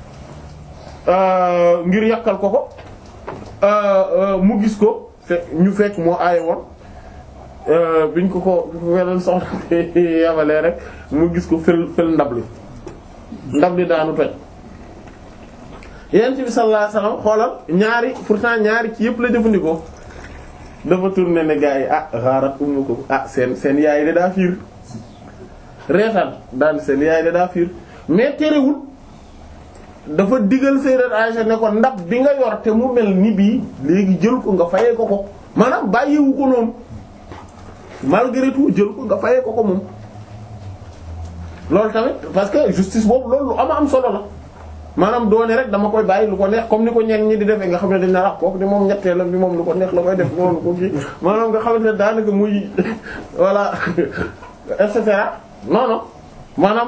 ngir yàkkal ko ko mu gis ko fe ñu fekk moo aaye woon biñ ko ko weneen soxna yabalee rek mu gis ko fël fël ndab li ndab li daanu toj yent bi sallallahu alayhi wasallam xoolal ñaari pourtant ñaari ci yëpp la jëfandikoo dafa tourné ne gars yi ah xaarat umu ko ah seen seen yaay de daa fiir reetaan daan seen yaay de daa fiir mais terewul dafa digal sayyidat Aisha ne ko ndab bi nga yor te mu mel ni bii léegi jël ko nga fayee ko ko maanaam bàyyiwu ko noonu malgré tout jël ko nga fayee ko ko moom loolu tamit parce que justice boobu loolu lu ama am solo la maanaam doone rek dama koy bàyyi lu ko neex comme ni ko ñenn ñi di defee nga xam ne dañ na rax kooku di moom ñetteelam bi moom lu ko neex la koy def moom ko kii maanaam nga xamante ne daanaka muy voilà et cetera non non maanaam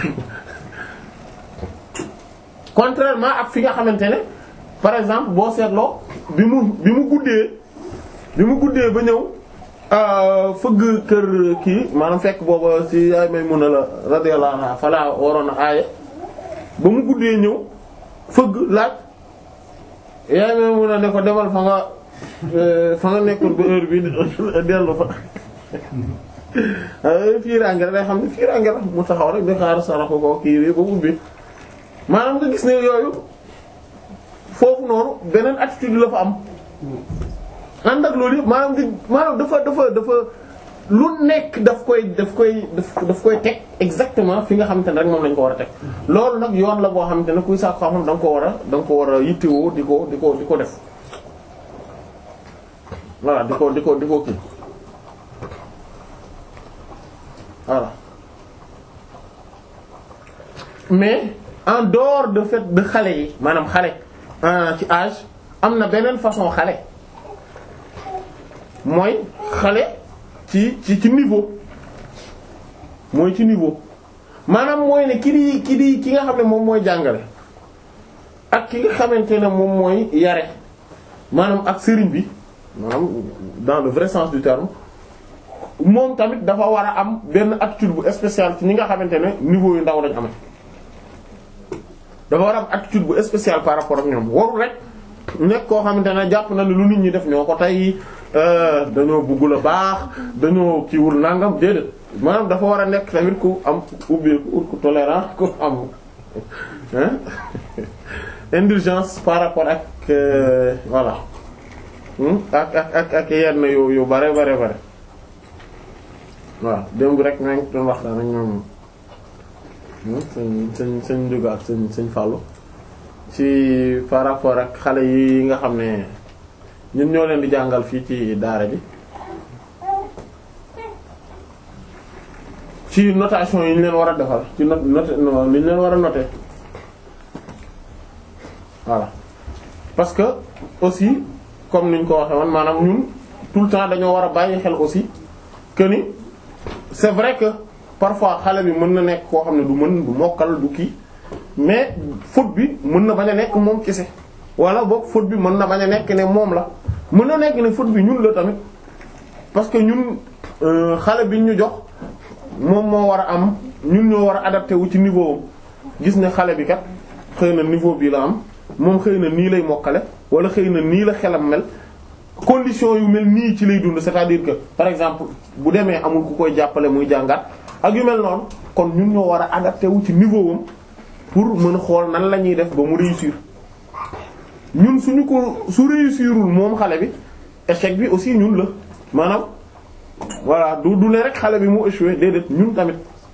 contrairement ak fi nga xamante ne par exemple boo seetloo bi mu bi mu guddee bi mu guddee ba ñëw fëgg kër kii maanaam fekk booba ci yaay may mun a la radiyallahu anha fala waroon a aaye ba mu guddee ñëw fëgg laaj yaay may mun a ne ko demal fa nga fa nga nekkoon ba heure bi dellu fa fiiraange rek day xam ne fiiraange la mu taxaw rek di xaar saraxu ko kii bi ba ubbi maanaam nga gis ne yooyu foofu noonu beneen attitude la fa am ànd ak loolu yëpp maanaam di maanaam dafa dafa dafa lu nekk daf koy daf koy daf koy teg exactement fi nga xamante ne rek moom lañ ko war a teg loolu nag yoon la boo xamante ne kuy saako xam-xam da nga ko war a da nga ko war a yittewoo di ko di ko di ko def voilà di ko di ko di ko kii voilà mais en dehors de fait de xale yi maanaam xale ci âge am na beneen façon xale mooy xale ci ci ci niveau mooy ci niveau maanaam mooy ne ki di ki di ki nga xam ne moom mooy jàngale ak ki nga xamante ne moom mooy yare maanaam ak sëriñ bi maanaam dans le vrai sens du terme moom tamit dafa war a am benn attitude bu spéciale ci ñi nga xamante ne niveau yu ndaw lañ amee dafa war a am attitude bu spéciale par rapport ak ñoom warul rek nekk koo xamante ne jàpp na ne lu nit ñi def ñoo ko tey dañoo bëggul a baax dañoo kiiwul nangam déedéet maanaam dafa war a nekk tamit ku am ubbeeku ku tolérant ku am indulgence par rapport ak voilà ak ak ak ak yenn yu yu bare bare bare waaw démb rek maa ngi doon waxtaan ak ñoom sëñ sëñ sëñ Ndiouga ak sëñ sëñ Fallou ci par rapport ak xale yi nga xam ne ñun ñoo leen di jàngal fii ci daara ji ci notation yi ñu leen war a defal ci not note li ñu leen war a noter voilà parce que aussi comme niñ ko waxee woon maanaam ñun tout le temps dañoo war a bàyyi xel aussi que ni c'est vrai que parfois xale bi mën na nekk koo xam ne du mën du mokkal du kii mais faute bi mën na bañ a nekk moom kese wala boog faute bi mën na bañ a nekk ne moom la mën na nekk ne faute bi ñun la tamit parce que ñun xale bi ñu jox moom moo war a am ñun ñoo war a adapté wu ci niveau gis ne xale bi kat xëy na niveau bii la am moom xëy na nii lay mokkale wala xëy na nii la xelam mel condition yu mel nii ci lay dund c'est-à-dire que par exemple bu demee amul ku koy jàppale muy jàngat ak yu mel noonu kon ñun ñoo war a adapté wu ci niveau am pour mën a xool nan la ñuy def ba mu réussir ñun suñu ko su réussirul moom xale bi échec bi aussi ñun la maanaam voilà du du ne rek xale bi mu échoué déedéet ñun tamit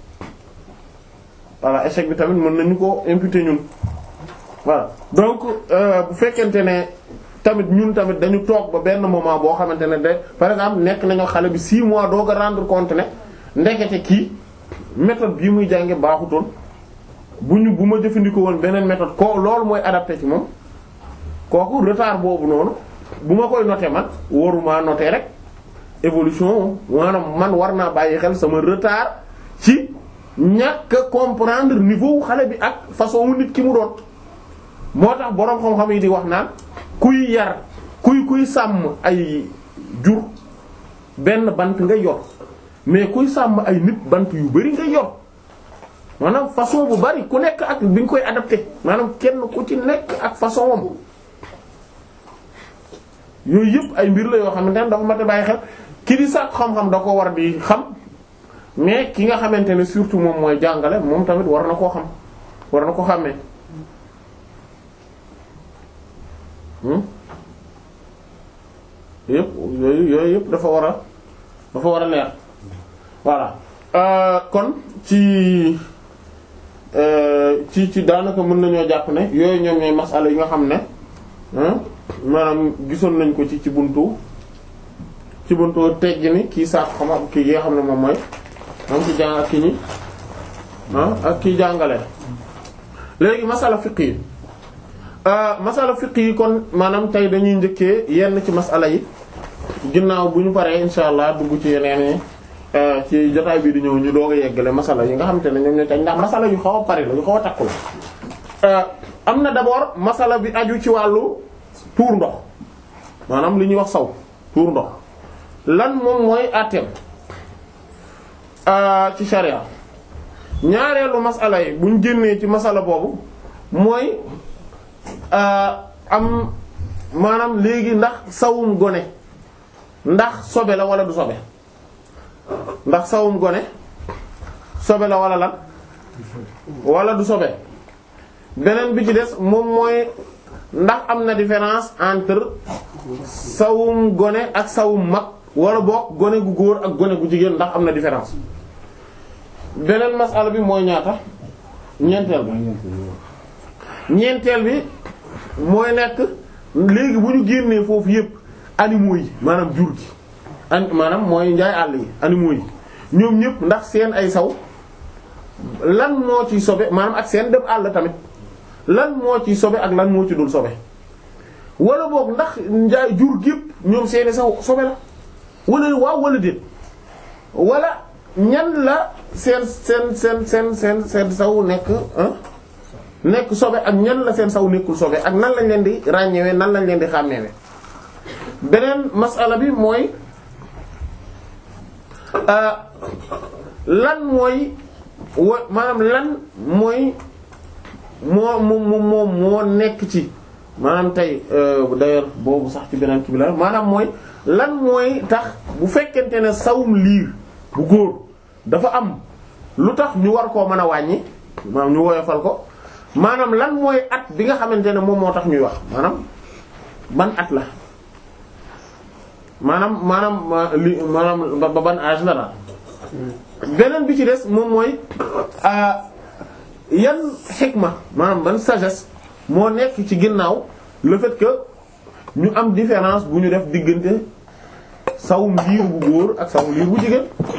voilà échec bi tamit mën nañu ko imputer ñun voilà donc bu fekkente ne tamit ñun tamit dañu toog ba benn moment boo xamante ne de par exemple nekk nañoo xale bi 6 mois doog a rendre compte ne ndekete kii méthode bii muy jànge baaxutoon bu ñu bu ma jëfandikoo woon beneen méthode ko loolu mooy adapté ci moom kooku retard boobu noonu bu ma koy noter man waruma noter rek évolution maanaam man war naa bàyyi xel sama retard ci ñàkk comprendre niveau xale bi ak façon nit ki mu doon moo tax boroom xam-xam yi di wax naan kuy yar kuy kuy sàmm ay jur benn bant nga yor mais kuy sàmm ay nit bant yu bari nga yor maanaam façon bu bari ku nekk ak bi nga koy adapté maanaam kenn ku ci nekk ak façon wam yooyu yëpp ay mbir la yoo xamante ne dafa mat a bàyyi xel ki di sàkk xam-xam da ko war di xam mais ki nga xamante ne surtout moom mooy jàngale moom tamit war na koo xam war na ko xàmmee yëpp yooyu yooyu yëpp dafa war a dafa war a leer voilà kon ci ci ci daanaka mën nañoo jàpp ne yooyu ñoom ñooy masala yi nga xam ne maanaam gisoon nañ ko ci ci buntu ci buntu teggi ni kii saako xam kii yi nga xam ne moom mooy am ki jàng ak ki ñi ak kii jàngale léegi masala fiqh yi masala fiqh yi kon maanaam tey dañuy njëkkee yenn ci masala yi ginnaaw bu ñu paree insha allah dugg ci yeneen yi ci jotaay bii di ñëw ñu doog a yeggale masala yi nga xamante ne ñoom ñoo tax ndax masala yu xaw a bari la yu xaw a takku la am na d'abord masala bi aju ci wàllu tuur ndox maanaam li ñuy wax saw tuur ndox lan moom mooy àtteem ci sharia ñaareelu masala yi buñ génnee ci masala boobu mooy am maanaam léegi ndax sawum gone ndax sobe la wala du sobe ndax sawum gone sobe la wala lan wala du sobe beneen bi ci des moom mooy ndax am na différence entre sawum gone ak sawum mag wala boog gone gu góor ak gone gu jigéen ndax am na différence beneen masala bi mooy ñaata ñeenteel bi ñeenteel bi mooy nekk léegi bu ñu génnee foofu yépp animaux yi maanaam jur gi an maanaam mooy njaay àll yi animaux yi ñoom ñépp ndax seen ay saw lan moo ci sobe maanaam ak seen dem àll tamit lan moo ci sobe ak lan moo ci dul sobe wala boog ndax njaay jur gépp ñoom seeni saw sobe la wala waaw wala déet wala ñan la seen seen seen seen seen seen saw nekk nekk sobe ak ñan la seen saw nekkul sobe ak nan lañ leen di ràññeewee nan lañ leen di xàmmeewe beneen masala bi mooy lan mooy wa maanaam lan mooy moo moo moo moo nekk ci maanaam tey d'ailleurs boobu sax ci beneen kii bi la maanaam mooy lan mooy tax bu fekkente ne sawum liir bu góor dafa am lu tax ñu war koo mën a wàññi maanaam ñu woyofal ko maanaam lan mooy at bi nga xamante ne moom moo tax ñuy wax maanaam ban at la maanaam maanaam li maanaam ba ban âge la daal beneen bi ci des moom mooy yan xikma maanaam ban sagesse moo nekk ci ginnaaw le fait que ñu am différence bu ñu def diggante sawum liir bu góor ak sawum liir bu jigéen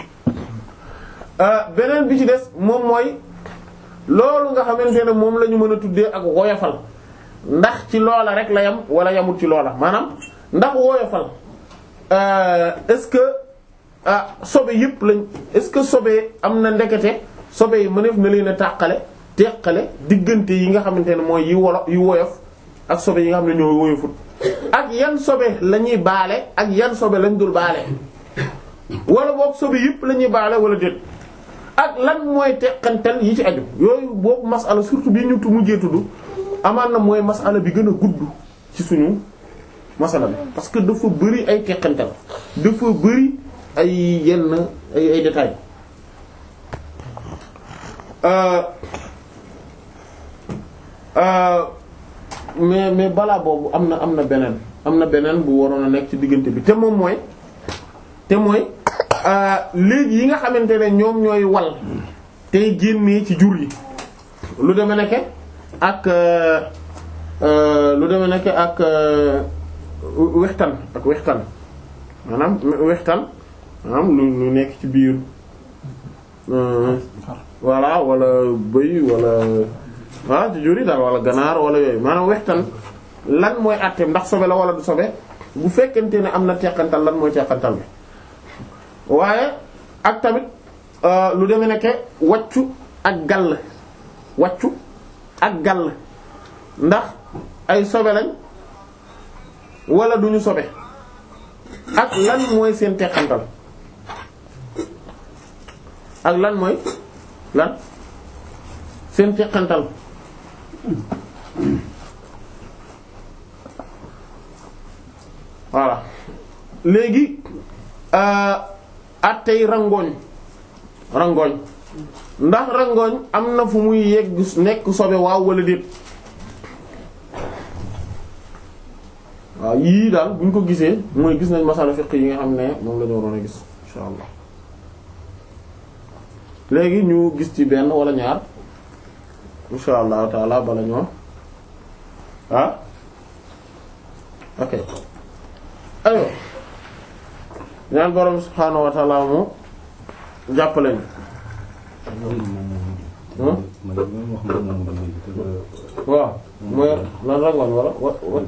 beneen bi ci des moom mooy loolu nga xamante ne moom la ñu mën a tuddee ak woyofal ndax ci loola rek la yam wala yamul ci loola maanaam ndax woyofal est-ce que ah sobe yëpp lañ est-ce que sobe am na ndekete sobe yi mëneef na leen a tàqale teqale diggante yi nga xamante ne mooy yi wolo yi woyof ak sobe yi nga xam ne ñoo woyofut ak yan sobe la ñuy baale ak yan sobe lañ dul baale wala boog sobe yëpp la ñuy baale wala déet ak lan mooy teqantal yi ci aju yooyu boobu masala surtout bii ñu tu mujjee tudd amaan na mooy masala bi gën a gudd ci suñu masala bi parce que dafa bëri ay teqantal dafa bëri ay yenn ay ay détails mais mais balaa boobu am na am na beneen am na beneen bu waroon a nekk ci diggante bi te moom mooy te mooy léegi yi nga xamante ne ñoom ñooy wal tey génnee ci jur yi lu deme nekke ak lu deme nekke ak wextan ak wextan maanaam wextan maanaam lu lu nekk ci biir voilà wala bëy wala voilà ci jur yi daal wala ganaar wala yooyu maanaam wextan lan mooy àtteem ndax sobe la wala du sobe bu fekkente ne am na teqantal lan mooy teqantal bi waaye ak tamit lu demee nekke waccu ak gàll waccu ak gàll ndax ay sobe lañ wala duñu sobe ak lan mooy seen teqantal ak lan mooy lan seen teqantal voilà léegi attey rangooñ rangooñ ndax rangooñ am na fu muy yegg nekk sobe waaw wala déet waaw yii daal bu ñu ko gisee mooy gis nañ masala fiqh yi nga xam ne moom la ñu waroon a gis insha allah léegi ñu gis ci benn wala ñaar insha allahu taala bala ñoo ah ok aywa ñaan borom subhaanahu wa taala mu jàppale ñu waaw mooy lan rangoon wala wa wa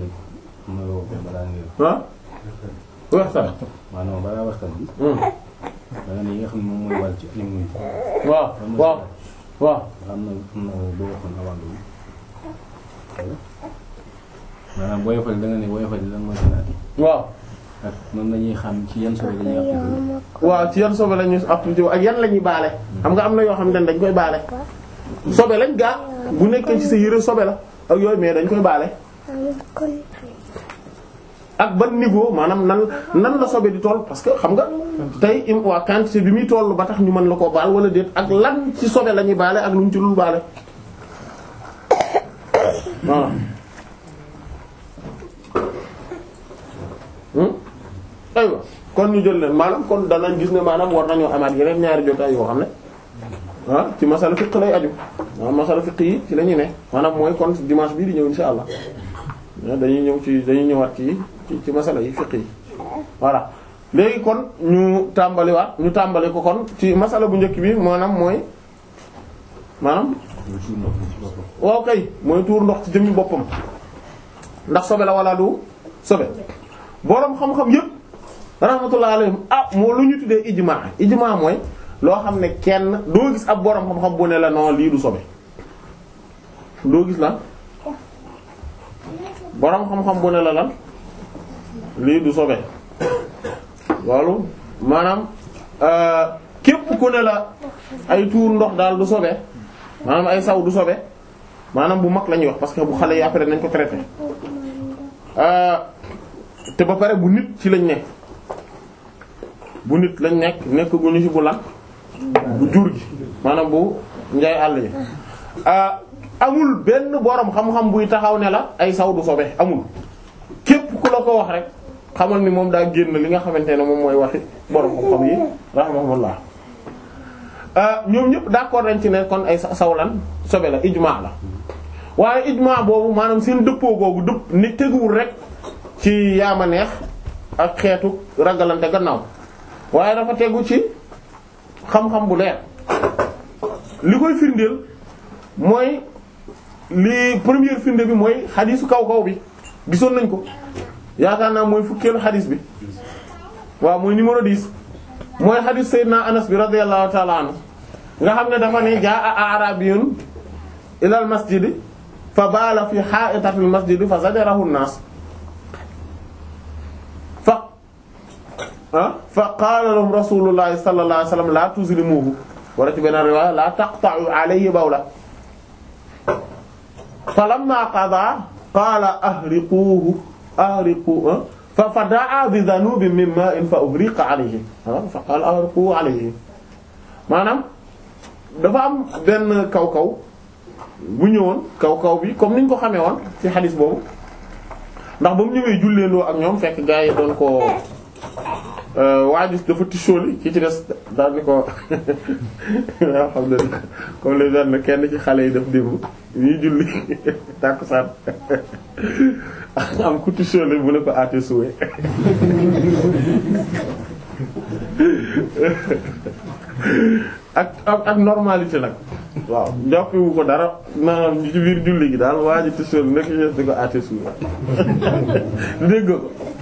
ah waxtaan maanaam balaa waxtaan bi da nga ne yi nga xam ne moom mooy wàll ci animaux yi waaw waaw waaw am na am na boo waxoon avant bi maanaam booy fal da nga ne booy fal lan mooy xanaat waaw ak noonu lañuy xam ci yan solo lañuy appliqué waaw ci yan sobe lañuy appliqué ak yan lañuy baale xam nga am na yoo xam ne dañ koy baale sobe lañ gaa bu nekkee ci sa yére sobe la ak yooyu mais dañ koy baale ak ban niveau maanaam nan nan la sobe di toll parce que xam nga tey im waa quantité bi muy toll ba tax ñu mën la koo baal wala déet ak lan ci sobe la ñuy baale ak lu ñu ci lul baale voilà aywa kon ñu jël leen maanaam kon danañ gis ne maanaam war nañoo amaat yeneen ñaari jotaay yoo xam ne ah ci masala fiqh lay aju waaw masala fiqh yi ci la ñu ne maanaam mooy kon dimanche bii di ñëw insha allah dañuy ñëw ci dañuy ñëwaat ci ci ci masala yi fiqh yi voilà léegi kon ñu tàmbaliwaat ñu tàmbali ko kon ci masala bu njëkk bi maanaam mooy maanaam waaw kay mooy tuur ndox ci jëmmi boppam ndax sobe la wala du sobe boroom xam-xam yépp rahmatullah alayhim ah moo lu ñu tuddee ijma ijma mooy loo xam ne kenn doo gis ab boroom xam-xam bu ne la non lii du sobe doo gis la boroom xam-xam bu ne la lan lii du sobe loolu maanaam képp ku ne la ay tuur ndox daal du sobe maanaam ay saw du sobe maanaam bu mag la ñuy wax parce que bu xale yi après nañ ko traité te ba pare bu nit ci lañ nekk bu nit lañ nekk nekk gu ñu ci bu lan bu jur gi maanaam bu njaay àll yi amul benn borom xam-xam buy taxaw ne la ay saw du sobe amul képp ku la ko wax rek xamal ni moom daa génn li nga xamante ne moom mooy waxi borom xam-xam yi rahimahullah ñoom ñëpp d'accord nañ ci ne kon ay saw lan sobe la ijma la waaye ijma boobu maanaam seen dëppoo googu dëpp ni teguwul rek ci yaama neex ak xeetu ragalante gannaaw waaye dafa tegu ci xam-xam bu leer li koy firndeel mooy li première firnde bi mooy xadiisu kaw kaw bi gisoon nañ ko yaakaar naa mooy fukkeelu xadiis bi waaw mooy numéro 10 mooy xadiis Seydina Anas bi radiyallahu ta'ala anhu nga xam ne dafa ne jaa a'rabiyun ilal masjidi fa baala fi ha'itatil masjidi fa zajarahu an-nas fa ah fa qaala lahum rasulullahi sallallahu alayhi wasallam la tuzlimuhu wala ci benn riwaaya la taqta'u alayhi bawla falamma qada qaala ahriquhu ahriqu fa fa da'a bi dhanubin min ma'in fa uhriqa alayhi fa qaala ahriquhu alayhi maanaam dafa am benn kaw kaw bu ñëwoon kaw kaw bi comme niñ ko xamee woon ci xadis boobu ndax ba mu ñëwee julleendoo ak ñoom fekk gaa yi doon ko waajus dafa tisóoli ki ci des daal ni ko waaw xam ne comme les benn kenn ci xale yi def démb ñuy julli tàkkusaan am ku tisóoli bu ne ko aate suwe ak ak ak normalité nag waaw njoppiwu ko dara maanaam ci biir julli gi daal waa ji tisóoli nekk ci di ko aate suwe dégg ko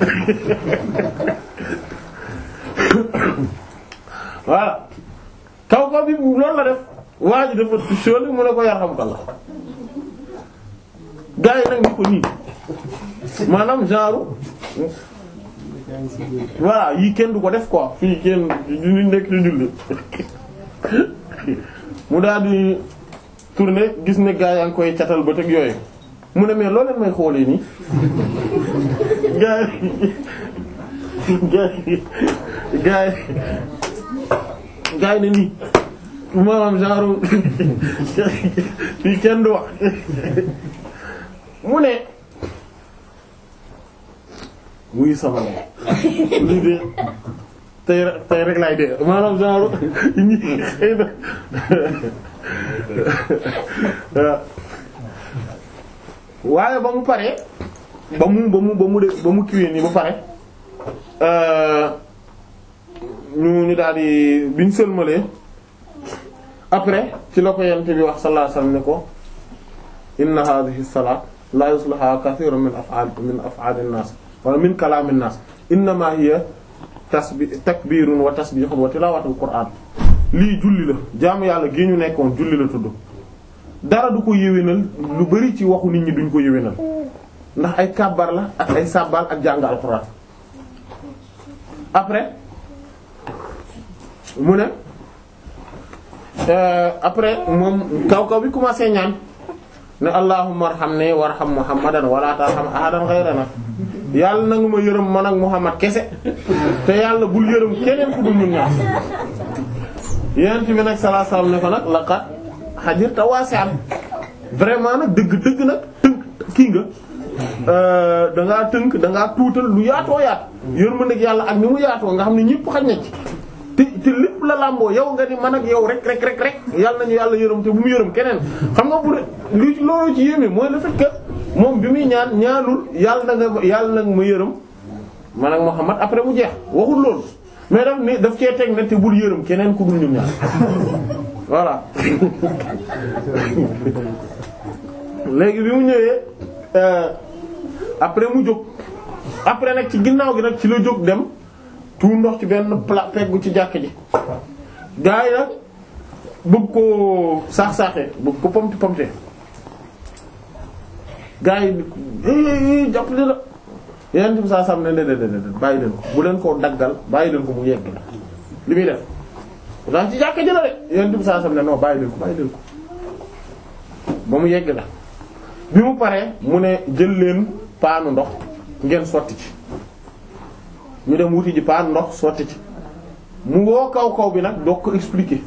voilà kaw kaw bi loolu la def waa ji dafa tisóoli mu ne ko yarxam ko la gaa yi nag ni ko nii maanaam genre voilà yii kenn du ko def quoi fii kenn du nekk di julli mu daal di tourner gis ne gaa yaa ngi koy catal ba teg yooyu mu ne mais loo leen may xoolee nii gaa yi gaa yi gaa yi gaa yi ne nii maanaam genre fii kenn du wax mu ne muy sama lii de tey rek tey rek laay dee maanaam genre ñi xëy na waaye ba mu paree ba mu ba mu ba mu de ba mu kiwee nii ba pare ñu ñu daal di biñ sëlmalee après ci la ko yent bi wax sallallahu alayhi wasallam ne ko inna hadhihi salat la yuslaha kathirun min af'al min af'al an-nas wala min kalam an-nas innama hiya tasbi takbirun wa tasbihun wa tilawatul qur'an lii julli la jaamu yàlla gi ñu nekkoon julli la tudd dara du ko yéwénal lu bari ci waxu nit ñi duñ ko yéwénal ndax ay kàbbar la ak ay sàbbal ak jàng alxuraan après mu ne après moom kaw kaw bi commencé ñaan ne allahumma arhamni warham muhammadan wala tarham ahadan ghayrana yàlla na nga ma yërëm man ak muhammad kese te yàlla bul yërëm keneen ku dul ñun ñaar yonent bi nag sallallahu alayhi wasallam ne ko nag laqad hajirta wasi'an vraiment nag dëgg dëgg nag tënk kii nga da ngaa tënk da ngaa tuutal lu yaatoo yaat yërmandeeg yàlla ak ni mu yaatoo nga xam ne ñëpp xaj na ci te te lépp la làmboo yow nga ni man ak yow rek rek rek rek yàlla nañu yàlla yërëm te bu mu yërëm keneen xam nga bu lu ci loolu ci yéeme mooy le fait que moom bi muy ñaan ñaanul yàlla na nga yàlla nag ma yërëm man ak Muhammad après mu jeex waxul loolu mais daf ni daf cee teg ne te bul yërëm keneen ku dul ñun ñaar voilà léegi bi mu ñëwee après mu jóg après nag ci ginnaaw gi nag ci la jóg dem tuur ndox ci benn plat peggu ci jàkk ji gaa yi nag bëgg ko saax-saaxee bëgg ko pomte pomte gaa yi jàpp li la yeneen bi saa sam ne déedéet bàyyi leen ko bu leen koo daggal bàyyi leen ko mu yegg la li muy def daal ci jàkk ji la de yeneen bi saa sam ne non bàyyi leen ko bàyyi leen ko ba mu yegg la bi mu paree mu ne jël leen paanu ndox ngeen sotti ci ñu dem wuti ji paanu ndox sotti ci mu woo kaw kaw bi nag doo ko expliquer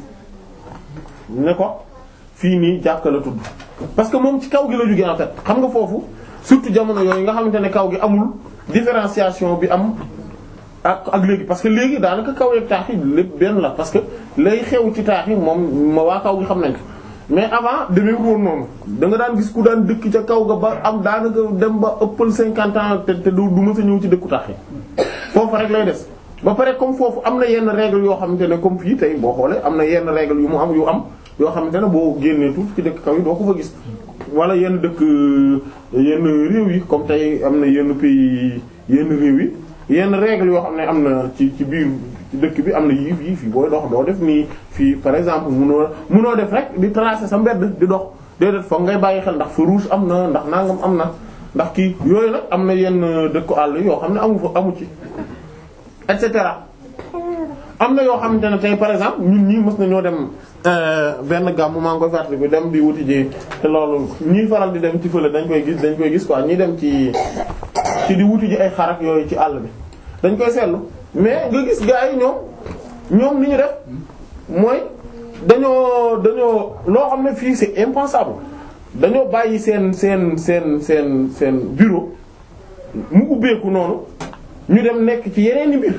ne ko fii nii jàkka la tudd parce que moom ci kaw gi la jógee en fait xam nga foofu surtout jamono yooyu nga xamante ne kaw gi amul différenciation bi am ak ak léegi parce que léegi daanaka kaw yeeg taax yi lépp benn la parce que lay xew ci taax yi moom ma waa kaw gi xam nañ ko mais avant demee woon noonu da nga daan gis ku daan dëkk ca kaw ga ba am daanaka dem ba ëppal cinquante ans te te du du mës a ñëw ci dëkku taax yi foofu rek lay des. ba pare comme foofu am na yenn règle yoo xamante ne comme fii tey boo xoolee am na yenn règle yu mu am yu am yoo xamante ne boo génnee tuuti ci dëkk kaw yi doo ko fa gis. wala yenn dëkk yenn réew yi comme tey am na yenn pays yenn réew yi yenn règle yoo xam ne am na ci ci biir dëkk bi am na yii fii fii booy dox doo def nii fii par exemple munoo munoo def rek di tracer sa mbedd di dox déedéet foog ngay bàyyi xel ndax feu rouge am na ndax nangam am na ndax kii yooyu nag am na yenn dëkku àll yoo xam ne amu fa amu ci et cetera am na yoo xamante ne tey par exemple ñun ñii mës nañoo dem benn gàmm maa ngi koy fàttali ko dem di wuti ji te loolu ñii faral di dem ci fële dañ koy gis dañ koy gis quoi ñii dem ci ci di wuti ji ay xarak yooyu ci àll bi dañ koy seetlu mais nga gis gars yi ñoom ñoom li ñu def mooy dañoo dañoo loo xam ne fii c'est impensable dañoo bàyyi seen seen seen seen seen bureau mu ubbeeku noonu ñu dem nekk ci yeneen i mbir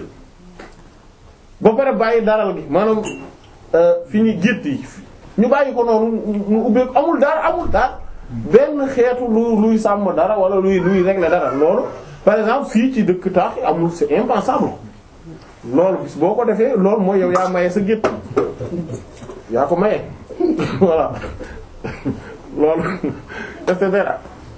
ba pare bàyyi daral gi maanaam fi ñu gétt yi ñu bàyyi ko noonu mu ubbeeku amul dara amul dara benn xeetu lu luy sàmm dara wala luy luy régler dara loolu par exemple fii ci dëkk taax yi amul c'est impensable loolu bis boo ko defee loolu mooy yow yaa maye sa gétt yaa ko maye voilà loolu et cetera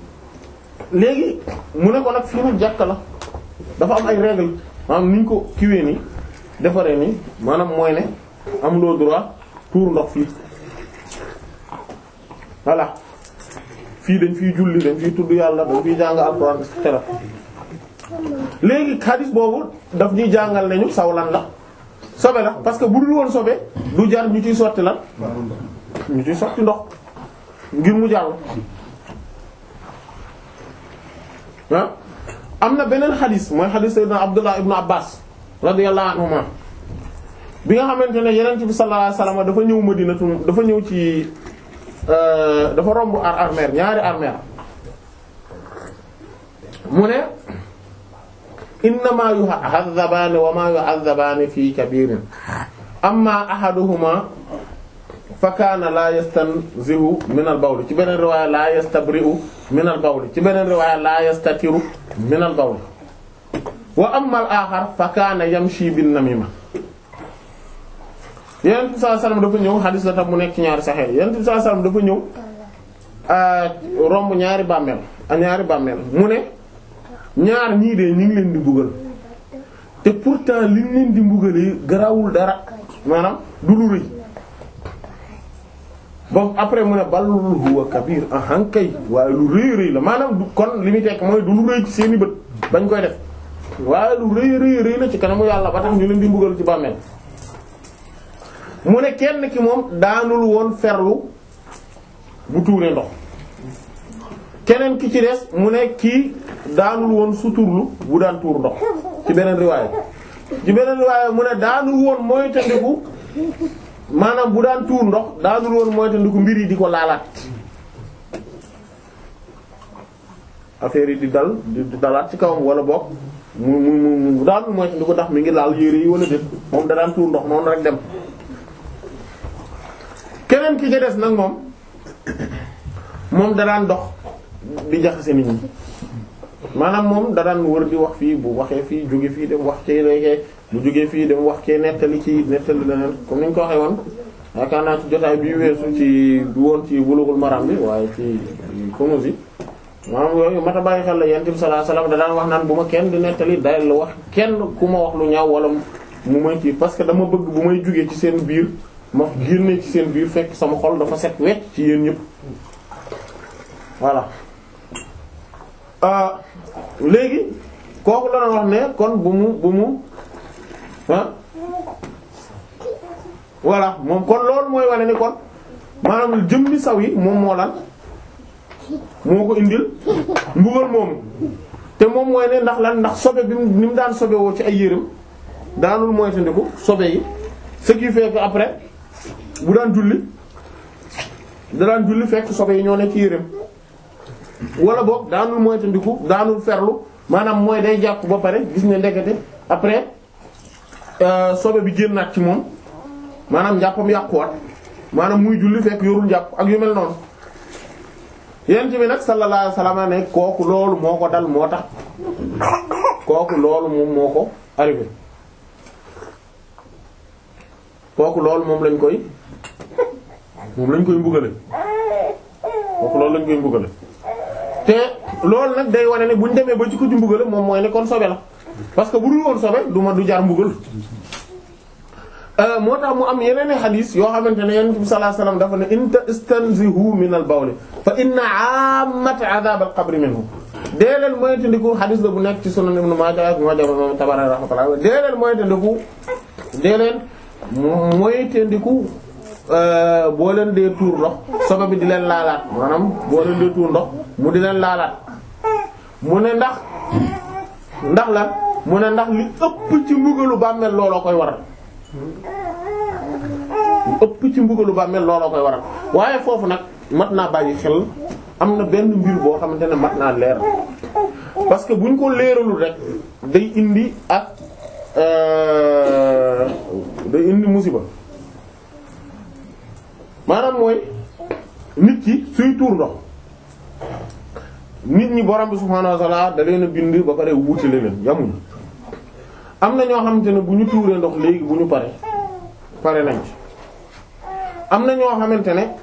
léegi mu ne ko nag fii nag jàkka la dafa am ay règles maanaam ni ñu ko kiwee nii defaree nii maanaam mooy ne am loo droit tuur ndox fii voilà fii dañ fiy julli dañ fiy tudd yàlla dañ fiy jàng alxuraan et cetera léegi xadis boobu daf ñuy jàngal nañu saw lan la sobe la parce que bu dul woon sobe du jar ñu ciy sotti lan ñu ciy sotti ndox ngir mu jàll ah am na beneen xadis mooy xadis sayyidina Abdullah ibnu Abbas radiyallahu anhuma bi nga xamante ne yeneen bi sallallahu alayhi wasallam dafa ñëw Madinatu dafa ñëw ci dafa romb ar armeer ñaari armeer mu ne innama yu'azzabaani wa ma yu'azzabaani fi kabirin amma ahaduhuma fa kaana la yastanzihu min al bawl ci beneen riwaaya la yastabri'u min al bawl ci beneen riwaaya la yastatiru min al bawl wa amma al axar fa kaana yamshi bin namima Yonent bi sallallahu alayhi wasallam dafa ñëw xadis la tam mu nekk ci ñaari saxeer Yonent bi sallallahu alayhi wasallam dafa ñëw romb ñaari bàmmeel a ñaari bàmmeel mu ne ñaar ñii de ñu ngi leen di mbugal te pourtant li ñu leen di mbugalee garawul dara maanaam du lu rëy bon après mu ne bal huwa kabir ahan kay waaye lu rëy rëy la maanaam du kon li muy tekk mooy du lu rëy ci seeni bët bañ koy def waaye lu rëy rëy rëy la ci kanamu yàlla ba tax ñu leen di mbugal ci bàmmeel mu ne kenn ki moom daanul woon ferlu bu tuuree ndox keneen ki ci des mu ne kii daanul woon suturlu bu daan tuur ndox ci beneen riwaaya ci beneen riwaaya mu ne daanul woon mooy tandiku maanaam bu daan tuur ndox daanul woon mooy tandiku mbir yi di ko laalaat affaire yi di dal di dalaat ci kawam wala boog mu mu mu daanul mooy tandiku ndax mi ngi laal yére yi wala déet moom da daan tuur ndox noonu rek dem keneen ki ca des nag moom moom da daan dox di jaxase nit ñi maanaam moom da daan wër di wax fii bu waxee fii jóge fii dem wax ci léegi bu jógee fii dem wax ci nettali ci nettali leneen comme ni ñu ko waxee woon yaakaar naa ci jotaay bi weesu ci du woon ci Bulughul Maram bi waaye ci Kunûz yi maanaam yooyu mat a bàyyi xel la Yonent bi sallallahu alayhi wasallam da daan wax naan bu ma kenn di nettali day la wax kenn ku ma wax lu ñaaw wala mu may ci parce que dama bëgg bu may jógee ci seen biir ma génne ci seen biir fekk sama xol dafa set wecc ci yéen ñëpp voilà léegi kooku la doon wax ne kon bu mu bu mu ah voilà moom kon loolu mooy wane ni kon maanaam jëmmi saw yi moom moo lan moo ko indil mbugal moomu te moom mooy ne ndax lan ndax sobe bi ni mu daan sobe woo ci ay yërëm daanul moytandiku sobe yi ce qui fait que après bu daan julli da daan julli fekk sobe yi ñoo ne ci yërëm wala boog daanul moytandiku daanul ferlu maanaam mooy day jàpp ba pare gis ne ndekete après sobe bi génnaat ci moom maanaam njàppam yàquwaat maanaam muy julli fekk yorul njàpp ak yu mel noonu yent bi nag sallallahu alayhi wasallam ne kooku loolu moo ko dal moo tax kooku loolu moom moo ko arrivé kooku loolu moom lañ koy moom lañ koy mbugale kooku loolu lañ koy mbugale te loolu nag day wane ne buñ demee ba ci ko ci mbugale moom mooy ne kon sobe la parce que bu dul woon sobe du ma du jar mbugal moo tax mu am yeneen i xadis yoo xamante ne yonent bi sallallahu alayhi wasallam dafa ne inta istanzihu min al bawl fa inna ammata adhab al qabr minhu dee leen moytandiku xadis la bu nekk ci sunan ibn Majah ak Majah imam Tabarani rahmatullah dee leen moytandiku dee leen moytandiku boo leen dee tuur ndox sobe bi di leen laalaat maanaam boo leen dee tuur ndox mu di leen laalaat mu ne ndax ndax la mu ne ndax li ëpp ci mbugalu bàmmeel looloo koy waral li ëpp ci mbugalu bàmmeel looloo koy waral waaye foofu nag mat naa bàyyi xel am na benn mbir boo xamante ne mat naa leer parce que buñ ko leeralul rek day indi ak day indi musiba maanaam mooy nit ki suy tuur ndox nit ñi borom bi subhaanahu wa ta'ala da leen a bind ba pare wutile leen yamuñu am na ñoo xamante ne bu ñu tuuree ndox léegi bu ñu pare pare nañ ci am na ñoo xamante ne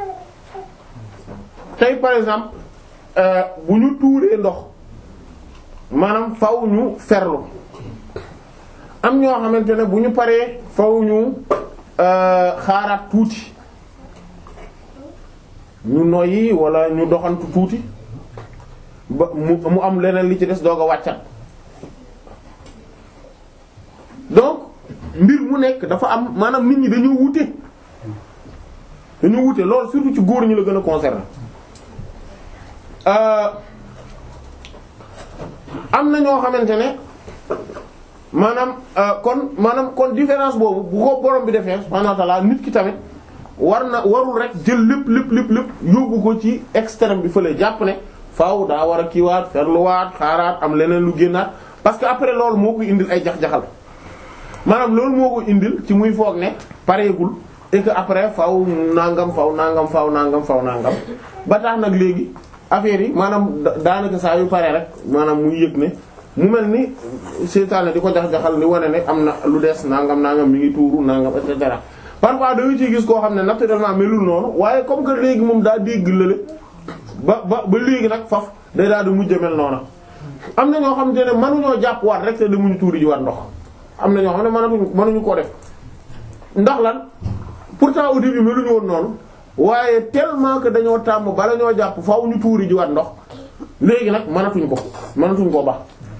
tey par exemple bu ñu tuuree ndox maanaam faw ñu ferlu am ñoo xamante ne bu ñu paree faw ñu xaaraat tuuti ñu noyyi wala ñu doxantu tuuti ba mu mu am leneen li ci des doog a wàccat donc mbir mu nekk dafa am maanaam nit ñi dañoo wute dañoo wute loolu surtout ci góor ñi la gën a concerné am na ñoo xamante ne maanaam kon maanaam kon différence boobu bu ko borom bi defee subhaanahu wa ta'ala nit ki tamit war na warul rek jël lépp lépp lépp lépp yóbbu ko ci extrême bi fële jàpp ne faaw daa war a kiiwaat ferluwaat xaaraat am leneen lu génnaat parce que après loolu moo koy indil ay jax-jaxal maanaam loolu moo ko indil ci muy foog ne pareegul et que après faaw nangam faaw nangam faaw nangam faaw nangam ba tax nag léegi affaire yi maanaam daanaka saa yu pare rek maanaam muy yëg ne mu mel ni seytaane di ko jax-jaxal ni wane ne am na lu des nangam nangam mi ngi tuuru nangam et cetera parfois da nga ciy gis koo xam ne naturellement melul noonu waaye comme que léegi moom daa dégg lële ba ba ba léegi nag faf day daal di mujj mel noonu am na ñoo xamante ne mënuñoo jàpp waat rek te demuñu tuuri ji waat ndox am na ñoo xam ne mënatuñu mënuñu koo def ndax lan pourtant au début meluñu woon noonu waaye tellement que dañoo tàmm bala ñoo jàpp faaw ñu tuuri ji waat ndox léegi nag mënatuñ ko mënatuñ koo baax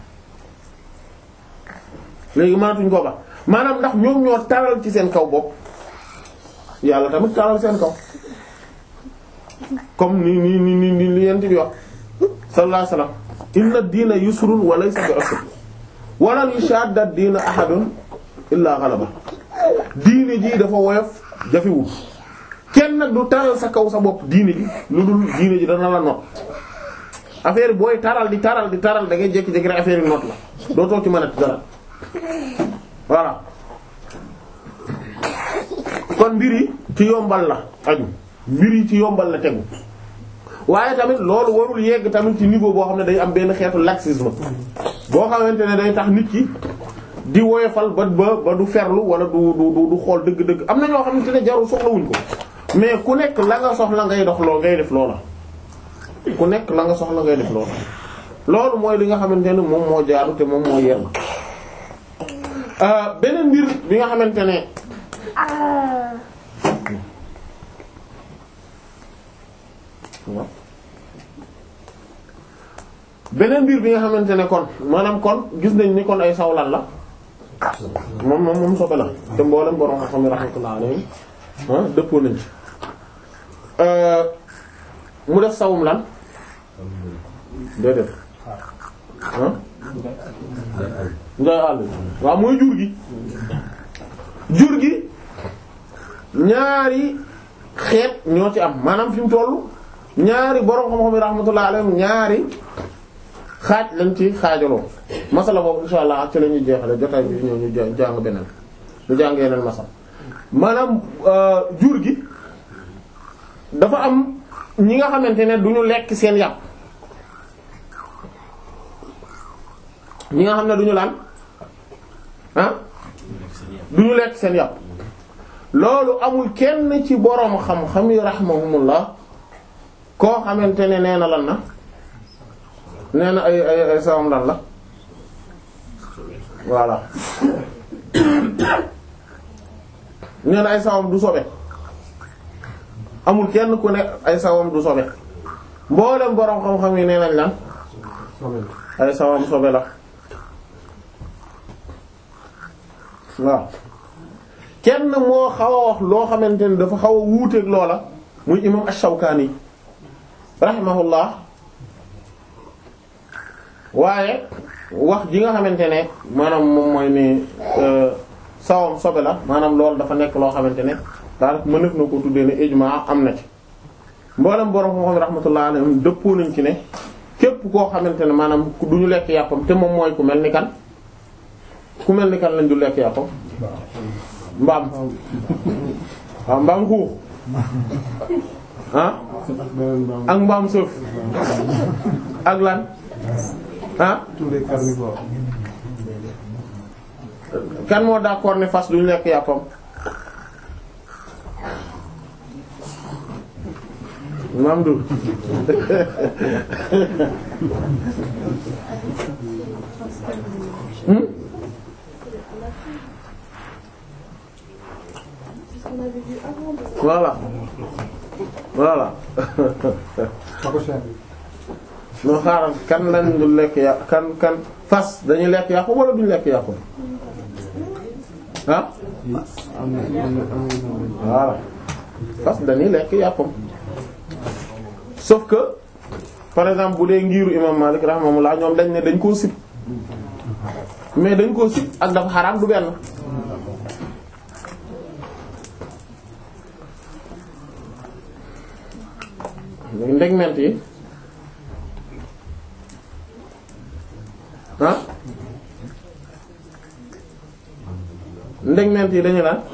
léegi mënatuñ koo baax maanaam ndax ñoom ñoo taral ci seen kaw bopp yàlla tamit taral seen kaw comme ni ni ni ni ni li yent bi wax sallallahu alayhi wasallam inna diina yusrun wa laysa bi usr wa lan yushadda diina ahadun illa ghalaba diine ji dafa woyof jafewul kenn nag du taral sa kaw sa bopp diine ji lu dul diine ji dana la not affaire booy taral di taral di taral da ngay jékki-jékki rek affaire yi not la doo toog ci mën a dara voilà kon mbir yi ci yombal la aju mbir yi ci yombal la tegu waaye tamit loolu warul yegg tamit ci niveau boo xam ne day am benn xeetu laxisme boo xamante ne day tax nit ki di woyofal ba ba ba du ferlu wala du du du xool dëgg-dëgg am na ñoo xamante ne jarul soxlawuñ ko mais ku nekk la nga soxla ngay dox loo ngay def loola ku nekk la nga soxla ngay def loola loolu mooy li nga xamante ne moom moo jaaru te moom moo yell beneen mbir bi nga xamante ne beneen mbir bi nga xamante ne kon maanaam kon gis nañ ni kon ay sawlan la moom moom moom sobe la te mboolem borom xam ne rahmatullah alayhi dëppoo nañ ci mu def sawum lan déedéet ah nday àll waaw mooy jur gi jur gi ñaari xeet ñoo ci am maanaam fi mu tollu ñaari borom xam-xam yi rahmatullah alayhim ñaari xaaj lañ ci xaajaloo masala boobu insha allah ak ci la ñuy jeexale jotaay bi ñëw ñu jàng beneen ñu jàng yeneen masala maanaam jur gi dafa am ñi nga xamante ne du ñu lekk seen yàpp ñi nga xam ne du ñu laan ah du ñu lekk seen yàpp loolu amul kenn ci boroom xam-xam yi rahimahumullah koo xamante ne nee na lan na nee na ay ay ay sawam lan la voilà nee na ay sawam du sobe amul kenn ku ne ay sawam du sobe mboolem boroom xam-xam yi nee nañ lan ay sawam sobe la waaw kenn moo xaw a wax loo xamante ne dafa xaw a wuuteeg loola muy imam ash-Shawkani rahimahullah waaye wax ji nga xamante ne maanaam moom mooy ni sawam sobe la maanaam loolu dafa nekk loo xamante ne daal mënef na ko tuddee ne ijma am na ci mboolem borom moo xam rahmatullah alayhim dëppoo nañ ci ne képp koo xamante ne maanaam du ñu lekk yàppam te moom mooy ku mel ni kan ku mel ni kan lañ du lekk yàppam mbaam waaw mbaam xuux ah ak mbaam sëf ak lan ah kan moo d'accord ne fas duñu lekk yàppam maam du hmm voilà voilà noo xaaral kan lañ du lekk ya kan kan fas dañuy lekk yàqu wala duñu lekk yàqu ah voilà fas dañuy lekk yàppam sauf que par exemple bu dee ngiiru imam Malik rahimahullah ñoom dañ ne dañ koo sib mais dañ koo sib ak dafa xaraam du benn ndegment yi ah ndegment yi dañu naan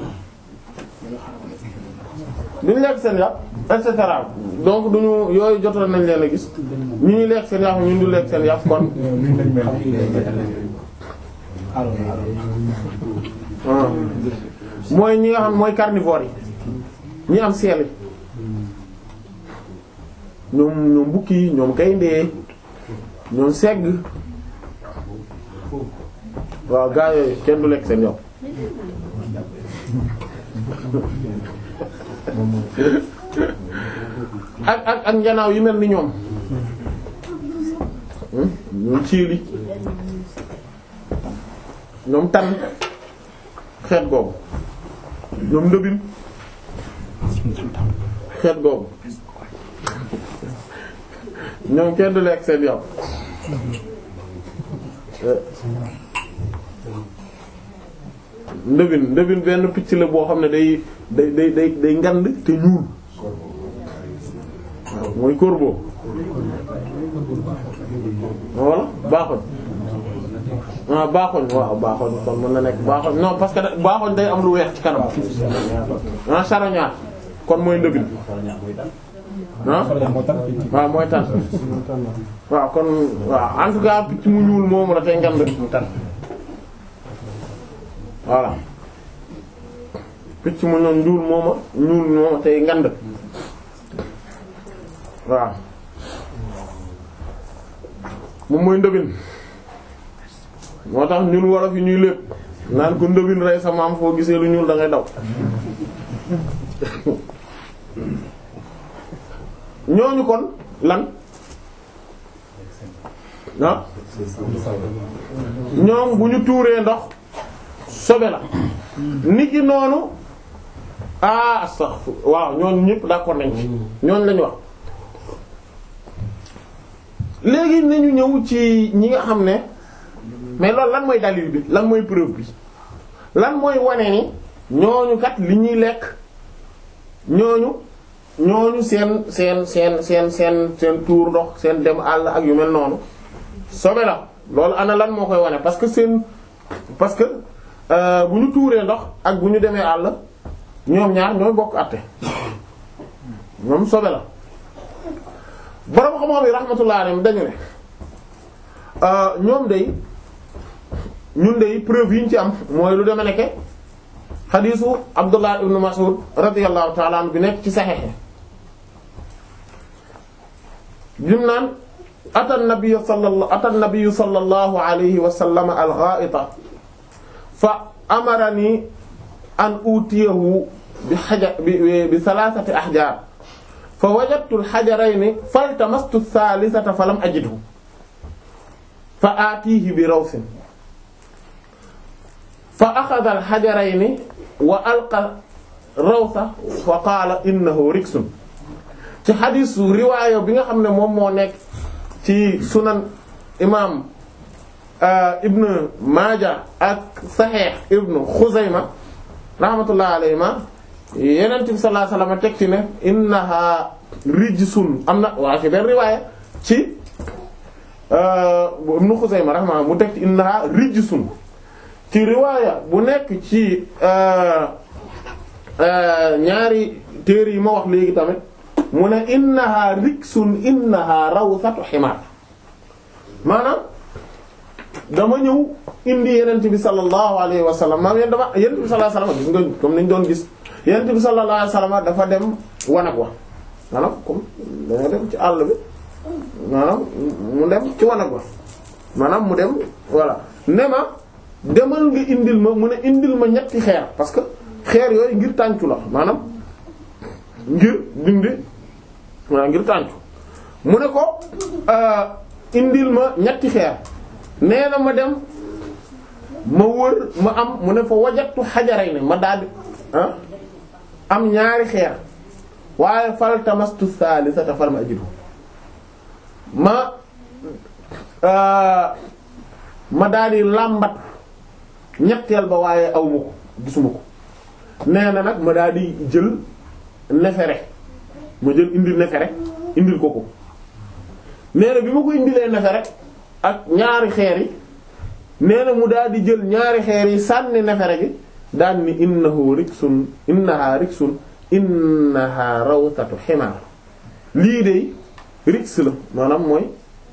duñu lekk seen yàpp et cetera donc duñu yooyu jotoon nañ leen a gis ñu ñuy lekk seen yàpp ñu du lekk seen yàpp kon ah mooy ñi nga xam mooy carnivore yi ñi am seel yi ñoom ñoom bukki yi ñoom gaynde ñoom segg waaw gaa yooyu kenn du lekk seen yàpp ak ak ak njanaaw yi mel ni ñoom ñoom ciili ñoom tan xeet googu ñoom ndëbin xeet googu ñoom kenn du lekk seen yàpp ndëbin ndëbin benn picc la boo xam ne day day day day day ngand te ñuul mooy corbeau walla baaxoñ ah baaxoñ waaw baaxoñ kon mën na nekk baaxoñ non parce que baaxoñ day am lu weex ci kanam ah charognard kon mooy ndëbin ah waaw mooy tan waaw kon waaw en tout cas picc mu ñuul moomu la tey ngand voilà picc mu ñoon ñuul mooma ñuul mooma tey ngand waaw moom mooy ndëbin moo tax ñun wolof yi ñuy lépp naan ko ndëbin rey sa maam foo gisee lu ñuul da ngay daw ñooñu kon lan ah ñoom bu ñu tuuree ndox sobe la niki noonu ah sax waaw ñooñu ñëpp d'accord nañ ci ñooñu lañu wax léegi nañu ñëw ci ñi nga xam ne mais loolu lan mooy dalil bi lan mooy preuve bi lan mooy wane ni ñooñu kat li ñuy lekk ñooñu ñooñu seen seen seen seen seen seen tuur ndox seen dem àll ak yu mel noonu sobe la loolu ana lan moo koy wane parce que seen parce que bu ñu tuuree ndox ak bu ñu demee àll ñoom ñaar ñooy bokk àtte ñoom sobe la borom xam-xam yi rahmatullah alayhim dañu ne ñoom day ñun day preuve yi ñu ci am mooy lu deme nekke xadiisu Abdullah ibn Mas'ud radiyallahu ta'ala anhu bi nekk ci Sahih lim naan ata an-nabiy sallallahu ata an-nabiy sallallahu alayhi wa sallam al-gha'ita fa amarani an utiyahu bi hajar bi bi thalathati ahjar fa wajadtu al-hajarayni faltamastu ath-thalithata falam ajidhu fa atihi bi rawsin fa akhadha al-hajarayni wa alqa rawsa fa qaala innahu riksun ci xadisu riwaayo bi nga xam ne moom moo nekk ci sunan imam ibn Maaja ak Sahih ibn Xuzayma rahmatullah alayhima yenent bi sallallahu alayhi wasallam teg ci ne innaha rijsun am na waa ci benn riwaaya ci ibn Xuzayma rahma mu teg ci innaha rijsun ci riwaaya bu nekk ci ñaari téere yi ma wax léegi tamit mu ne innaha riksun innaha rawsatu ximaar maanaam dama ñëw indi yenent bi sallallahu alayhi wa sallam maanaam yéen dama yenent bi sallallahu alayhi wa sallam gis nga comme niñ doon gis yenent bi sallallahu alayhi wa sallam dafa dem wanag wa maanaam comme dañoo dem ci àll bi maanaam mu dem ci wanag wa maanaam mu dem voilà ne ma demal nga indil ma mu ne indil ma ñetti xeer parce que xeer yooyu ngir tàncu la maanaam ngir dindi waaw ngir tàncu mu ne ko indil ma ñetti xeer nee na ma dem ma wër ma am mu ne fa wajatu xajaray ne ma daldi ah am ñaari xeer waaye fal tamastu saalisata fal ma ajidu ma ma daldi làmbat ñetteel ba waaye aw ma ko gisuma ko nee na nag ma daldi jël nefere ma jël indil nefere indil ko ko nee na bi ma ko indilee nefere ak ñaari xeer yi nee na mu daldi jël ñaari xeer yi sànni nefere gi daan ni innahu riksun innaha riksun innaha rawtatu ximaar lii de riks la maanaam mooy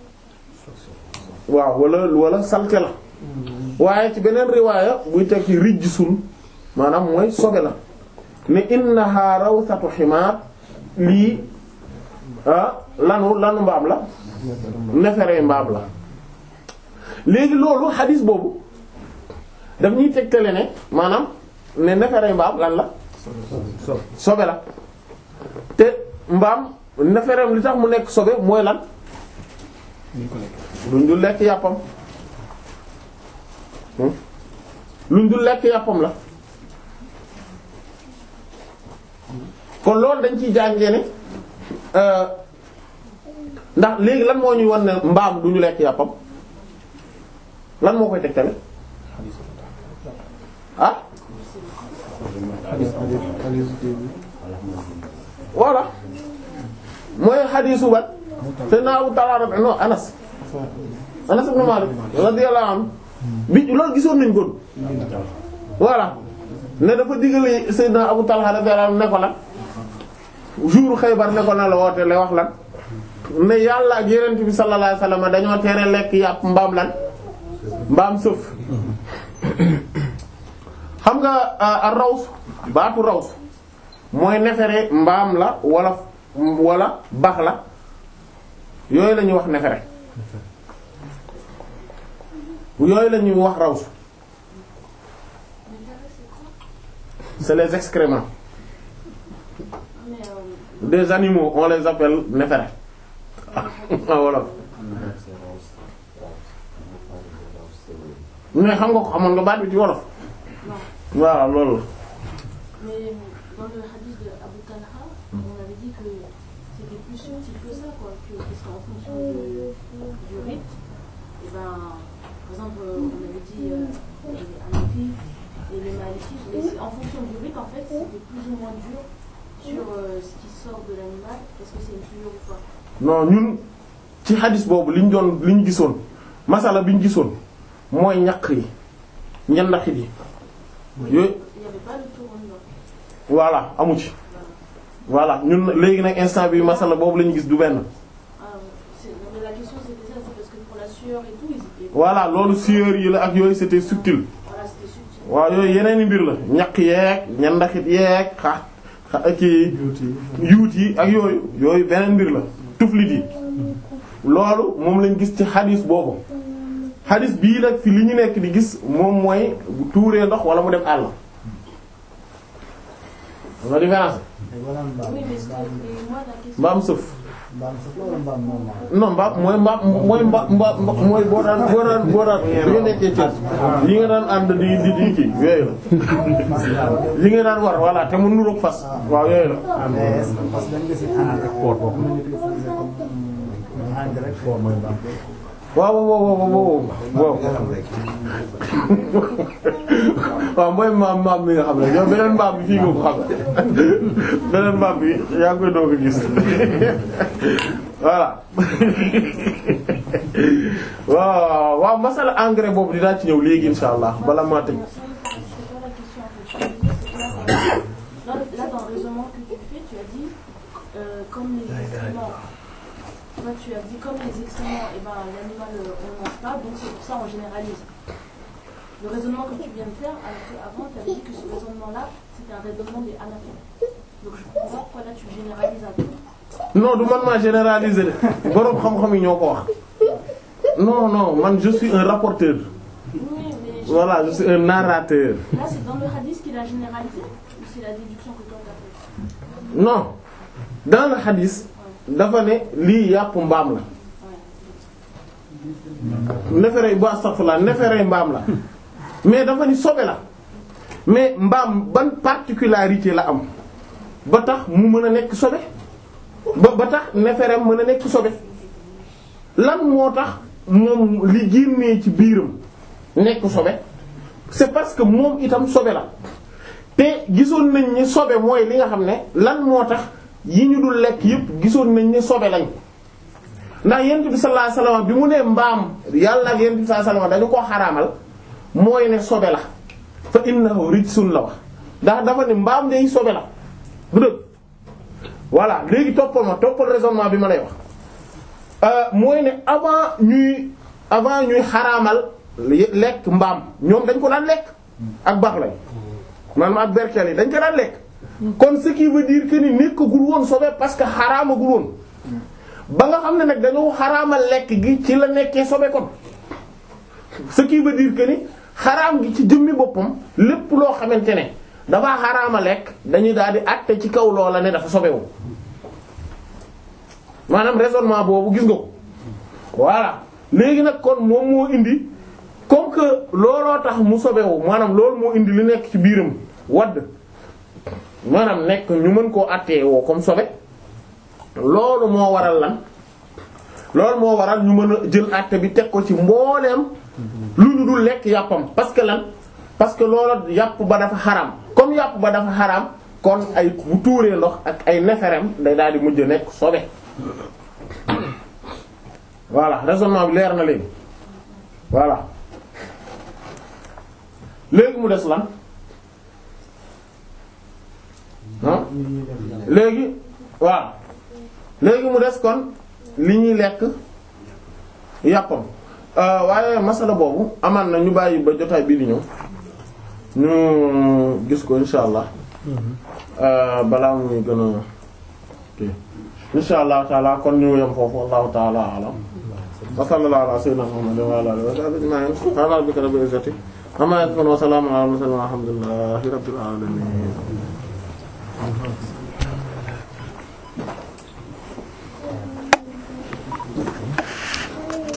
waaw wala wala salte la waaye ci beneen riwaaya buy tekki rijsun maanaam mooy sobe la ne innaha rawtatu ximaar lii ah lanu lanu mbaam la nefere mbaam la léegi loolu xadis boobu daf ñuy tegtale ne maanaam ne nefere mbaam lan la sobe la te mbaam nefereem li tax mu nekk sobe mooy lan luñ dul lekk yàppam luñ dul lekk yàppam la kon loolu dañ ciy jàngee ne ndax léegi lan moo ñuy wan ne mbaam duñu lekk yàppam lan moo koy tegtale ah voilà mooy xadiisu bat te naawu talaara non Anas Anas ibn Malik radiyallahu anhu bi loolu gisoon nañ ko voilà ne dafa digale Seydina Abu Talha radiyallahu anhu ne ko lan jour Xaybar ne ko na la woote lay wax lan ne yàlla ak Yonent bi sallallahu alayhi wasallam dañoo tere lekk yàpp mbaam lan mbaam sëf xam nga a raws baatu raws mooy nefere mbaam la wala wala bax la yooyu la ñuy wax nefere yooyu la ñuy wax raws c'est les excréments des animaux on les appelle nefere voilà mais xam nga ko xamoon nga baat bi ci wolof waaw loolu Mais dans le hadith de Abu Talha, on avait dit que c'était plus subtil que ça, quoi, que, parce qu'en fonction du, du rite, et ben, par exemple, euh, on avait dit euh, les Hanafi et les Malikis, mais c'est en fonction du rite, en fait, c'était plus ou moins dur sur euh, ce qui sort de l'animal, est-ce que c'est une souillure ou pas non ñun ci hadis boobu li ñu doon li ñu gisoon masala bi ñu gisoon mooy ñaq yi ñandaxit yi yooyu Il n'y avait pas le tournement. voilà amu ci voilà ñun léegi nag instant bi masala boobu la ñu gis du benn Ah, c'est- non, mais la question c'était ça, c'est parce que pour la sueur et tout, ils étaient. voilà loolu sueur yi la ak yooyu c'était subtil Voilà, c'était subtil. waaw yooyu yeneeni mbir la ñaq yeeg ñandaxit yeeg xa xa kii yuut yi ak yooyu yooyu beneen mbir la tuflit yi loolu moom lañ gis ci xadis boobu xadis bii nag fi li ñu nekk di gis moom mooy bu tuuree ndox wala mu dem àll la différence wala mbaam Oui, mais ce que, et moi, la question. mbaam sëf mbaam sax wala mbaam normal. non mbaam mooy mbaam mooy mba mba mooy boo daan boo daan boo daan li nga nekkee ci yi nga daan ànd di di di kii yooyu la li nga daan war voilà te mu nuroog fas waaw yooyu la mais est-ce que parce que dañ gis engrais port boobu mën nañu ko utiliser comme engrais port mooy mbaam. waaw waaw waaw waaw waaw waaw mooy maam maam mi nga xam ne yow beneen mbaam bi fii nga ko xam beneen mbaam bi yaa ngi koy doog a gis voilà waaw waaw masala engrais boobu dinaa ci ñëw léegi insha allah bala maa tëj Là, là, dans le raisonnement que tu fais, tu as dit, euh, comme les excréments, toi, tu as dit, comme les excréments, eh ben, l'animal, euh, on ne mange pas, donc c'est pour ça on généralise. Le raisonnement que tu viens de faire, alors qu'avant, tu avais dit que ce raisonnement-là, c'était un raisonnement des anatomes. Donc je comprends pas pourquoi là tu généralises un peu. non du man maa généraliser de boroom xam-xam yi ñoo ko wax non non man je suis un rapporteur Oui, mais je- voilà je suis un narrateur là, c'est dans le hadith qu'il a généralisé, ou c'est la déduction que toi tu as faite non dans le hadith dafa ne lii yàpp mbaam la neefere bu astaghfirullah neefere mbaam la mais dafa ni sobe la mais mbaam ban particularité la am ba tax mu mën a nekk sobe ba ba tax neferem mën a nekk sobe lan moo tax moom li génnee ci biiram nekk sobe c'est parce que moom itam sobe la te gisoon nañ ni sobe mooy li nga xam ne lan moo tax yi ñu dul lekk yépp gisoon nañ ni sobe lañ ndax yent bi sallallahu alayhi wasallam bi mu nee mbaam yàlla ak yent bi sallallahu alayhi wasallam dañu koo xaraamal mooy ne sobe la fa innahu rijsun la wax ndax dafa ne mbaam day sobe la bu dëgg voilà léegi toppal ma toppal raisonnement bi ma lay wax mooy ne avant ñuy avant ñuy xaraamal lekk mbaam ñoom dañ ko daan lekk ak baax lay maanaam ak berkel yi dañ ko daan lekk kon ce qui veut dire que ni nekkagul woon sobe parce que xaraamagul woon ba nga xam ne nag dañoo xaraamal lekk gi ci la nekkee sobe kon ce qui veut dire que ni xaraam gi ci jëmmi boppam lépp loo xamante ne dafa xaraama lekk dañuy daal di àtte ci kaw loola ne dafa sobewu maanaam raisonnement boobu gis nga ko voilà léegi nag kon moom moo indi comme que looloo tax mu sobewu maanaam loolu moo indi li nekk ci biiram wadd maanaam nekk ñu mën koo àttee woo comme sobe loolu moo waral lan loolu moo waral ñu mën a jël àtte bi teg ko ci mbooleem lu ñu dul lekk yàppam parce que lan parce que loolu yàpp ba dafa xaraam comme yàpp ba dafa xaraam kon ay bu tuuree ndox ak ay neferem day daal di mujj nekk sobe voilà raisonnement bi leer na léegi voilà léegi mu des lan ah léegi waaw léegi mu des kon li ñuy lekk yàppam waaye masala boobu amaan na ñu bàyyi ba jotaay bii di ñëw ñu gis ko insha allah balaa muy gën a kii insha allah taala kon ñu yem foofu wallahu taala alam wa sallallahu ala sayyidina muhammadin wa ala alihi wa sahbihi ajma'in subhana rabbika rabbil izzati amma yasifun wa salamun ala al mursalin walhamdulillahi rabbil alamin